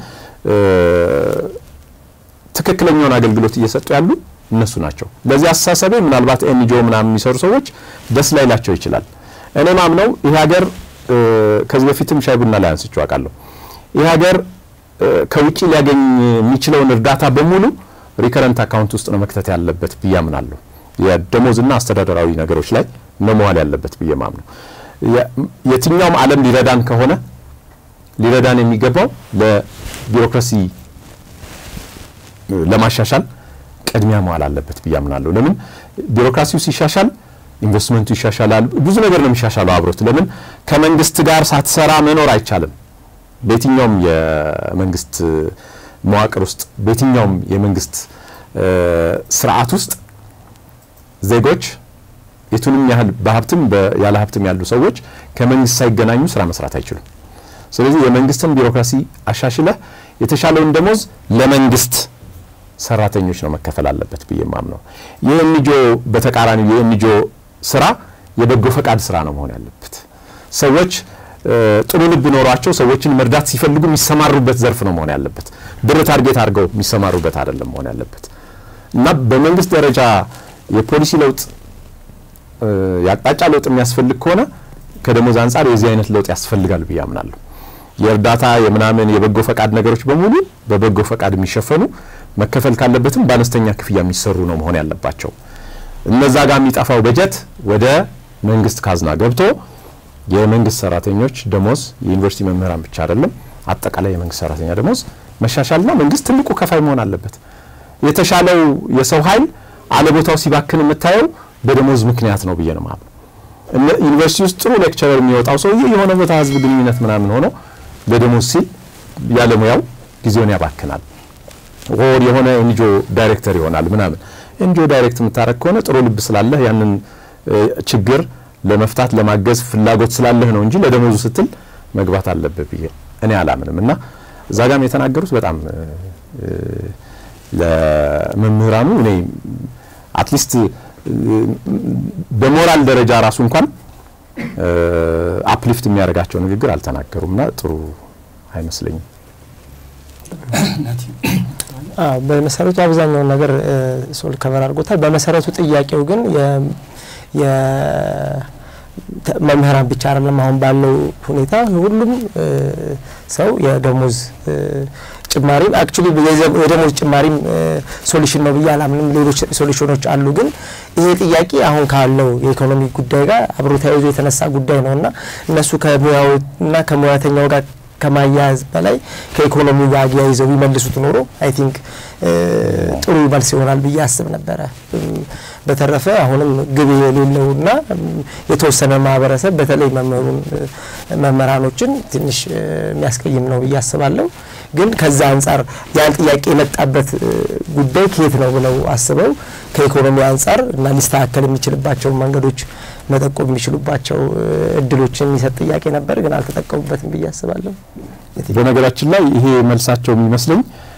ትክክለኛውን አገልግሎት እየሰጡ ያሉ እነሱ ናቸው። ለዚህ አስተሳሰቤ ምናልባት ኤንጂኦ ምናምን የሚሰሩ ሰዎች ደስ ላይላቸው ይችላል። እኔ ማምነው ይህ ሀገር ከዚህ በፊትም ሻይ ቡና ላይ አንስቼው አውቃለሁ። ይህ ሀገር ከውጭ ሊያገኝ የሚችለውን እርዳታ በሙሉ ሪከረንት አካውንት ውስጥ ነው መክተት ያለበት ብዬ አምናለሁ። የደሞዝና አስተዳደራዊ ነገሮች ላይ ነው መዋል ያለበት ብዬ ማምነው። የትኛውም ዓለም ሊረዳን ከሆነ ሊረዳን የሚገባው ለቢሮክራሲ ለማሻሻል ቅድሚያ መዋል አለበት ብዬ አምናለሁ። ለምን ቢሮክራሲው ሲሻሻል ኢንቨስትመንቱ ይሻሻላል። ብዙ ነገር ነው የሚሻሻለው አብሮት። ለምን ከመንግስት ጋር ሳትሰራ መኖር አይቻልም። በየትኛውም የመንግስት መዋቅር ውስጥ በየትኛውም የመንግስት ስርዓት ውስጥ ዜጎች የቱንም ያህል በሀብትም ያለ ሀብትም ያሉ ሰዎች ከመንግስት ሳይገናኙ ስራ መስራት አይችሉም። ስለዚህ የመንግስትን ቢሮክራሲ አሻሽለህ የተሻለውን ደሞዝ ለመንግስት ሰራተኞች ነው መከፈል አለበት ብዬ ማምነው። የኤንጂኦ በተቃራኒው የኤንጂኦ ስራ የበጎ ፈቃድ ስራ ነው መሆን ያለበት። ሰዎች ጥሩ ልብ ኖሯቸው ሰዎችን መርዳት ሲፈልጉ የሚሰማሩበት ዘርፍ ነው መሆን ያለበት። ብር ታርጌት አድርገው የሚሰማሩበት አይደለም መሆን ያለበት እና በመንግስት ደረጃ የፖሊሲ ለውጥ የአቅጣጫ ለውጥ የሚያስፈልግ ከሆነ ከደሞዝ አንጻር የዚህ አይነት ለውጥ ያስፈልጋል ብዬ አምናለሁ። የእርዳታ የምናምን የበጎ ፈቃድ ነገሮች በሙሉ በበጎ ፈቃድ የሚሸፈኑ መከፈል ካለበትም በአነስተኛ ክፍያ የሚሰሩ ነው መሆን ያለባቸው። እነዛ ጋር የሚጠፋው በጀት ወደ መንግስት ካዝና ገብቶ የመንግስት ሰራተኞች ደሞዝ የዩኒቨርሲቲ መምህራን ብቻ አይደለም፣ አጠቃላይ የመንግስት ሰራተኛ ደሞዝ መሻሻልና መንግስት ትልቁ ከፋይ መሆን አለበት። የተሻለው የሰው ኃይል አለቦታው ሲባክን የምታየው በደሞዝ ምክንያት ነው ብዬ ነው ማለት ዩኒቨርሲቲ ውስጥ ጥሩ ሌክቸረር የሚወጣው ሰውዬ የሆነ ቦታ ህዝብ ግንኙነት ምናምን ሆኖ ለደሞዝ ሲል ያለሙያው ጊዜውን ያባክናል። ኦር የሆነ ኤንጂኦ ዳይሬክተር ይሆናል ምናምን። ኤንጂኦ ዳይሬክት የምታደረግ ከሆነ ጥሩ ልብ ስላለህ ያንን ችግር ለመፍታት ለማገዝ ፍላጎት ስላለህ ነው እንጂ ለደሞዙ ስትል መግባት አለብህ ብዬ እኔ አላምንም። እና እዛ ጋም የተናገሩት በጣም ለመምህራኑ እኔ አትሊስት በሞራል ደረጃ ራሱ እንኳን አፕሊፍት የሚያደርጋቸው ንግግር አልተናገሩም እና ጥሩ አይመስለኝም። በመሰረቱ አብዛኛውን ነገር ሶል ከበር አድርጎታል። በመሰረቱ ጥያቄው ግን መምህራን ብቻ አይደለም። አሁን ባለው ሁኔታ ሁሉም ሰው የደሞዝ ጭማሪም አክቹሊ የደሞዝ ጭማሪም ሶሉሽን ነው ብዬ አላምንም። ሌሎች ሶሉሽኖች አሉ። ግን ይሄ ጥያቄ አሁን ካለው የኢኮኖሚ ጉዳይ ጋር አብሮ ተያይዞ የተነሳ ጉዳይ ነው እና እነሱ ከሙያውና ከሙያተኛው ጋር ከማያያዝ በላይ ከኢኮኖሚው ጋር አያይዘው ቢመልሱት ኖሮ አይ ቲንክ ጥሩ መልስ ይሆናል ብዬ አስብ ነበረ። በተረፈ አሁንም ግብ የሌለውና የተወሰነ ማህበረሰብ በተለይ መምህሩን መምህራኖችን ትንሽ የሚያስቀይም ነው ብዬ አስባለሁ። ግን ከዛ አንጻር ያን ጥያቄ የመጣበት ጉዳይ ከየት ነው ብለው አስበው ከኢኮኖሚ አንጻር እና ሊስተካከል የሚችልባቸውን መንገዶች መጠቆም የሚችሉባቸው እድሎችን የሚሰጥ ጥያቄ ነበር፣ ግን አልተጠቀሙበትም ብዬ አስባለሁ። በነገራችን ላይ ይሄ መልሳቸው የሚመስለኝ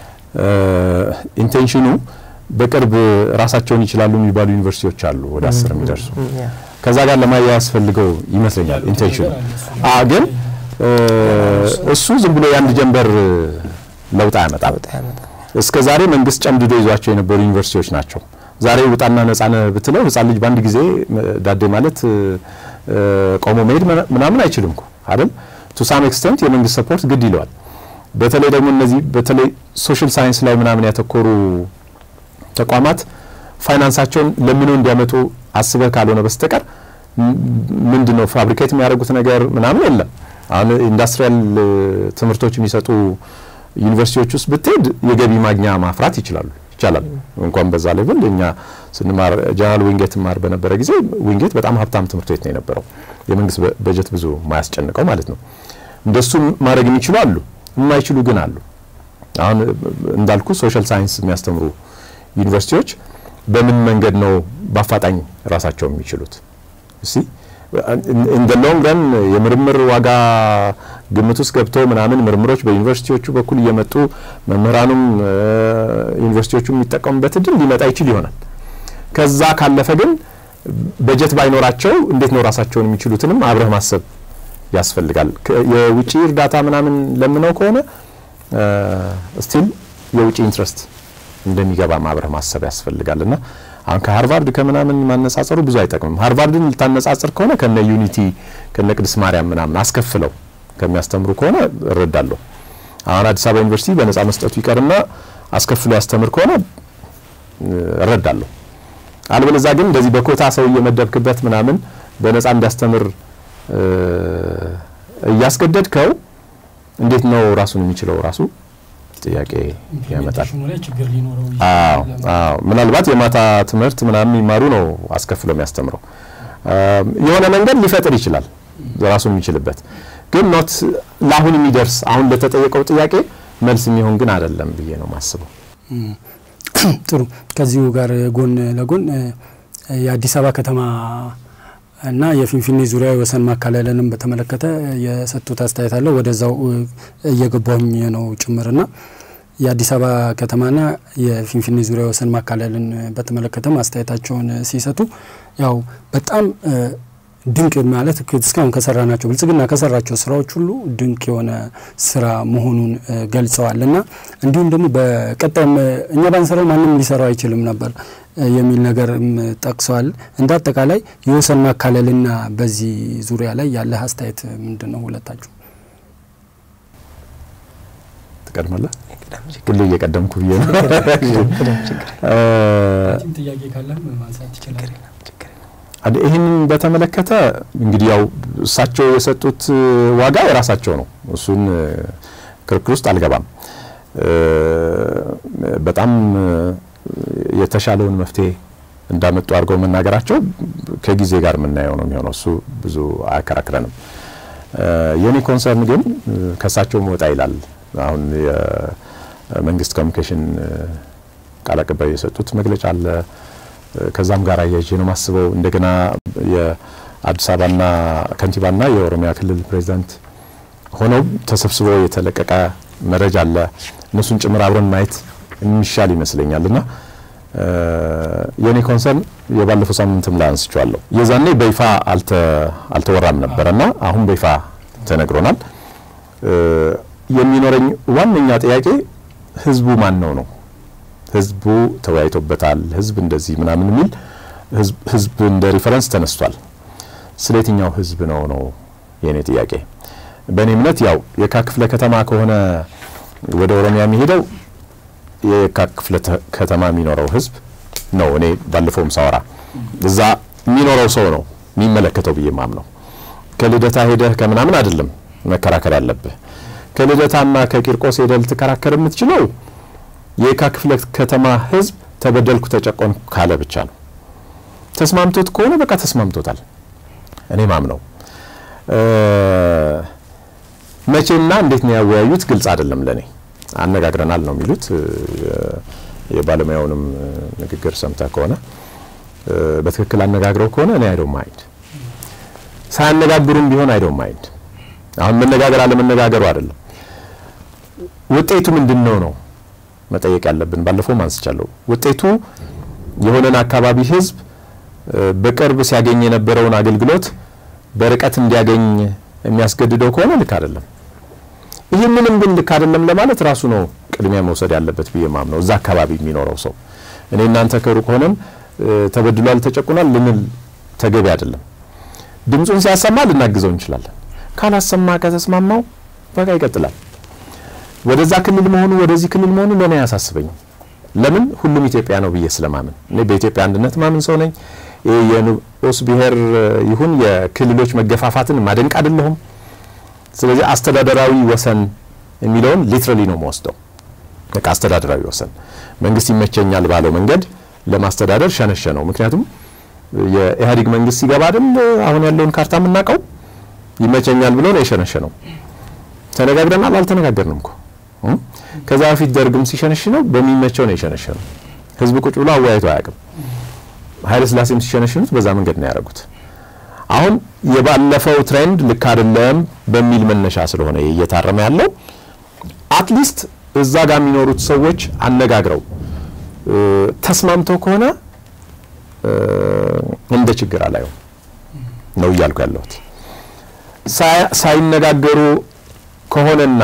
ኢንቴንሽኑ በቅርብ ራሳቸውን ይችላሉ የሚባሉ ዩኒቨርሲቲዎች አሉ ወደ አስር የሚደርሱ ከዛ ጋር ለማያያዝ ፈልገው ይመስለኛል ኢንቴንሽኑ ግን እሱ ዝም ብሎ የአንድ ጀንበር ለውጥ አያመጣም። እስከ ዛሬ መንግስት ጨምድዶ ይዟቸው የነበሩ ዩኒቨርሲቲዎች ናቸው። ዛሬ ውጣና ነጻነ ብትለው ህጻን ልጅ በአንድ ጊዜ ዳዴ ማለት ቆሞ መሄድ ምናምን አይችልም እኮ አይደል? ቱ ሳም ኤክስተንት የመንግስት ሰፖርት ግድ ይለዋል። በተለይ ደግሞ እነዚህ በተለይ ሶሻል ሳይንስ ላይ ምናምን ያተኮሩ ተቋማት ፋይናንሳቸውን ለምነው እንዲያመጡ አስበህ ካልሆነ በስተቀር ምንድን ነው ፋብሪኬት የሚያደርጉት ነገር ምናምን የለም። አሁን ኢንዱስትሪያል ትምህርቶች የሚሰጡ ዩኒቨርሲቲዎች ውስጥ ብትሄድ የገቢ ማግኛ ማፍራት ይችላሉ ይቻላል። እንኳን በዛ ሌቭል እኛ ስንማር ጀነራል ዊንጌት ማር በነበረ ጊዜ ዊንጌት በጣም ሀብታም ትምህርት ቤት ነው የነበረው። የመንግስት በጀት ብዙ ማያስጨንቀው ማለት ነው። እንደሱ ማድረግ የሚችሉ አሉ፣ የማይችሉ ግን አሉ። አሁን እንዳልኩ ሶሻል ሳይንስ የሚያስተምሩ ዩኒቨርሲቲዎች በምን መንገድ ነው በአፋጣኝ ራሳቸው የሚችሉት? እሲ ኢን ደ ሎንግ ረን የምርምር ዋጋ ግምት ውስጥ ገብተው ምናምን ምርምሮች በዩኒቨርሲቲዎቹ በኩል እየመጡ መምህራኑም ዩኒቨርሲቲዎቹ የሚጠቀሙበት እድል ሊመጣ ይችል ይሆናል። ከዛ ካለፈ ግን በጀት ባይኖራቸው እንዴት ነው ራሳቸውን የሚችሉትንም አብረህ ማሰብ ያስፈልጋል። የውጭ እርዳታ ምናምን ለምነው ከሆነ ስቲል የውጭ ኢንትረስት እንደሚገባ አብረህ ማሰብ ያስፈልጋል እና አሁን ከሀርቫርድ ከምናምን ማነጻጸሩ ብዙ አይጠቅምም። ሃርቫርድን ልታነጻጽር ከሆነ ከነ ዩኒቲ ከነ ቅድስት ማርያም ምናምን አስከፍለው ከሚያስተምሩ ከሆነ እረዳለሁ። አሁን አዲስ አበባ ዩኒቨርሲቲ በነጻ መስጠቱ ይቀርና አስከፍሎ ያስተምር ከሆነ እረዳለሁ። አልበለዛ ግን እንደዚህ በኮታ ሰው እየመደብክበት ምናምን በነጻ እንዲያስተምር እያስገደድከው እንዴት ነው ራሱን የሚችለው ራሱ ጥያቄ ያመጣል። አዎ አዎ፣ ምናልባት የማታ ትምህርት ምናምን የሚማሩ ነው አስከፍሎ የሚያስተምረው። የሆነ መንገድ ሊፈጥር ይችላል ራሱን የሚችልበት ግን ኖት ለአሁን የሚደርስ አሁን ለተጠየቀው ጥያቄ መልስ የሚሆን ግን አይደለም ብዬ ነው ማስበው። ጥሩ። ከዚሁ ጋር ጎን ለጎን የአዲስ አበባ ከተማ እና የፊንፊኔ ዙሪያ የወሰን ማካለልንም በተመለከተ የሰጡት አስተያየት አለ። ወደዛው እየገባሁኝ ነው ጭምርና የአዲስ አበባ ከተማና የፊንፊኔ ዙሪያ የወሰን ማካለልን በተመለከተም አስተያየታቸውን ሲሰጡ ያው በጣም ድንቅ ማለት እስካሁን ከሰራ ናቸው ብልጽግና ከሰራቸው ስራዎች ሁሉ ድንቅ የሆነ ስራ መሆኑን ገልጸዋል እና እንዲሁም ደግሞ በቀጣይም እኛ ባንሰራው ማንም ሊሰራው አይችልም ነበር የሚል ነገር ጠቅሰዋል። እንደ አጠቃላይ የወሰን ማካለልና በዚህ ዙሪያ ላይ ያለህ አስተያየት ምንድን ነው? ሁለታችሁ ትቀድማለህ? ሁሌ እየቀደምኩ ብዬ ነው። ጥያቄ ካለም ማንሳት ትችላለህ። ይህንን በተመለከተ እንግዲህ ያው እሳቸው የሰጡት ዋጋ የራሳቸው ነው። እሱን ክርክር ውስጥ አልገባም። በጣም የተሻለውን መፍትሄ እንዳመጡ አድርገው መናገራቸው ከጊዜ ጋር የምናየው ነው የሚሆነው። እሱ ብዙ አያከራክረንም። የኔ ኮንሰርን ግን ከእሳቸው መውጣ ይላል። አሁን የመንግስት ኮሚኒኬሽን ቃል አቀባይ የሰጡት መግለጫ አለ ከዛም ጋር አያይዤ ነው ማስበው። እንደገና የአዲስ አበባና ከንቲባና የኦሮሚያ ክልል ፕሬዚዳንት ሆነው ተሰብስበው የተለቀቀ መረጃ አለ። እነሱን ጭምር አብረን ማየት የሚሻል ይመስለኛል እና የኔ ኮንሰርን የባለፈው ሳምንትም ላይ አንስቼዋለሁ። የዛኔ በይፋ አልተወራም ነበረ እና አሁን በይፋ ተነግሮናል። የሚኖረኝ ዋነኛ ጥያቄ ህዝቡ ማን ነው ነው ህዝቡ ተወያይቶበታል። ህዝብ እንደዚህ ምናምን የሚል ህዝብ እንደ ሪፈረንስ ተነስቷል። ስለ የትኛው ህዝብ ነው ነው የእኔ ጥያቄ። በእኔ እምነት ያው የካ ክፍለ ከተማ ከሆነ ወደ ኦሮሚያ የሚሄደው የካ ክፍለ ከተማ የሚኖረው ህዝብ ነው። እኔ ባለፈውም ሳወራ እዛ የሚኖረው ሰው ነው የሚመለከተው ብዬ ማምነው። ከልደታ ሄደህ ከምናምን አይደለም መከራከር ያለብህ። ከልደታና ከቂርቆስ ሄደህ ልትከራከር የምትችለው የካ ክፍለ ከተማ ህዝብ ተበደልኩ ተጨቆንኩ ካለ ብቻ ነው። ተስማምቶት ከሆነ በቃ ተስማምቶታል። እኔ ማምነው መቼና እንዴት ነው ያወያዩት ግልጽ አይደለም ለኔ። አነጋግረናል ነው የሚሉት። የባለሙያውንም ንግግር ሰምተህ ከሆነ በትክክል አነጋግረው ከሆነ እኔ አይዶን ማይንድ፣ ሳያነጋግሩም ቢሆን አይዶን ማይንድ። አሁን መነጋገር አለመነጋገሩ አይደለም፣ ውጤቱ ምንድን ነው ነው መጠየቅ ያለብን። ባለፈውም አንስቻለሁ። ውጤቱ የሆነን አካባቢ ህዝብ በቅርብ ሲያገኝ የነበረውን አገልግሎት በርቀት እንዲያገኝ የሚያስገድደው ከሆነ ልክ አይደለም። ይህንንም ግን ልክ አይደለም ለማለት ራሱ ነው ቅድሚያ መውሰድ ያለበት ብዬ ማምነው እዛ አካባቢ የሚኖረው ሰው። እኔ እናንተ ከሩቅ ሆነን ተበድሏል፣ ተጨቁኗል ልንል ተገቢ አይደለም። ድምፁን ሲያሰማ ልናግዘው እንችላለን። ካላሰማ ከተስማማው በቃ ይቀጥላል። ወደዛ ክልል መሆኑ ወደዚህ ክልል መሆኑ ለእኔ አያሳስበኝም። ለምን ሁሉም ኢትዮጵያ ነው ብዬ ስለማምን እኔ በኢትዮጵያ አንድነት ማምን ሰው ነኝ። የንዑስ ብሔር ይሁን የክልሎች መገፋፋትን ማደንቅ አይደለሁም። ስለዚህ አስተዳደራዊ ወሰን የሚለውን ሊትራሊ ነው መወስደው። በቃ አስተዳደራዊ ወሰን መንግስት ይመቸኛል ባለው መንገድ ለማስተዳደር ሸነሸ ነው። ምክንያቱም የኢህአዴግ መንግስት ሲገባ አይደል አሁን ያለውን ካርታ የምናውቀው ይመቸኛል ብሎ ነው የሸነሸ ነው። ተነጋግረናል አልተነጋገርንም እኮ ከዛ በፊት ደርግም ሲሸነሽ ነው በሚመቸው ነው የሸነሸ ነው። ህዝብ ቁጭ ብሎ አወያይቶ አያውቅም። ኃይለ ስላሴም ሲሸነሽኑት በዛ መንገድ ነው ያደረጉት። አሁን የባለፈው ትሬንድ ልክ አይደለም በሚል መነሻ ስለሆነ እየታረመ ያለው አትሊስት እዛ ጋር የሚኖሩት ሰዎች አነጋግረው ተስማምተው ከሆነ እንደ ችግር አላየው ነው እያልኩ ያለሁት። ሳይነጋገሩ ከሆነና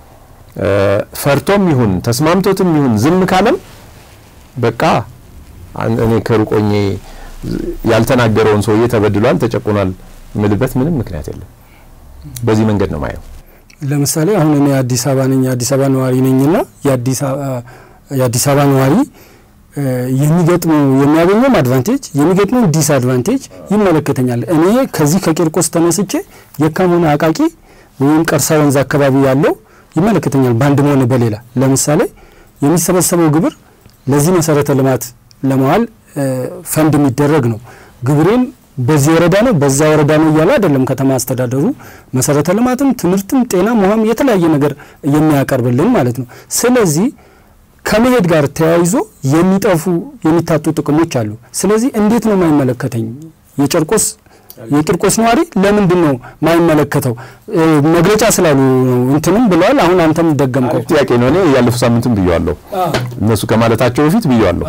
ፈርቶም ይሁን ተስማምቶትም ይሁን ዝም ካለም በቃ እኔ ከሩቆኜ ያልተናገረውን ሰውዬ ተበድሏል፣ ተጨቁኗል ምልበት ምንም ምክንያት የለም። በዚህ መንገድ ነው ማየው። ለምሳሌ አሁን እኔ አዲስ አበባ ነኝ፣ የአዲስ አበባ ነዋሪ ነኝና የአዲስ አበባ ነዋሪ የሚገጥመው የሚያገኘውም አድቫንቴጅ የሚገጥመው ዲስ አድቫንቴጅ ይመለከተኛል። እኔ ከዚህ ከቂርቆስ ተነስቼ የካም ሆነ አቃቂ ወይም ቀርሳ ወንዝ አካባቢ ያለው ይመለከተኛል በአንድም ሆነ በሌላ። ለምሳሌ የሚሰበሰበው ግብር ለዚህ መሰረተ ልማት ለመዋል ፈንድ የሚደረግ ነው። ግብሬን በዚህ ወረዳ ነው በዛ ወረዳ ነው እያለ አይደለም ከተማ አስተዳደሩ መሰረተ ልማትም፣ ትምህርትም፣ ጤናም፣ ውሃም የተለያየ ነገር የሚያቀርብልን ማለት ነው። ስለዚህ ከመሄድ ጋር ተያይዞ የሚጠፉ የሚታጡ ጥቅሞች አሉ። ስለዚህ እንዴት ነው የማይመለከተኝ የጨርቆስ የቂርቆስ ነዋሪ ለምንድን ነው ማይመለከተው? መግለጫ ስላሉ ነው እንትንም ብለዋል። አሁን አንተም ደገምከው ጥያቄ ነው። እኔ ያለፈው ሳምንትም ብየዋለሁ፣ እነሱ ከማለታቸው በፊት ብየዋለሁ።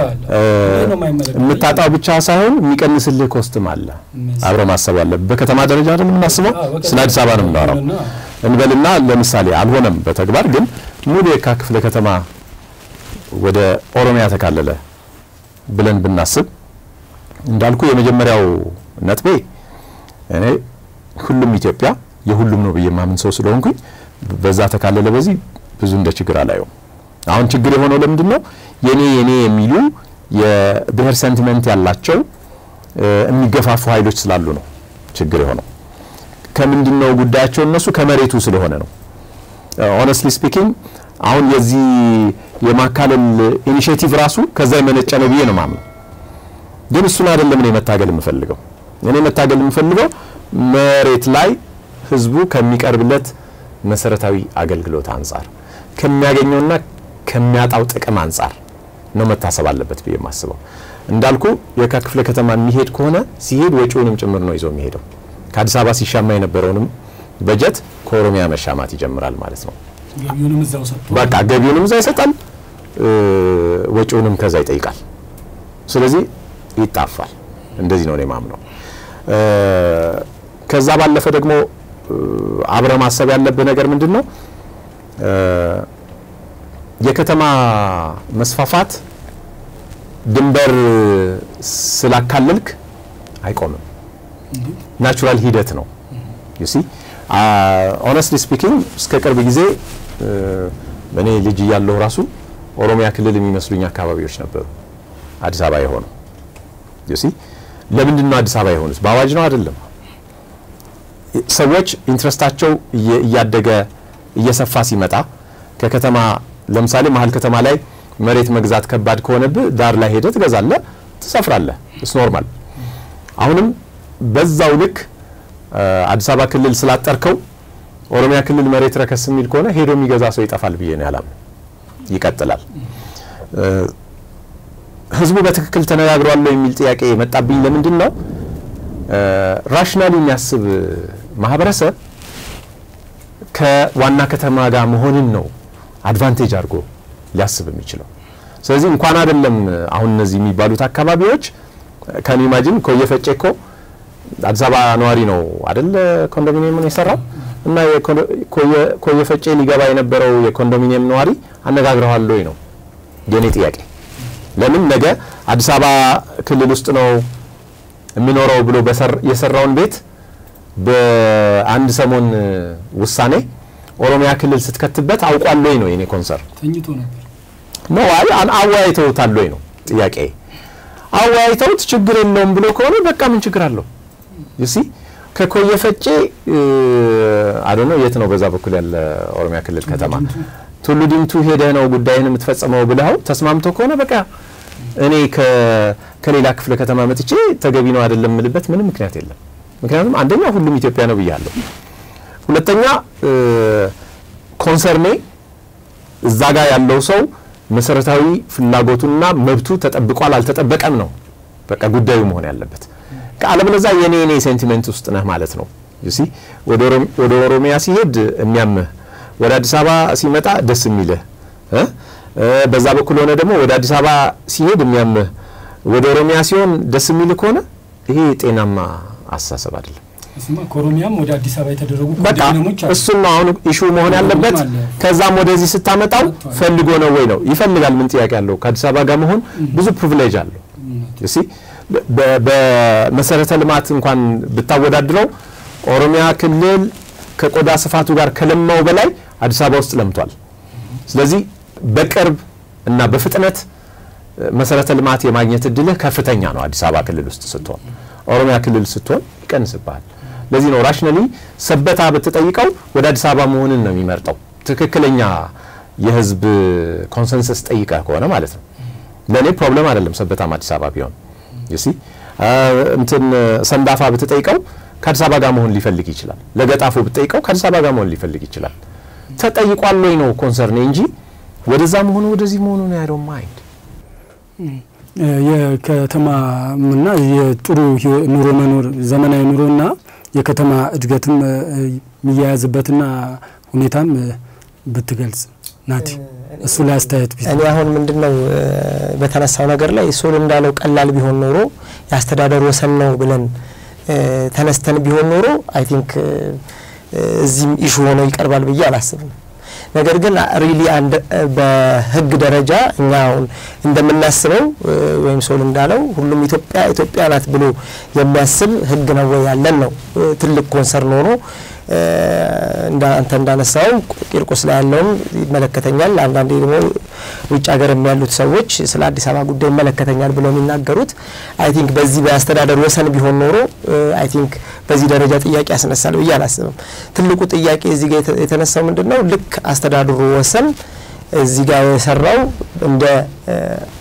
የምታጣው ብቻ ሳይሆን የሚቀንስልህ ኮስትም አለ። አብረ ማሰብ ያለብህ በከተማ ደረጃ አይደል የምናስበው፣ ስለ አዲስ አበባ ነው የምናወራው እንበልና ለምሳሌ አልሆነም በተግባር ግን ሙሉ የካ ክፍለ ከተማ ወደ ኦሮሚያ ተካለለ ብለን ብናስብ እንዳልኩ የመጀመሪያው ነጥቤ እኔ ሁሉም ኢትዮጵያ የሁሉም ነው ብዬ ማምን ሰው ስለሆንኩኝ በዛ ተካለለ በዚህ ብዙ እንደ ችግር አላየውም። አሁን ችግር የሆነው ለምንድን ነው? የኔ የኔ የሚሉ የብሔር ሴንቲመንት ያላቸው የሚገፋፉ ኃይሎች ስላሉ ነው ችግር የሆነው። ከምንድን ነው ጉዳያቸው? እነሱ ከመሬቱ ስለሆነ ነው። ኦነስትሊ ስፒኪንግ አሁን የዚህ የማካለል ኢኒሽቲቭ ራሱ ከዛ የመነጨ ነው ብዬ ነው ማምነው። ግን እሱን አይደለም እኔ መታገል የምፈልገው። እኔ መታገል የምፈልገው መሬት ላይ ህዝቡ ከሚቀርብለት መሰረታዊ አገልግሎት አንጻር ከሚያገኘውና ከሚያጣው ጥቅም አንጻር ነው መታሰብ አለበት ብዬ የማስበው። እንዳልኩ የካ ክፍለ ከተማ የሚሄድ ከሆነ ሲሄድ ወጪውንም ጭምር ነው ይዞ የሚሄደው። ከአዲስ አበባ ሲሻማ የነበረውንም በጀት ከኦሮሚያ መሻማት ይጀምራል ማለት ነው። በቃ ገቢውንም እዛ ይሰጣል፣ ወጪውንም ከዛ ይጠይቃል። ስለዚህ ይጣፋል። እንደዚህ ነው እኔ ማምነው። ከዛ ባለፈ ደግሞ አብረ ማሰብ ያለብህ ነገር ምንድን ነው? የከተማ መስፋፋት ድንበር ስላካለልክ አይቆምም። ናቹራል ሂደት ነው። ዩሲ ኦነስትሊ ስፒኪንግ እስከ ቅርብ ጊዜ እኔ ልጅ እያለሁ ራሱ ኦሮሚያ ክልል የሚመስሉኝ አካባቢዎች ነበሩ አዲስ አበባ የሆኑ ዩሲ ለምንድን ነው አዲስ አበባ የሆኑት? በአዋጅ ነው አይደለም። ሰዎች ኢንትረስታቸው እያደገ እየሰፋ ሲመጣ ከከተማ ለምሳሌ መሀል ከተማ ላይ መሬት መግዛት ከባድ ከሆነብህ ዳር ላይ ሄደህ ትገዛለህ፣ ትሰፍራለህ። እስ ኖርማል። አሁንም በዛው ልክ አዲስ አበባ ክልል ስላጠርከው ኦሮሚያ ክልል መሬት ረከስ የሚል ከሆነ ሄዶ የሚገዛ ሰው ይጠፋል ብዬ ነው ያላምን። ይቀጥላል። ህዝቡ በትክክል ተነጋግሯል የሚል ጥያቄ መጣብኝ። ለምንድን ነው ራሽናሊ የሚያስብ ማህበረሰብ ከዋና ከተማ ጋር መሆንን ነው አድቫንቴጅ አድርጎ ሊያስብ የሚችለው። ስለዚህ እንኳን አይደለም አሁን እነዚህ የሚባሉት አካባቢዎች ከን ኢማጂን ኮየ ፈጬ እኮ አዲስ አበባ ነዋሪ ነው አደለ ኮንዶሚኒየምን የሰራው እና ኮየ ፈጬ ሊገባ የነበረው የኮንዶሚኒየም ነዋሪ አነጋግረዋል ወይ ነው የኔ ጥያቄ። ለምን ነገ አዲስ አበባ ክልል ውስጥ ነው የሚኖረው ብሎ የሰራውን ቤት በአንድ ሰሞን ውሳኔ ኦሮሚያ ክልል ስትከትበት አውቋል ወይ ነው የኔ ኮንሰርን። ተኝቶ ነበር ነው አይ አወያይተውታል ወይ ነው ጥያቄ። አወያይተውት ችግር የለውም ብሎ ከሆነ በቃ ምን ችግር አለው? ዩሲ ከኮየ ፈጬ አዶ ነው የት ነው በዛ በኩል ያለ ኦሮሚያ ክልል ከተማ ቱሉ ዲምቱ ሄደህ ነው ጉዳይን የምትፈጽመው ብለው ተስማምቶ ከሆነ በቃ እኔ ከሌላ ክፍለ ከተማ መጥቼ ተገቢ ነው አይደለም የምልበት ምንም ምክንያት የለም። ምክንያቱም አንደኛ ሁሉም ኢትዮጵያ ነው ብያለሁ። ሁለተኛ ኮንሰርኔ እዛ ጋር ያለው ሰው መሰረታዊ ፍላጎቱና መብቱ ተጠብቋል አልተጠበቀም ነው በቃ ጉዳዩ መሆን ያለበት። አለበለዚያ የኔ የኔ ሴንቲሜንት ውስጥ ነህ ማለት ነው። ዩሲ ወደ ኦሮሚያ ሲሄድ የሚያምህ ወደ አዲስ አበባ ሲመጣ ደስ የሚልህ እ በዛ በኩል ሆነ ደግሞ ወደ አዲስ አበባ ሲሄድ የሚያምህ ወደ ኦሮሚያ ሲሆን ደስ የሚልህ ከሆነ ይሄ ጤናማ አስተሳሰብ አይደለም። ከኦሮሚያም ወደ አዲስ አበባ የተደረጉ በቃ ኮንዶሚኒየሞች አሉ። እሱን ነው አሁን ኢሹ መሆን ያለበት። አለ። ከዛም ወደዚህ ስታመጣው ፈልጎ ነው ወይ ነው ይፈልጋል። ምን ጥያቄ አለው? ከአዲስ አበባ ጋር መሆን ብዙ ፕሪቪሌጅ አለው። እሺ በመሰረተ ልማት እንኳን ብታወዳድረው ኦሮሚያ ክልል ከቆዳ ስፋቱ ጋር ከለማው በላይ አዲስ አበባ ውስጥ ለምቷል። ስለዚህ በቅርብ እና በፍጥነት መሰረተ ልማት የማግኘት እድልህ ከፍተኛ ነው አዲስ አበባ ክልል ውስጥ ስትሆን። ኦሮሚያ ክልል ስትሆን ይቀንስብሃል። ለዚህ ነው ራሽናሊ ሰበታ ብትጠይቀው ወደ አዲስ አበባ መሆንን ነው የሚመርጠው። ትክክለኛ የህዝብ ኮንሰንሰስ ጠይቀህ ከሆነ ማለት ነው። ለእኔ ፕሮብለም አይደለም ሰበታም አዲስ አበባ ቢሆን ዩሲ እንትን ሰንዳፋ ብትጠይቀው ከአዲስ አበባ ጋር መሆን ሊፈልግ ይችላል። ለገጣፎ ብትጠይቀው ከአዲስ አበባ ጋር መሆን ሊፈልግ ይችላል። ተጠይቋል ወይ ነው ኮንሰርኔ እንጂ ወደዛ መሆኑ ወደዚህ መሆኑ ነው ያለው ማይንድ የከተማና የጥሩ ህይወ- ኑሮ መኖር ዘመናዊ ኑሮና የከተማ እድገትም እ፣ የሚያያዝበትና ሁኔታም እ፣ ብትገልጽ ናቲ እሱ ላይ አስተያየት ቢስ እኔ አሁን ምንድን ነው እ፣ በተነሳው ነገር ላይ ሶል እንዳለው ቀላል ቢሆን ኖሮ የአስተዳደር ወሰን ነው ብለን እ፣ ተነስተን ቢሆን ኖሮ አይ ቲንክ እዚህም ኢሹ ሆኖ ይቀርባል ብዬ አላስብም። ነገር ግን ሪሊ አንድ በህግ ደረጃ እኛ አሁን እንደምናስበው እ፣ ወይም ሶል እንዳለው ሁሉም ኢትዮጵያ ኢትዮጵያ ናት ብሎ የሚያስብ ህግ ነው ወይ ያለን ነው እ፣ ትልቅ ኮንሰርን ሆኖ እ፣ እንዳ አንተ እንዳነሳው ቂርቆስ ላይ ያለውም ይመለከተኛል። አንዳንዴ ደግሞ ውጭ ሀገር ያሉት ሰዎች ስለ አዲስ አበባ ጉዳይ ይመለከተኛል ብለው የሚናገሩት አይ ቲንክ በዚህ በአስተዳደር ወሰን ቢሆን ኖሮ አይ ቲንክ በዚህ ደረጃ ጥያቄ ያስነሳል ብዬ አላስብም። ትልቁ ጥያቄ እዚህ ጋር የተ- የተነሳው ምንድን ነው? ልክ አስተዳደሩ ወሰን እዚህ ጋር የሰራው እንደ እ፣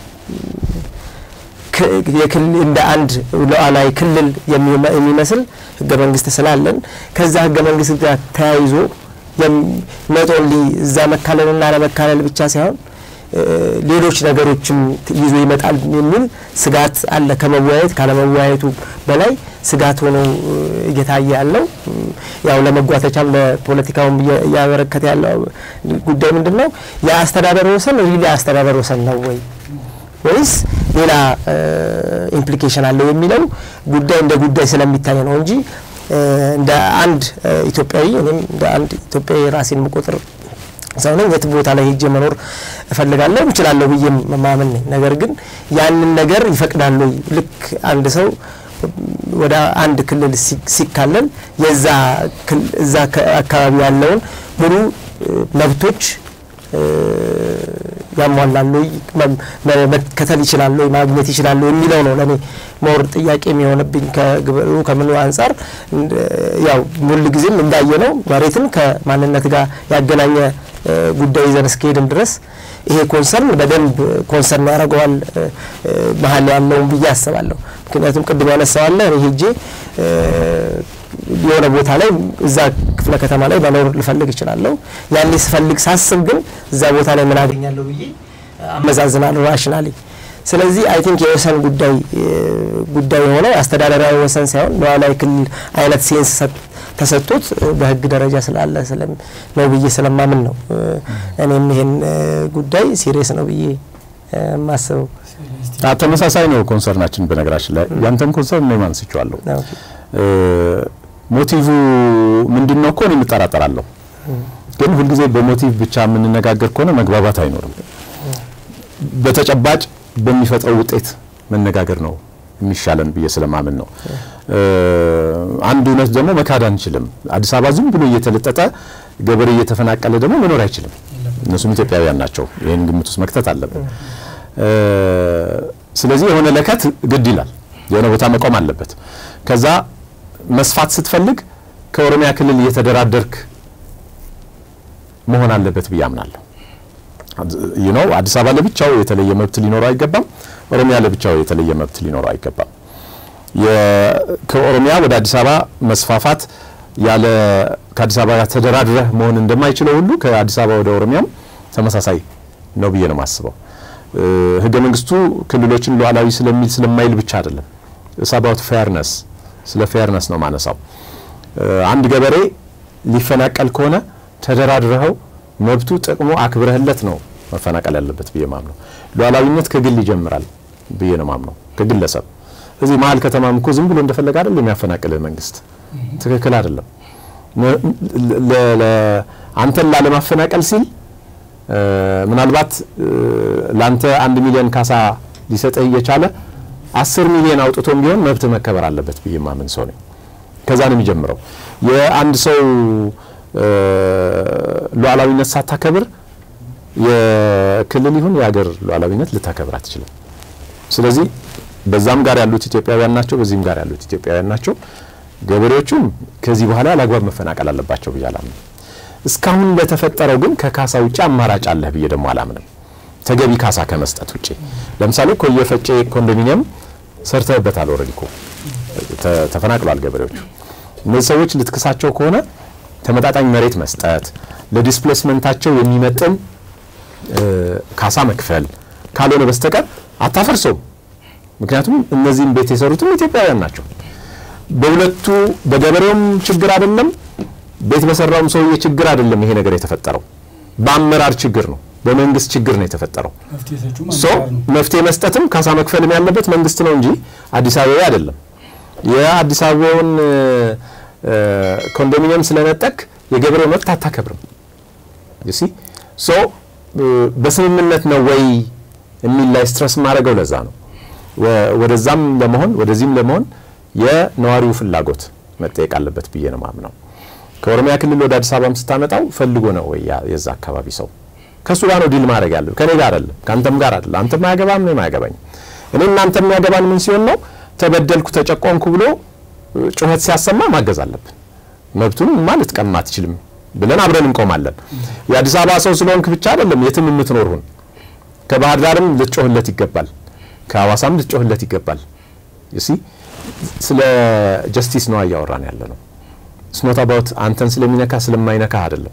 ክ- የክልል እንደ አንድ ሉዓላዊ ክልል የሚመ- የሚመስል ህገ መንግስት ስላለን ከዛ ህገ መንግስት ጋር ተያይዞ ኖት ኦንሊ እዛ መካለልና አለመካለል ብቻ ሳይሆን እ፣ ሌሎች ነገሮችም ት- ይዞ ይመጣል የሚል ስጋት አለ። ከመወያየት ካለመወያየቱ በላይ ስጋት ሆኖ እ፣ እየታየ ያለው እም፣ ያው ለመጓተቻም ለፖለቲካውም እየ- እያበረከተ ያለው ጉዳይ ምንድን ነው? የአስተዳደር ወሰን ሪሊ አስተዳደር ወሰን ነው ወይ ወይስ ሌላ ኢምፕሊኬሽን አለው የሚለው ጉዳይ እንደ ጉዳይ ስለሚታይ ነው እንጂ እ፣ እንደ አንድ እ፣ ኢትዮጵያዊ እኔም እንደ አንድ ኢትዮጵያዊ ራሴን መቆጥር ሰው ነኝ። የት ቦታ ላይ ሄጄ መኖር እፈልጋለሁ እችላለሁ ብዬ ማመን ነኝ። ነገር ግን ያንን ነገር ይፈቅዳሉ ወይ? ልክ አንድ ሰው ወደ አንድ ክልል ሲ- ሲካለል የዛ ክል- እዛ ከ- አካባቢ ያለውን ሙሉ እ፣ መብቶች እ፣ ያሟላሉ ወይ? መ- መ- መከተል ይችላሉ ወይ? ማግኘት ይችላሉ የሚለው ነው ለእኔ ሞር ጥያቄ የሚሆንብኝ ከግብሩ ከምኑ አንጻር እንደ- ያው ሙሉ ጊዜም እንዳየ ነው መሬትን ከማንነት ጋር ያገናኘ እ፣ ጉዳይ ይዘን እስከሄድን ድረስ ይሄ ኮንሰርን በደንብ ኮንሰርን ያደርገዋል እ፣ እ፣ መሀል ያለውን ብዬ አስባለሁ። ምክንያቱም ቅድም ያነሳዋለ እኔ ሄጄ እ፣ የሆነ ቦታ ላይ እዛ ክፍለ ከተማ ላይ መኖር ልፈልግ እችላለሁ። ያኔ ስፈልግ ሳስብ ግን እዛ ቦታ ላይ ምን አገኛለሁ ብዬ አመዛዝናለሁ ራሽናሊ። ስለዚህ አይ ቲንክ የወሰን ጉዳይ እ፣ ጉዳይ የሆነው አስተዳደራዊ ወሰን ሳይሆን ሉዓላዊ ክልል አይነት ሴንስ ሰጥ- ተሰጥቶት እ፣ በህግ ደረጃ ስላለ ስለም ነው ብዬ ስለማምን ነው እ፣ እኔም ይሄን እ፣ ጉዳይ ሲሪየስ ነው ብዬ እ፣ የማስበው። አ- ተመሳሳይ ነው ኮንሰርናችን። በነገራችን ላይ ያንተን ኮንሰርን ነው ማንስቼዋለሁ። ኦኬ። እ፣ ሞቲቭ ምንድን ነው እኮ እኔ የምጠራጠራለሁ። ግን ሁልጊዜ በሞቲቭ ብቻ የምንነጋገር ከሆነ መግባባት አይኖርም። በተጨባጭ በሚፈጥረው ውጤት መነጋገር ነው የሚሻለን ብዬ ስለማምን ነው። እ፣ አንድ እውነት ደግሞ መካድ አንችልም። አዲስ አበባ ዝም ብሎ እየተለጠጠ ገበሬ እየተፈናቀለ ደግሞ መኖር አይችልም። እነሱም ኢትዮጵያውያን ናቸው። ይህን ግምት ውስጥ መክተት አለብን። እ፣ ስለዚህ የሆነ ለከት ግድ ይላል። የሆነ ቦታ መቆም አለበት። ከዛ መስፋት ስትፈልግ ከኦሮሚያ ክልል እየተደራደርክ መሆን አለበት ብዬ አምናለሁ። ይህ ነው አዲስ አበባ ለብቻው የተለየ መብት ሊኖረው አይገባም። ኦሮሚያ ለብቻው የተለየ መብት ሊኖረው አይገባም። የ- ከኦሮሚያ ወደ አዲስ አበባ መስፋፋት ያለ ከአዲስ አበባ ጋር ተደራድረህ መሆን እንደማይችለው ሁሉ ከአዲስ አበባ ወደ ኦሮሚያም ተመሳሳይ ነው ብዬ ነው የማስበው። እ፣ ህገ መንግስቱ ክልሎችን ሉዓላዊ ስለሚል ስለማይል ብቻ አይደለም። ኢትስ አባውት ፌርነስ ስለ ፌርነስ ነው ማነሳው። አንድ ገበሬ ሊፈናቀል ከሆነ ተደራድረኸው መብቱ ጥቅሙ አክብረህለት ነው መፈናቀል ያለበት ብዬ ማምነው። ሉዓላዊነት ከግል ይጀምራል ብዬ ነው ማምነው፣ ከግለሰብ እዚህ መሀል ከተማም እኮ ዝም ብሎ እንደፈለገ አይደለም የሚያፈናቅልህ መንግስት። ትክክል አይደለም። አንተን ላለማፈናቀል ሲል ምናልባት ለአንተ አንድ ሚሊዮን ካሳ ሊሰጥህ እየቻለ አስር ሚሊዮን አውጥቶም ቢሆን መብት መከበር አለበት ብዬ ማምን ሰው ነኝ። ከዛ ነው የሚጀምረው። የአንድ ሰው ሉዓላዊነት ሳታከብር የክልል ይሁን የሀገር ሉዓላዊነት ልታከብር አትችልም። ስለዚህ በዛም ጋር ያሉት ኢትዮጵያውያን ናቸው፣ በዚህም ጋር ያሉት ኢትዮጵያውያን ናቸው። ገበሬዎቹም ከዚህ በኋላ ያላግባብ መፈናቀል አለባቸው ብዬ አላምንም። እስካሁን ለተፈጠረው ግን ከካሳ ውጭ አማራጭ አለህ ብዬ ደግሞ አላምንም። ተገቢ ካሳ ከመስጠት ውጭ ለምሳሌ ኮየ ፈጬ ኮንዶሚኒየም ሰርተህበታል። ኦልሬዲ እኮ ተፈናቅሏል ገበሬዎቹ። እነዚህ ሰዎች ልትክሳቸው ከሆነ ተመጣጣኝ መሬት መስጠት፣ ለዲስፕሌስመንታቸው የሚመጥን ካሳ መክፈል ካልሆነ በስተቀር አታፈርሰውም። ምክንያቱም እነዚህም ቤት የሰሩትም ኢትዮጵያውያን ናቸው። በሁለቱ በገበሬውም ችግር አይደለም፣ ቤት በሰራውም ሰውዬ ችግር አይደለም። ይሄ ነገር የተፈጠረው በአመራር ችግር ነው፣ በመንግስት ችግር ነው የተፈጠረው። ሶ መፍትሄ መስጠትም ካሳ መክፈልም ያለበት መንግስት ነው እንጂ አዲስ አበባ አይደለም። የአዲስ አበባውን ኮንዶሚኒየም ስለነጠቅ የገበሬው መብት አታከብርም። ዩሲ ሶ በስምምነት ነው ወይ የሚል ላይ ስትረስ ማድረገው ለዛ ነው። ወደዛም ለመሆን ወደዚህም ለመሆን የነዋሪው ፍላጎት መጠየቅ አለበት ብዬ ነው ማምነው። ከኦሮሚያ ክልል ወደ አዲስ አበባም ስታመጣው ፈልጎ ነው ወይ የዛ አካባቢ ሰው ከእሱ ጋር ነው ዲል ማድረግ ያለው ከኔ ጋር አይደለም፣ ከአንተም ጋር አይደለም። አንተም አያገባም፣ እኔም አያገባኝ። እኔ እናንተ የሚያገባን ምን ሲሆን ነው ተበደልኩ፣ ተጨቆንኩ ብሎ ጩኸት ሲያሰማ ማገዝ አለብን። መብቱን ማ ልትቀማ አትችልም ብለን አብረን እንቆማለን። የአዲስ አበባ ሰው ስለሆንክ ብቻ አይደለም የትም የምትኖርሁን ከባህር ዳርም ልትጮህለት ይገባል፣ ከሀዋሳም ልትጮህለት ይገባል። ሲ ስለ ጀስቲስ ነው እያወራን ያለ ነው። ስኖት አባውት አንተን ስለሚነካ ስለማይነካ አይደለም።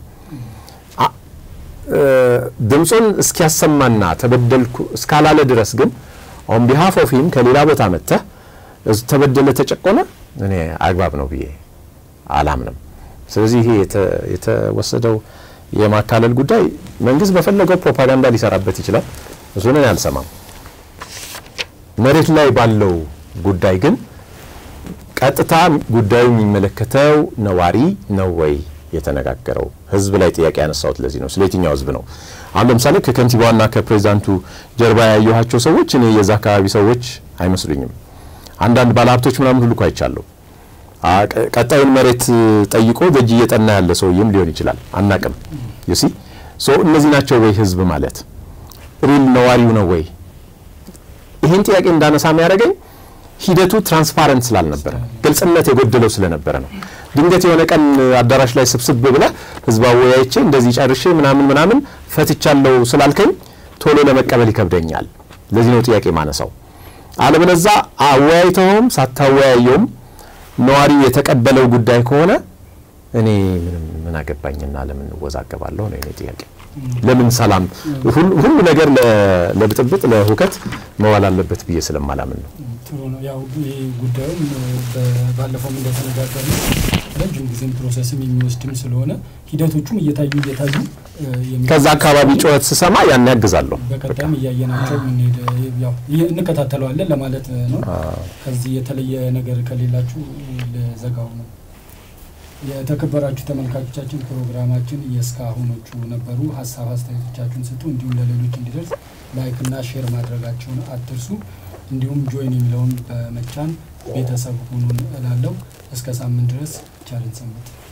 ድምፁን እስኪያሰማና ተበደልኩ እስካላለ ድረስ ግን ኦን ቢሃፍ ኦፍ ሂም ከሌላ ቦታ መጥተህ ተበደለ ተጨቆነ እኔ አግባብ ነው ብዬ አላምንም። ስለዚህ ይሄ የተወሰደው የማካለል ጉዳይ መንግስት በፈለገው ፕሮፓጋንዳ ሊሰራበት ይችላል። እሱን እኔ አልሰማም። መሬት ላይ ባለው ጉዳይ ግን ቀጥታ ጉዳዩ የሚመለከተው ነዋሪ ነው ወይ የተነጋገረው? ህዝብ ላይ ጥያቄ ያነሳሁት ለዚህ ነው። ስለ የትኛው ህዝብ ነው? አሁን ለምሳሌ ከከንቲባዋና ከፕሬዚዳንቱ ጀርባ ያየኋቸው ሰዎች እኔ የዛ አካባቢ ሰዎች አይመስሉኝም። አንዳንድ ባለሀብቶች ምናምን ሁሉ እኮ አይቻለሁ። ቀጣዩን መሬት ጠይቆ በእጅ እየጠና ያለ ሰውዬም ሊሆን ይችላል፣ አናቅም። ዩሲ ሶ እነዚህ ናቸው ወይ ህዝብ ማለት ሪል ነዋሪው ነው ወይ? ይህን ጥያቄ እንዳነሳ የሚያደርገኝ ሂደቱ ትራንስፓረንት ስላልነበረ ግልጽነት የጎደለው ስለነበረ ነው። ድንገት የሆነ ቀን አዳራሽ ላይ ስብስብ ብለህ ህዝብ አወያይቼ እንደዚህ ጨርሼ ምናምን ምናምን ፈትቻለሁ ስላልከኝ ቶሎ ለመቀበል ይከብደኛል። ለዚህ ነው ጥያቄ ማነሳው። አለበለዛ አወያይተውም ሳታወያየውም ነዋሪው የተቀበለው ጉዳይ ከሆነ እኔ ምንም ምን አገባኝና ለምን እወዛገባለሁ ነው የኔ ጥያቄ። ለምን ሰላም ሁሉ ነገር ለብጥብጥ ለሁከት መዋል አለበት ብዬ ስለማላምን ነው። ጥሩ ነው። ያው ይህ ጉዳዩም ባለፈውም እንደተነጋገር ነው ረጅም ጊዜም ፕሮሰስም የሚወስድም ስለሆነ ሂደቶቹም እየታዩ እየታዩ ከዛ አካባቢ ጩኸት ስሰማ ያን ያግዛለሁ። በቀጣይም እያየናቸው የምንሄድ ያው እንከታተለዋለን ለማለት ነው። ከዚህ የተለየ ነገር ከሌላችሁ ለዘጋው ነው። የተከበራችሁ ተመልካቾቻችን ፕሮግራማችን የእስካሁኖቹ ነበሩ። ሀሳብ አስተያየቶቻችሁን ስጡ። እንዲሁም ለሌሎች እንዲደርስ ላይክና ሼር ማድረጋችሁን አትርሱ። እንዲሁም ጆይን የሚለውን በመጫን ቤተሰብ ሁኑን እላለሁ። እስከ ሳምንት ድረስ ቻለን ሰንብቱ።